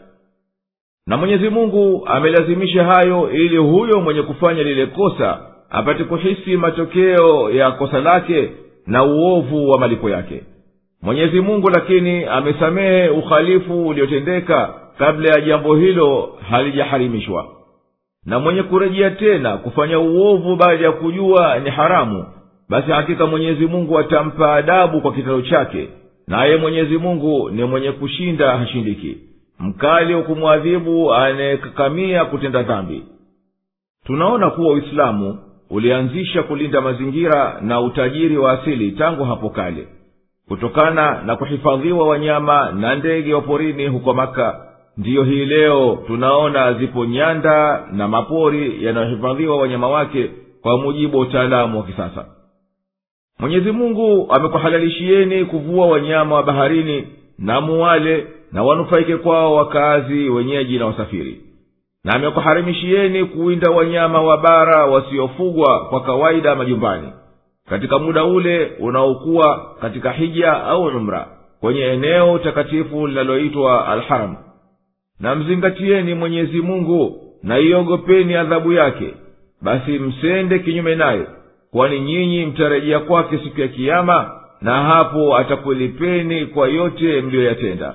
na mwenyezi mungu amelazimisha hayo ili huyo mwenye kufanya lile kosa apate kuhisi matokeo ya kosa lake na uovu wa malipo yake mwenyezi mungu lakini amesamehe uhalifu uliotendeka kabla ya jambo hilo halijaharimishwa na mwenye kurejea tena kufanya uovu baada ya kujua ni haramu basi hakika mwenyezi mungu atampa adabu kwa kitendo chake naye mwenyezi mungu ni mwenye kushinda hashindiki mkali wa kumwadhibu anayekakamia kutenda dhambi tunaona kuwa uislamu ulianzisha kulinda mazingira na utajiri wa asili tangu hapo kale kutokana na kuhifadhiwa wanyama na ndege wa porini huko maka ndiyo hii leo tunaona zipo nyanda na mapori yanayohifadhiwa wanyama wake kwa mujibu wa utaalamu wa kisasa mwenyezi mungu amekuhalalishieni kuvua wanyama wa baharini na muwale na wanufaike kwao wakazi wenyeji na wasafiri na amekuharimishieni kuwinda wanyama wa bara wasiofugwa kwa kawaida majumbani katika muda ule unaokuwa katika hija au umra kwenye eneo takatifu linaloitwa alharam na mzingatieni mwenyezi mungu na iogopeni adhabu yake basi msende kinyume naye kwani nyinyi mtarejea kwake siku ya kiama na hapo atakulipeni kwa yote mliyoyatenda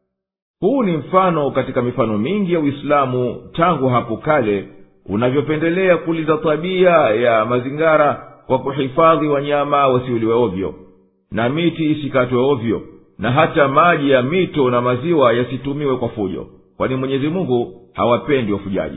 huu ni mfano katika mifano mingi ya uislamu tangu hapo kale unavyopendelea kulinda tabia ya mazingara kwa kuhifadhi wanyama wasiuliwe ovyo na miti isikatwe ovyo na hata maji ya mito na maziwa yasitumiwe kwa fujo kwani mwenyezi mungu hawapendi wafujaji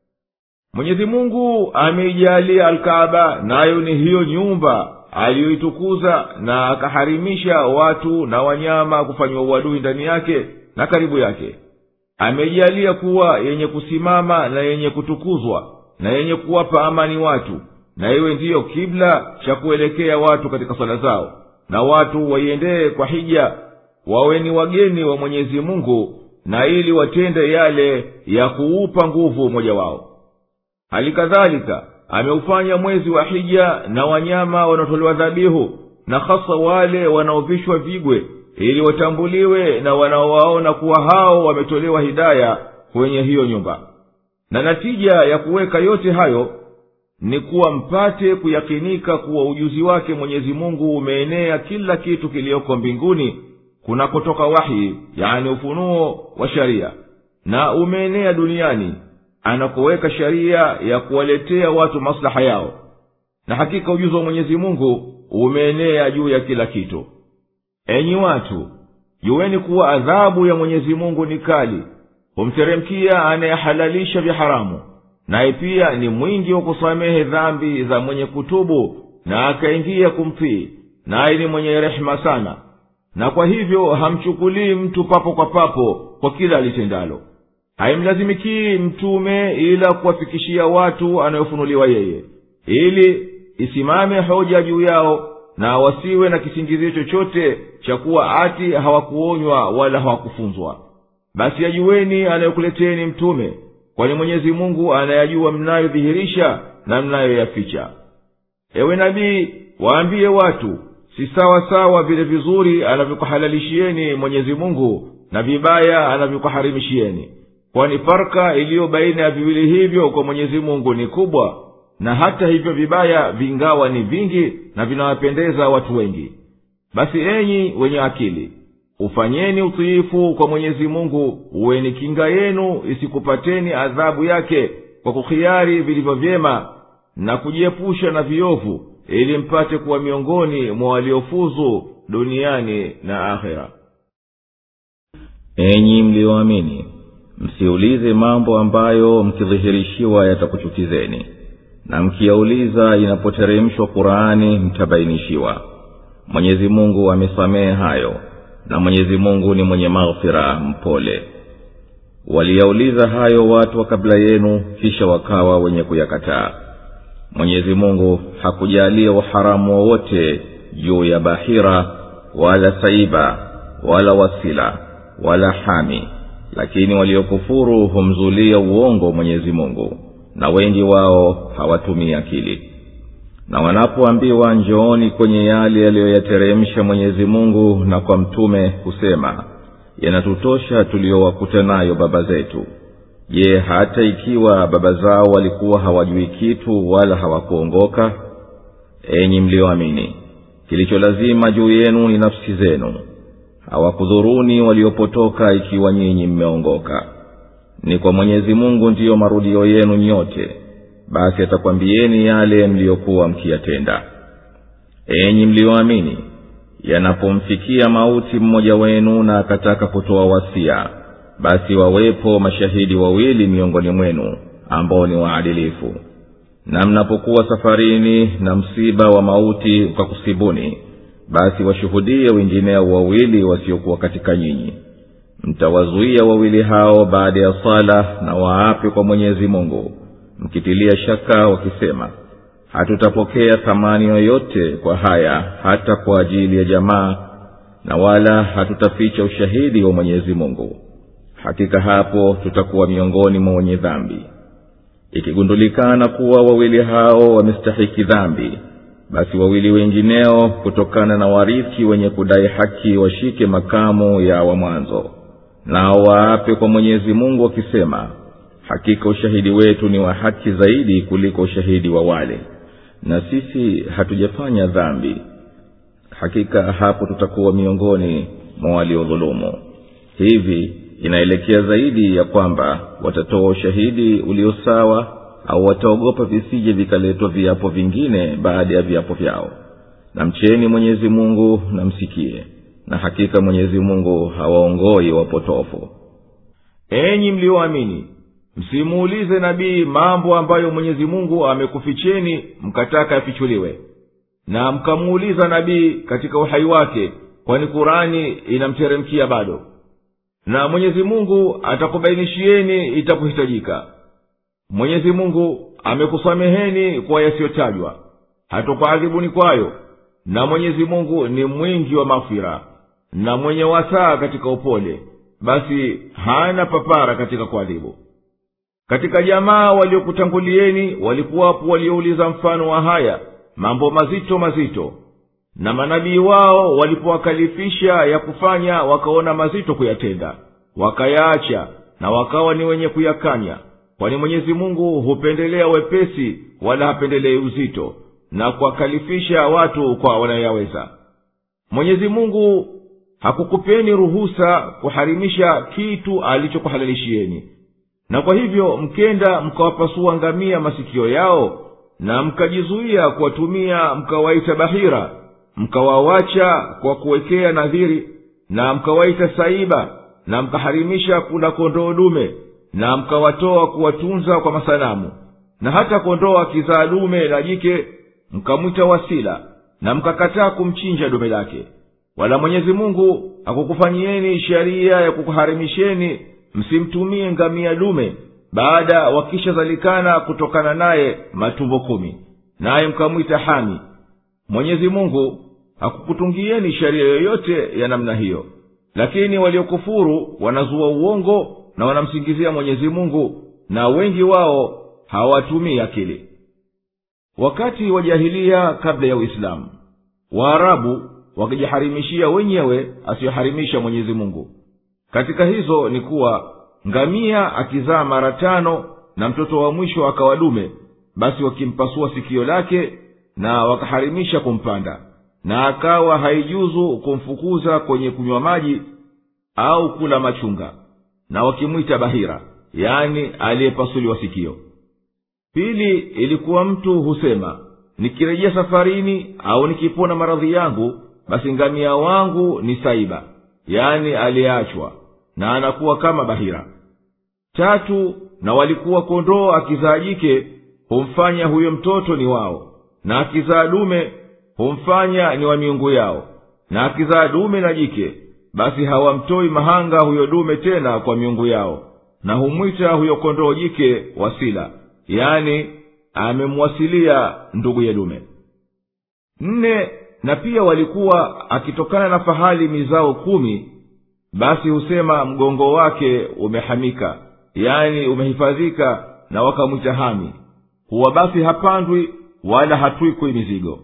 mwenyezi mungu ameijalia alkaaba nayo ni hiyo nyumba aliyoitukuza na akaharimisha watu na wanyama kufanyiwa uadui ndani yake na karibu yake ameijalia kuwa yenye kusimama na yenye kutukuzwa na yenye kuwapa amani watu na iwe ndiyo kibla cha kuelekea watu katika swala zao na watu waiendee kwa hija wawe ni wageni wa mwenyezi mungu na ili watende yale ya kuupa nguvu umoja wao hali kadhalika ameufanya mwezi wa hija na wanyama wanaotolewa dhabihu na hasa wale wanaovishwa vigwe ili watambuliwe na wanaowaona kuwa hao wametolewa hidaya kwenye hiyo nyumba na natija ya kuweka yote hayo ni kuwa mpate kuyakinika kuwa ujuzi wake mwenyezi mungu umeenea kila kitu kiliyoko mbinguni kunakotoka wahi yani ufunuo wa sharia na umeenea duniani anakoweka sharia ya kuwaletea watu maslaha yao na hakika ujuzi wa mwenyezi mungu umeenea juu ya kila kitu enyi watu juweni kuwa adhabu ya mwenyezi mungu ni kali humteremkia anayehalalisha vya haramu naye pia ni mwingi wa kusamehe dhambi za mwenye kutubu na akaingia kumtii naye ni mwenye rehema sana na kwa hivyo hamchukulii mtu papo kwa papo kwa kila alitendalo haimlazimikii mtume ila kuwafikishia watu anayofunuliwa yeye ili isimame hoja juu yao na wasiwe na kisingizio chochote cha kuwa ati hawakuonywa wala hawakufunzwa basi yajuweni anayokuleteni mtume kwani mwenyezi mungu anayajua mnayodhihirisha na mnayoyaficha ewe nabii waambiye watu si sawa sawa vile vizuri anavyokuhalalishieni mwenyezi mungu na vibaya anavyokuharimishieni kwani farka iliyo baina ya viwili hivyo kwa mwenyezi mungu ni kubwa na hata hivyo vibaya vingawa ni vingi na vinawapendeza watu wengi basi enyi wenye akili ufanyeni utiifu kwa mwenyezi mungu uweni kinga yenu isikupateni adhabu yake kwa kuhiari vilivyo vyema na kujiepusha na viovu ili mpate kuwa miongoni mwa waliofuzu duniani na akhera enyi mliyoamini msiulize mambo ambayo mkidhihirishiwa yatakuchukizeni na mkiyauliza inapoteremshwa qurani mtabainishiwa mwenyezi mungu amesamehe hayo na mwenyezi mungu ni mwenye maghfira mpole waliyauliza hayo watu wa kabla yenu kisha wakawa wenye kuyakataa mwenyezi mungu hakujalia uharamu wowote juu ya bahira wala saiba wala wasila wala hami lakini waliokufuru humzulia uongo mwenyezi mungu na wengi wao hawatumii akili na wanapoambiwa njooni kwenye yale yaliyoyateremsha mwenyezi mungu na kwa mtume kusema yanatutosha tuliyowakuta nayo baba zetu je hata ikiwa baba zao walikuwa hawajui kitu wala hawakuongoka enyi mliyoamini kilicho lazima juu yenu ni nafsi zenu hawakudhuruni waliopotoka ikiwa nyinyi mmeongoka ni kwa mwenyezi mungu ndiyo marudio yenu nyote basi atakwambieni yale mliyokuwa mkiyatenda enyi mliyoamini yanapomfikia mauti mmoja wenu na akataka kutoa wasia basi wawepo mashahidi wawili miongoni mwenu ambao ni waadilifu na mnapokuwa safarini na msiba wa mauti ukakusibuni basi washuhudie wengineo wawili wasiokuwa katika nyinyi mtawazuia wawili hao baada ya sala na waape kwa mwenyezi mungu mkitilia shaka wakisema hatutapokea thamani yoyote kwa haya hata kwa ajili ya jamaa na wala hatutaficha ushahidi wa mwenyezi mungu hakika hapo tutakuwa miongoni mwa wenye dhambi ikigundulikana kuwa wawili hao wamestahiki dhambi basi wawili wengineo kutokana na warithi wenye kudai haki washike makamu ya wa mwanzo nao waape kwa mwenyezi mungu wakisema hakika ushahidi wetu ni wa haki zaidi kuliko ushahidi wa wale na sisi hatujafanya dhambi hakika hapo tutakuwa miongoni mwa waliodhulumu hivi inaelekea zaidi ya kwamba watatoa ushahidi ulio sawa au wataogopa visije vikaletwa viapo vingine baada ya viapo vyao na mcheni mwenyezi mungu na msikie na hakika mwenyezi mungu hawaongoi wapotofu enyi mlioamini msimuulize nabii mambo ambayo mwenyezi mungu amekuficheni mkataka yafichuliwe na mkamuuliza nabii katika uhai wake kwani kurani inamteremkia bado na mwenyezi mungu atakubainishieni itapohitajika mwenyezi mungu amekusameheni kwa yasiyotajwa hatokuadhibuni kwayo na mwenyezi mungu ni mwingi wa mafira na mwenye wasaa katika upole basi hana papara katika kuadhibu katika jamaa waliokutangulieni walikuwapo waliouliza mfano wa haya mambo mazito mazito na manabii wao walipowakalifisha ya kufanya wakaona mazito kuyatenda wakayaacha na wakawa ni wenye kuyakanya kwani mwenyezi mungu hupendelea wepesi wala hapendelei uzito na kuwakalifisha watu kwa wanayoyaweza mwenyezi mungu hakukupeni ruhusa kuharimisha kitu alichokuhalalishieni na kwa hivyo mkenda mkawapasua ngamia masikio yao na mkajizuia kuwatumia mkawaita bahira mkawawacha kwa kuwekea nadhiri na mkawaita saiba na mkaharimisha kula kondoo dume na mkawatoa kuwatunza kwa masanamu na hata kondoo akizaa dume la jike mkamwita wasila na mkakataa kumchinja dume lake wala mwenyezi mungu hakukufanyieni sheria ya kukuharimisheni msimtumie ngamia dume baada wakishazalikana kutokana naye matumbo kumi naye mkamwita hami mwenyezi mungu hakukutungieni sheria yoyote ya namna hiyo lakini waliokufuru wanazua uongo na wanamsingizia mwenyezi mungu na wengi wao hawatumii akili wakati wa jahilia kabla ya uislamu waarabu wakijiharimishia wenyewe asiyoharimisha mwenyezi mungu katika hizo ni kuwa ngamia akizaa mara tano na mtoto wa mwisho akawa dume basi wakimpasua sikio lake na wakaharimisha kumpanda na akawa haijuzu kumfukuza kwenye kunywa maji au kula machunga na wakimwita bahira yani aliyepasuliwa sikio pili ilikuwa mtu husema nikirejea safarini au nikipona maradhi yangu basi ngamia wangu ni saiba yani aliyeachwa na anakuwa kama bahira tatu na walikuwa kondoo akizaa jike humfanya huyo mtoto ni wao na akizaa dume humfanya ni wa miungu yao na akizaa dume na jike basi hawamtoi mahanga huyo dume tena kwa miungu yao na humwita huyo kondoo jike wasila yani amemwasilia ndugu ya dume nne na pia walikuwa akitokana na fahali mizao kumi basi husema mgongo wake umehamika yani umehifadhika na wakamwita hami huwa basi hapandwi wala hatwikwi mizigo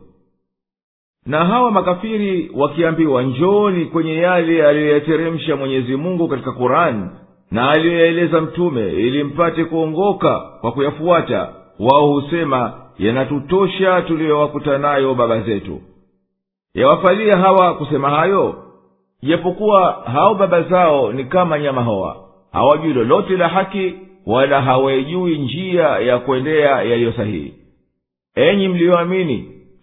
na hawa makafiri wakiambiwa njoni kwenye yale aliyoyateremsha mwenyezi mungu katika kurani na aliyoyaeleza mtume ili mpate kuongoka kwa kuyafuata wao husema yanatutosha tuliyowakuta nayo baba zetu yawafalia hawa kusema hayo japokuwa hao baba zao ni kama nyama hoa hawajui lolote la haki wala hawaijui njia ya kuendea yaliyo sahihi enyi mliyoamini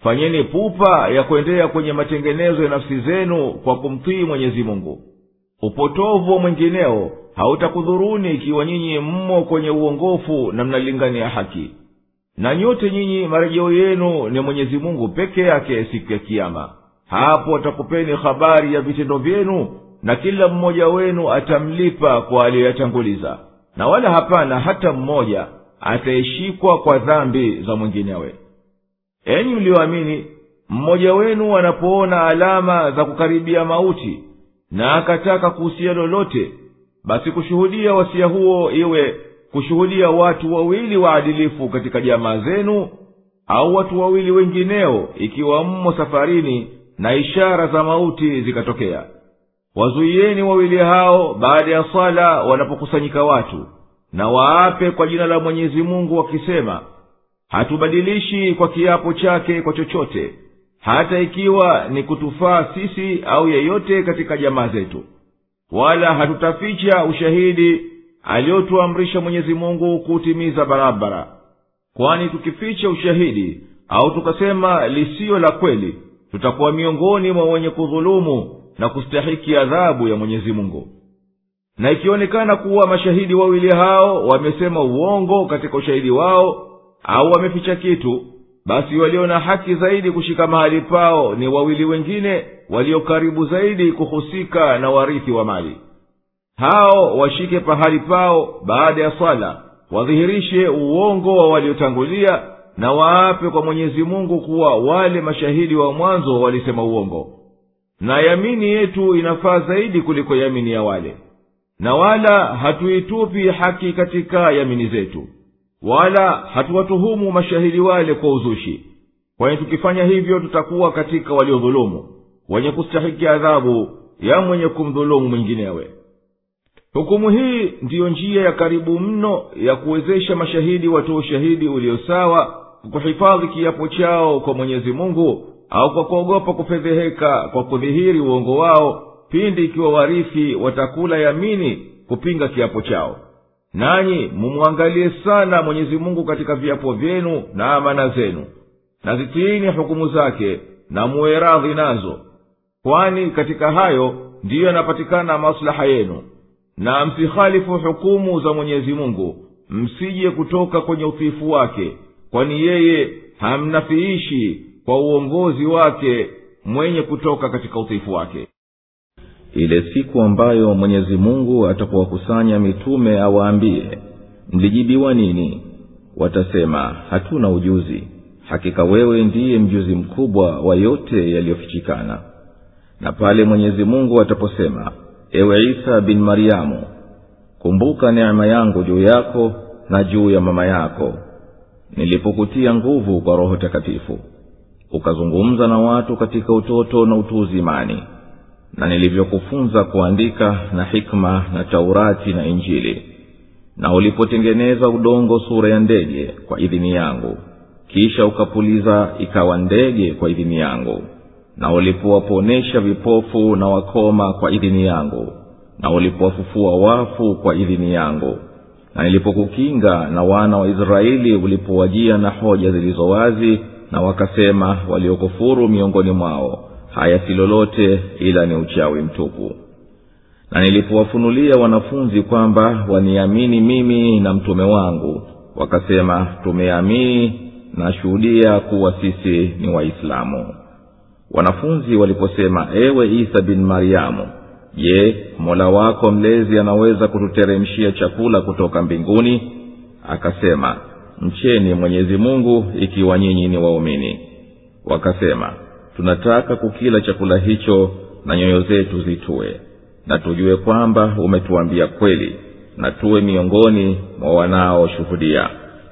fanyeni pupa ya kuendea kwenye matengenezo ya nafsi zenu kwa kumtii mwenyezi mungu upotovu wa mwingineo hautakudhuruni ikiwa nyinyi mmo kwenye uongofu na mnalingania haki na nyote nyinyi marejeo yenu ni mwenyezi mungu peke yake siku ya kiama hapo atakupeni habari ya vitendo vyenu na kila mmoja wenu atamlipa kwa aliyoyatanguliza na wala hapana hata mmoja atayeshikwa kwa dhambi za mwinginewe enyi mliyoamini mmoja wenu anapoona alama za kukaribia mauti na akataka kuhusia lolote basi kushuhudia wasia huo iwe kushuhudia watu wawili waadilifu katika jamaa zenu au watu wawili wengineo ikiwa mmo safarini na ishara za mauti zikatokea wazuieni wawili hao baada ya swala wanapokusanyika watu na waape kwa jina la mwenyezi mungu wakisema hatubadilishi kwa kiapo chake kwa chochote hata ikiwa ni kutufaa sisi au yeyote katika jamaa zetu wala hatutaficha ushahidi aliotuamrisha mwenyezi mungu kuutimiza barabara kwani tukificha ushahidi au tukasema lisiyo la kweli tutakuwa miongoni mwa wenye kudhulumu na kustahiki adhabu ya mwenyezi mungu na ikionekana kuwa mashahidi wawili hao wamesema uongo katika ushahidi wao au wameficha kitu basi walio na haki zaidi kushika mahali pao ni wawili wengine walio karibu zaidi kuhusika na warithi wa mali hao washike pahali pao baada ya swala wadhihirishe uongo wa waliotangulia na waape kwa mwenyezi mungu kuwa wale mashahidi wa mwanzo walisema uongo na yamini yetu inafaa zaidi kuliko yamini ya wale na wala hatuitupi haki katika yamini zetu wala hatuwatuhumu mashahidi wale kwa uzushi kwani tukifanya hivyo tutakuwa katika waliodhulumu wenye kustahiki adhabu ya mwenye kumdhulumu mwinginewe hukumu hii ndiyo njia ya karibu mno ya kuwezesha mashahidi watoa ushahidi ulio sawa kwa kuhifadhi kiapo chao kwa mwenyezi mungu au kwa kuogopa kufedheheka kwa kudhihiri uongo wao pindi ikiwa warithi watakula yamini kupinga kiapo chao nanyi mumwangalie sana mwenyezi mungu katika viapo vyenu na amana zenu na zitiini hukumu zake na muwe radhi nazo kwani katika hayo ndiyo yanapatikana maslaha yenu na msihalifu hukumu za mwenyezi mungu msije kutoka kwenye utiifu wake kwani yeye hamnafiishi kwa uongozi wake mwenye kutoka katika utiifu wake ile siku ambayo mwenyezi mungu atakuwakusanya mitume awaambie mlijibiwa nini watasema hatuna ujuzi hakika wewe ndiye mjuzi mkubwa wa yote yaliyofichikana na pale mwenyezi mungu ataposema ewe isa bin maryamu kumbuka neema yangu juu yako na juu ya mama yako nilipokutia nguvu kwa roho takatifu ukazungumza na watu katika utoto na utu uzimani na nilivyokufunza kuandika na hikma na taurati na injili na ulipotengeneza udongo sura ya ndege kwa idhini yangu kisha ukapuliza ikawa ndege kwa idhini yangu na ulipowaponesha vipofu na wakoma kwa idhini yangu na ulipowafufua wafu kwa idhini yangu na nilipokukinga na wana wa israeli ulipowajia na hoja zilizo wazi na wakasema waliokufuru miongoni mwao haya si lolote ila ni uchawi mtupu na nilipowafunulia wanafunzi kwamba waniamini mimi na mtume wangu wakasema tumeamini na shuhudia kuwa sisi ni waislamu wanafunzi waliposema ewe isa bin maryamu je mola wako mlezi anaweza kututeremshia chakula kutoka mbinguni akasema mcheni mwenyezi mungu ikiwa nyinyi ni waumini wakasema tunataka kukila chakula hicho na nyoyo zetu zitue na tujue kwamba umetuambia kweli na tuwe miongoni mwa wanaoshuhudia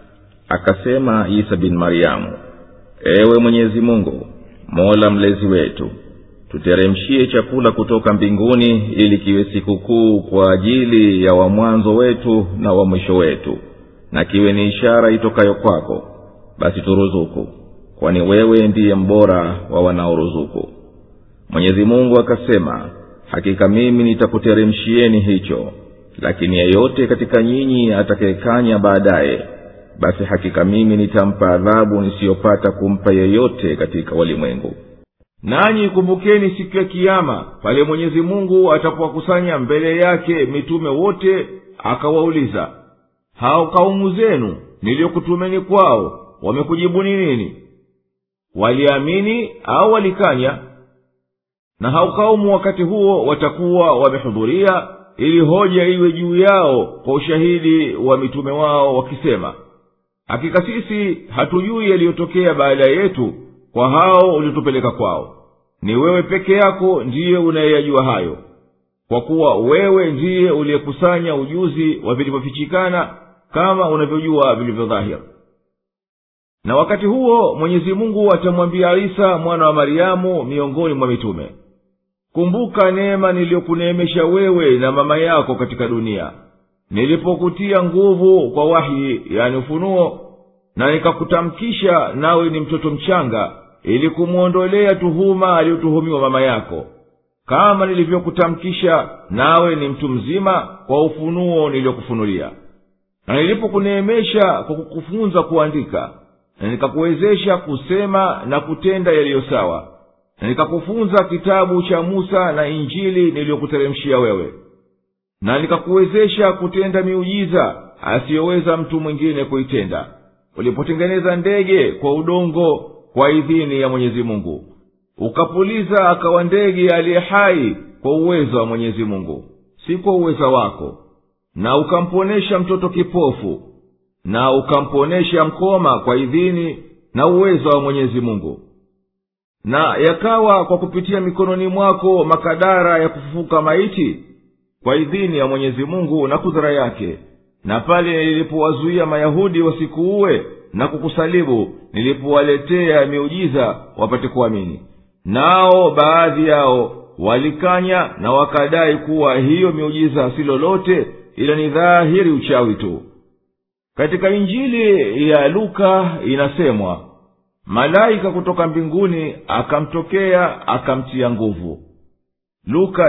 akasema isa bin maryamu ewe mwenyezi mungu mola mlezi wetu tuteremshie chakula kutoka mbinguni ili kiwe sikukuu kwa ajili ya wa mwanzo wetu na wa mwisho wetu na kiwe ni ishara itokayo kwako basi turuzuku kwani wewe ndiye mbora wa wanaoruzuku mwenyezi mungu akasema hakika mimi nitakuteremshieni hicho lakini yeyote katika nyinyi atakayekanya baadaye basi hakika mimi nitampa adhabu nisiyopata kumpa yeyote katika walimwengu nanyi kumbukeni siku ya kiama pale mwenyezi mungu atapowakusanya mbele yake mitume wote akawauliza hao kaumu zenu niliyokutumeni kwao wamekujibuni nini waliamini au walikanya na hao kaumu wakati huo watakuwa wamehudhuria ili hoja iwe juu yao kwa ushahidi wa mitume wao wakisema hakika sisi hatujui yaliyotokea baada yetu kwa hao uliotupeleka kwao ni wewe peke yako ndiye unayeyajua hayo kwa kuwa wewe ndiye uliyekusanya ujuzi wa vilivyofichikana kama unavyojua vilivyodhahiri na wakati huo mwenyezi mungu atamwambia isa mwana wa mariamu miongoni mwa mitume kumbuka neema niliyokuneemesha wewe na mama yako katika dunia nilipokutia nguvu kwa wahi yani ufunuo na nikakutamkisha nawe ni mtoto mchanga ili kumwondolea tuhuma aliyotuhumiwa mama yako kama nilivyokutamkisha nawe ni mtu mzima kwa ufunuo niliyokufunulia na nilipokuneemesha kwa kukufunza kuandika na nikakuwezesha kusema na kutenda yaliyo sawa na nikakufunza kitabu cha musa na injili niliyokuteremshia wewe na nikakuwezesha kutenda miujiza asiyoweza mtu mwingine kuitenda ulipotengeneza ndege kwa udongo kwa idhini ya mwenyezi mungu ukapuliza akawa ndege aliye hai kwa uwezo wa mwenyezi mungu si kwa uweza wako na ukamponesha mtoto kipofu na ukamponesha mkoma kwa idhini na uwezo wa mwenyezi mungu na yakawa kwa kupitia mikononi mwako makadara ya kufufuka maiti kwa idhini ya mwenyezi mungu na kudhara yake na pale nilipowazuia mayahudi wasikuue na kukusalibu nilipowaletea miujiza wapate kuamini nao baadhi yao walikanya na wakadai kuwa hiyo miujiza si lolote ila ni dhahiri uchawi tu katika injili ya luka inasemwa malaika kutoka mbinguni akamtokea akamtia nguvu luka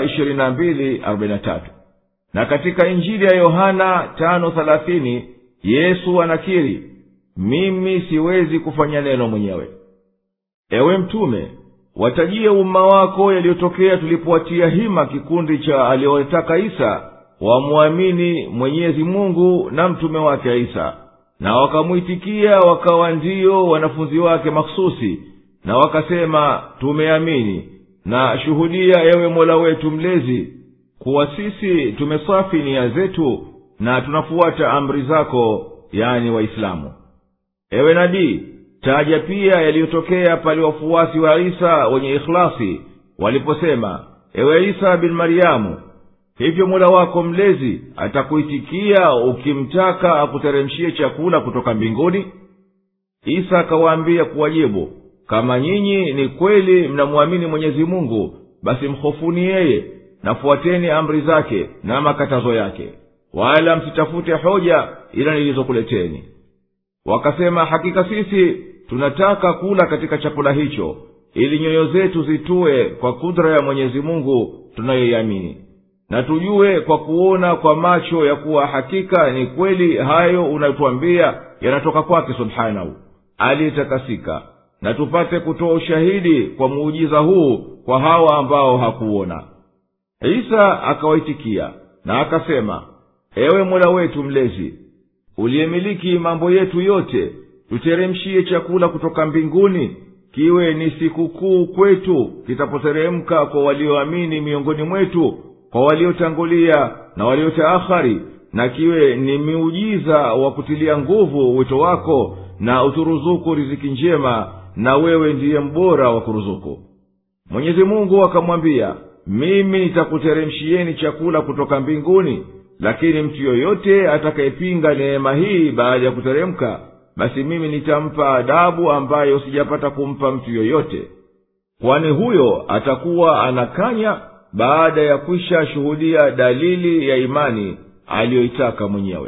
22:43 na katika injili ya yohana 5:30 yesu anakiri mimi siwezi kufanya neno mwenyewe ewe mtume watajie umma wako yaliyotokea tulipowatia hima kikundi cha aliyowataka isa wamwamini mwenyezi mungu na mtume wake isa na wakamwitikia wakawa ndiyo wanafunzi wake makhususi na wakasema tumeamini na shuhudia ewe mola wetu mlezi kuwa sisi tumesafi nia zetu na tunafuata amri zako yani waislamu ewe nabii taja pia yaliyotokea pale wafuasi wa isa wenye ikhlasi waliposema ewe isa bin maryamu hivyo mola wako mlezi atakuitikia ukimtaka akuteremshie chakula kutoka mbinguni isa akawaambia kuwajibu kama nyinyi ni kweli mnamwamini mwenyezi mungu basi mhofuni yeye nafuateni amri zake na makatazo yake wala msitafute hoja ila nilizokuleteni wakasema hakika sisi tunataka kula katika chakula hicho ili nyoyo zetu zitue kwa kudra ya mwenyezi mungu tunayoiamini na tujue kwa kuona kwa macho ya kuwa hakika ni kweli hayo unayotwambia yanatoka kwake subhanahu aliyetakasika na tupate kutoa ushahidi kwa muujiza huu kwa hawa ambao hakuona isa akawaitikia na akasema ewe mola wetu mlezi uliyemiliki mambo yetu yote tuteremshie chakula kutoka mbinguni kiwe ni sikukuu kwetu kitapoteremka kwa walioamini miongoni mwetu kwa waliotangulia na waliotaakhari na kiwe ni miujiza wa kutilia nguvu wito wako na uturuzuku riziki njema na wewe ndiye mbora wa kuruzuku mwenyezi mungu akamwambia mimi nitakuteremshieni chakula kutoka mbinguni lakini mtu yoyote atakayepinga neema hii baada ya kuteremka basi mimi nitampa adabu ambayo sijapata kumpa mtu yoyote kwani huyo atakuwa anakanya baada ya kwisha shuhudia dalili ya imani aliyoitaka mwenyewe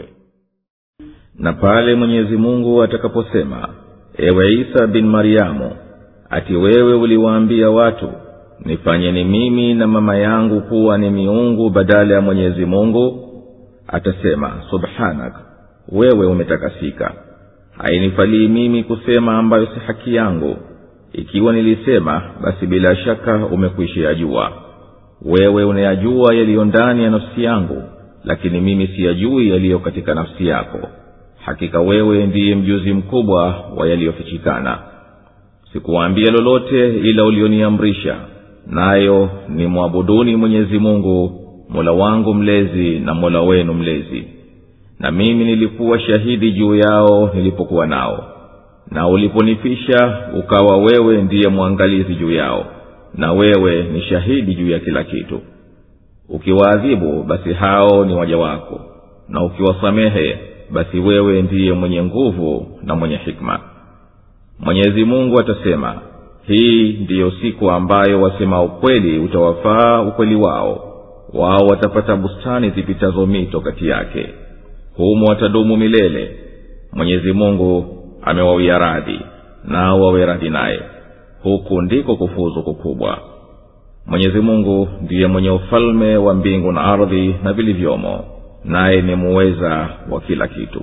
na pale mwenyezi mungu atakaposema ewe isa bin maryamu ati wewe uliwaambia watu nifanyeni mimi na mama yangu kuwa ni miungu badala ya mwenyezi mungu atasema subhanak wewe umetakasika hainifalii mimi kusema ambayo si haki yangu ikiwa nilisema basi bila shaka umekwisha yajua wewe unayajua yaliyo ndani ya nafsi yangu lakini mimi siyajui yaliyo katika nafsi yako hakika wewe ndiye mjuzi mkubwa wa yaliyofichikana sikuwaambia lolote ila ulioniamrisha nayo ni mwabuduni mwenyezi mungu mola wangu mlezi na mola wenu mlezi na mimi nilikuwa shahidi juu yao nilipokuwa nao na uliponifisha ukawa wewe ndiye mwangalizi juu yao na wewe ni shahidi juu ya kila kitu ukiwaadhibu basi hao ni waja wako na ukiwasamehe basi wewe ndiye mwenye nguvu na mwenye hikma mwenyezi mungu atasema hii ndiyo siku ambayo wasema ukweli utawafaa ukweli wao wao watapata bustani zipitazo mito kati yake humo watadumu milele mwenyezi mungu amewawia radhi nao wawe radhi naye huku ndiko kufuzu kukubwa mwenyezi mungu ndiye mwenye ufalme wa mbingu na ardhi na vilivyomo naye ni muweza wa kila kitu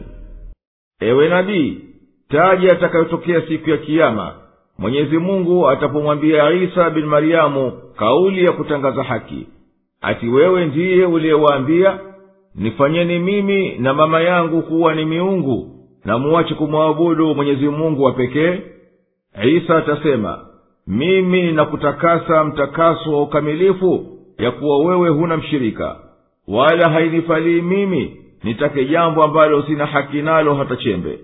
ewe nabii taji atakayotokea siku ya kiama mwenyezi mungu atapomwambia isa bin mariamu kauli ya kutangaza haki ati wewe ndiye uliyewaambia nifanyeni mimi na mama yangu kuwa ni miungu na muwache kumwabudu mwenyezi mungu wa pekee isa atasema mimi nakutakasa mtakaso wa ukamilifu ya kuwa wewe huna mshirika wala hainifalii mimi nitake jambo ambalo sina haki nalo hata chembe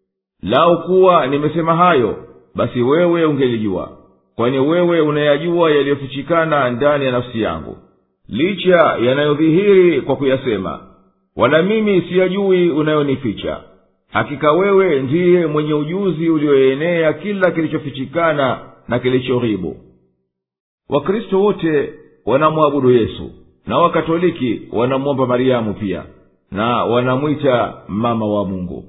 lau kuwa nimesema hayo basi wewe ungelijua kwani wewe unayajua yaliyofichikana ndani ya nafsi yangu licha yanayodhihiri kwa kuyasema wala mimi siyajui unayonificha hakika wewe ndiye mwenye ujuzi ulioenea kila kilichofichikana na kilichoghibu wakristo wote wanamwabudu yesu na wakatoliki wanamwomba mariamu pia na wanamwita mama wa mungu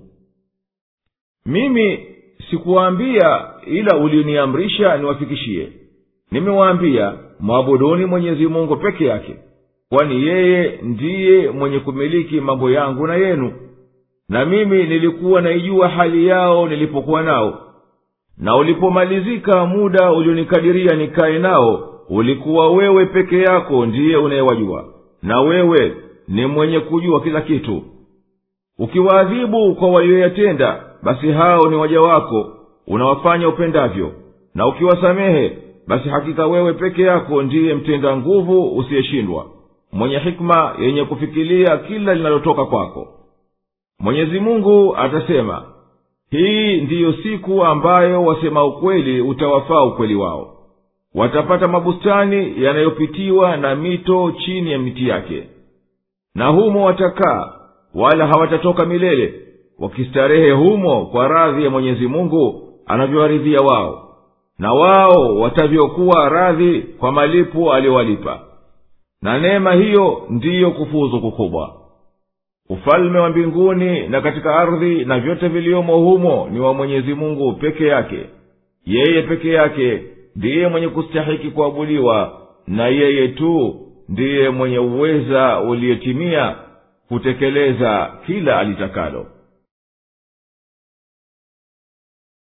mimi sikuwaambia ila ulioniamrisha niwafikishie nimewaambia mwabuduni mwenyezi mungu peke yake kwani yeye ndiye mwenye kumiliki mambo yangu na yenu na mimi nilikuwa naijua hali yao nilipokuwa nao na ulipomalizika muda ulionikadiria nikaye nao ulikuwa wewe peke yako ndiye unayewajua na wewe ni mwenye kujua kila kitu ukiwaadhibu kwa walioyatenda basi hao ni waja wako unawafanya upendavyo na ukiwasamehe basi hakika wewe peke yako ndiye mtenda nguvu usiyeshindwa mwenye hikma yenye kufikilia kila linalotoka kwako mwenyezi mungu atasema hii ndiyo siku ambayo wasema ukweli utawafaa ukweli wao watapata mabustani yanayopitiwa na mito chini ya miti yake na humo watakaa wala hawatatoka milele wakistarehe humo kwa radhi ya mwenyezi mungu anavyowaridhia wao na wao watavyokuwa radhi kwa malipo aliyowalipa na neema hiyo ndiyo kufuzu kukubwa ufalme wa mbinguni na katika ardhi na vyote viliomo humo ni wa mwenyezi mungu peke yake yeye peke yake ndiye mwenye kustahiki kuabudiwa na yeye tu ndiye mwenye uweza uliotimia kutekeleza kila alitakalo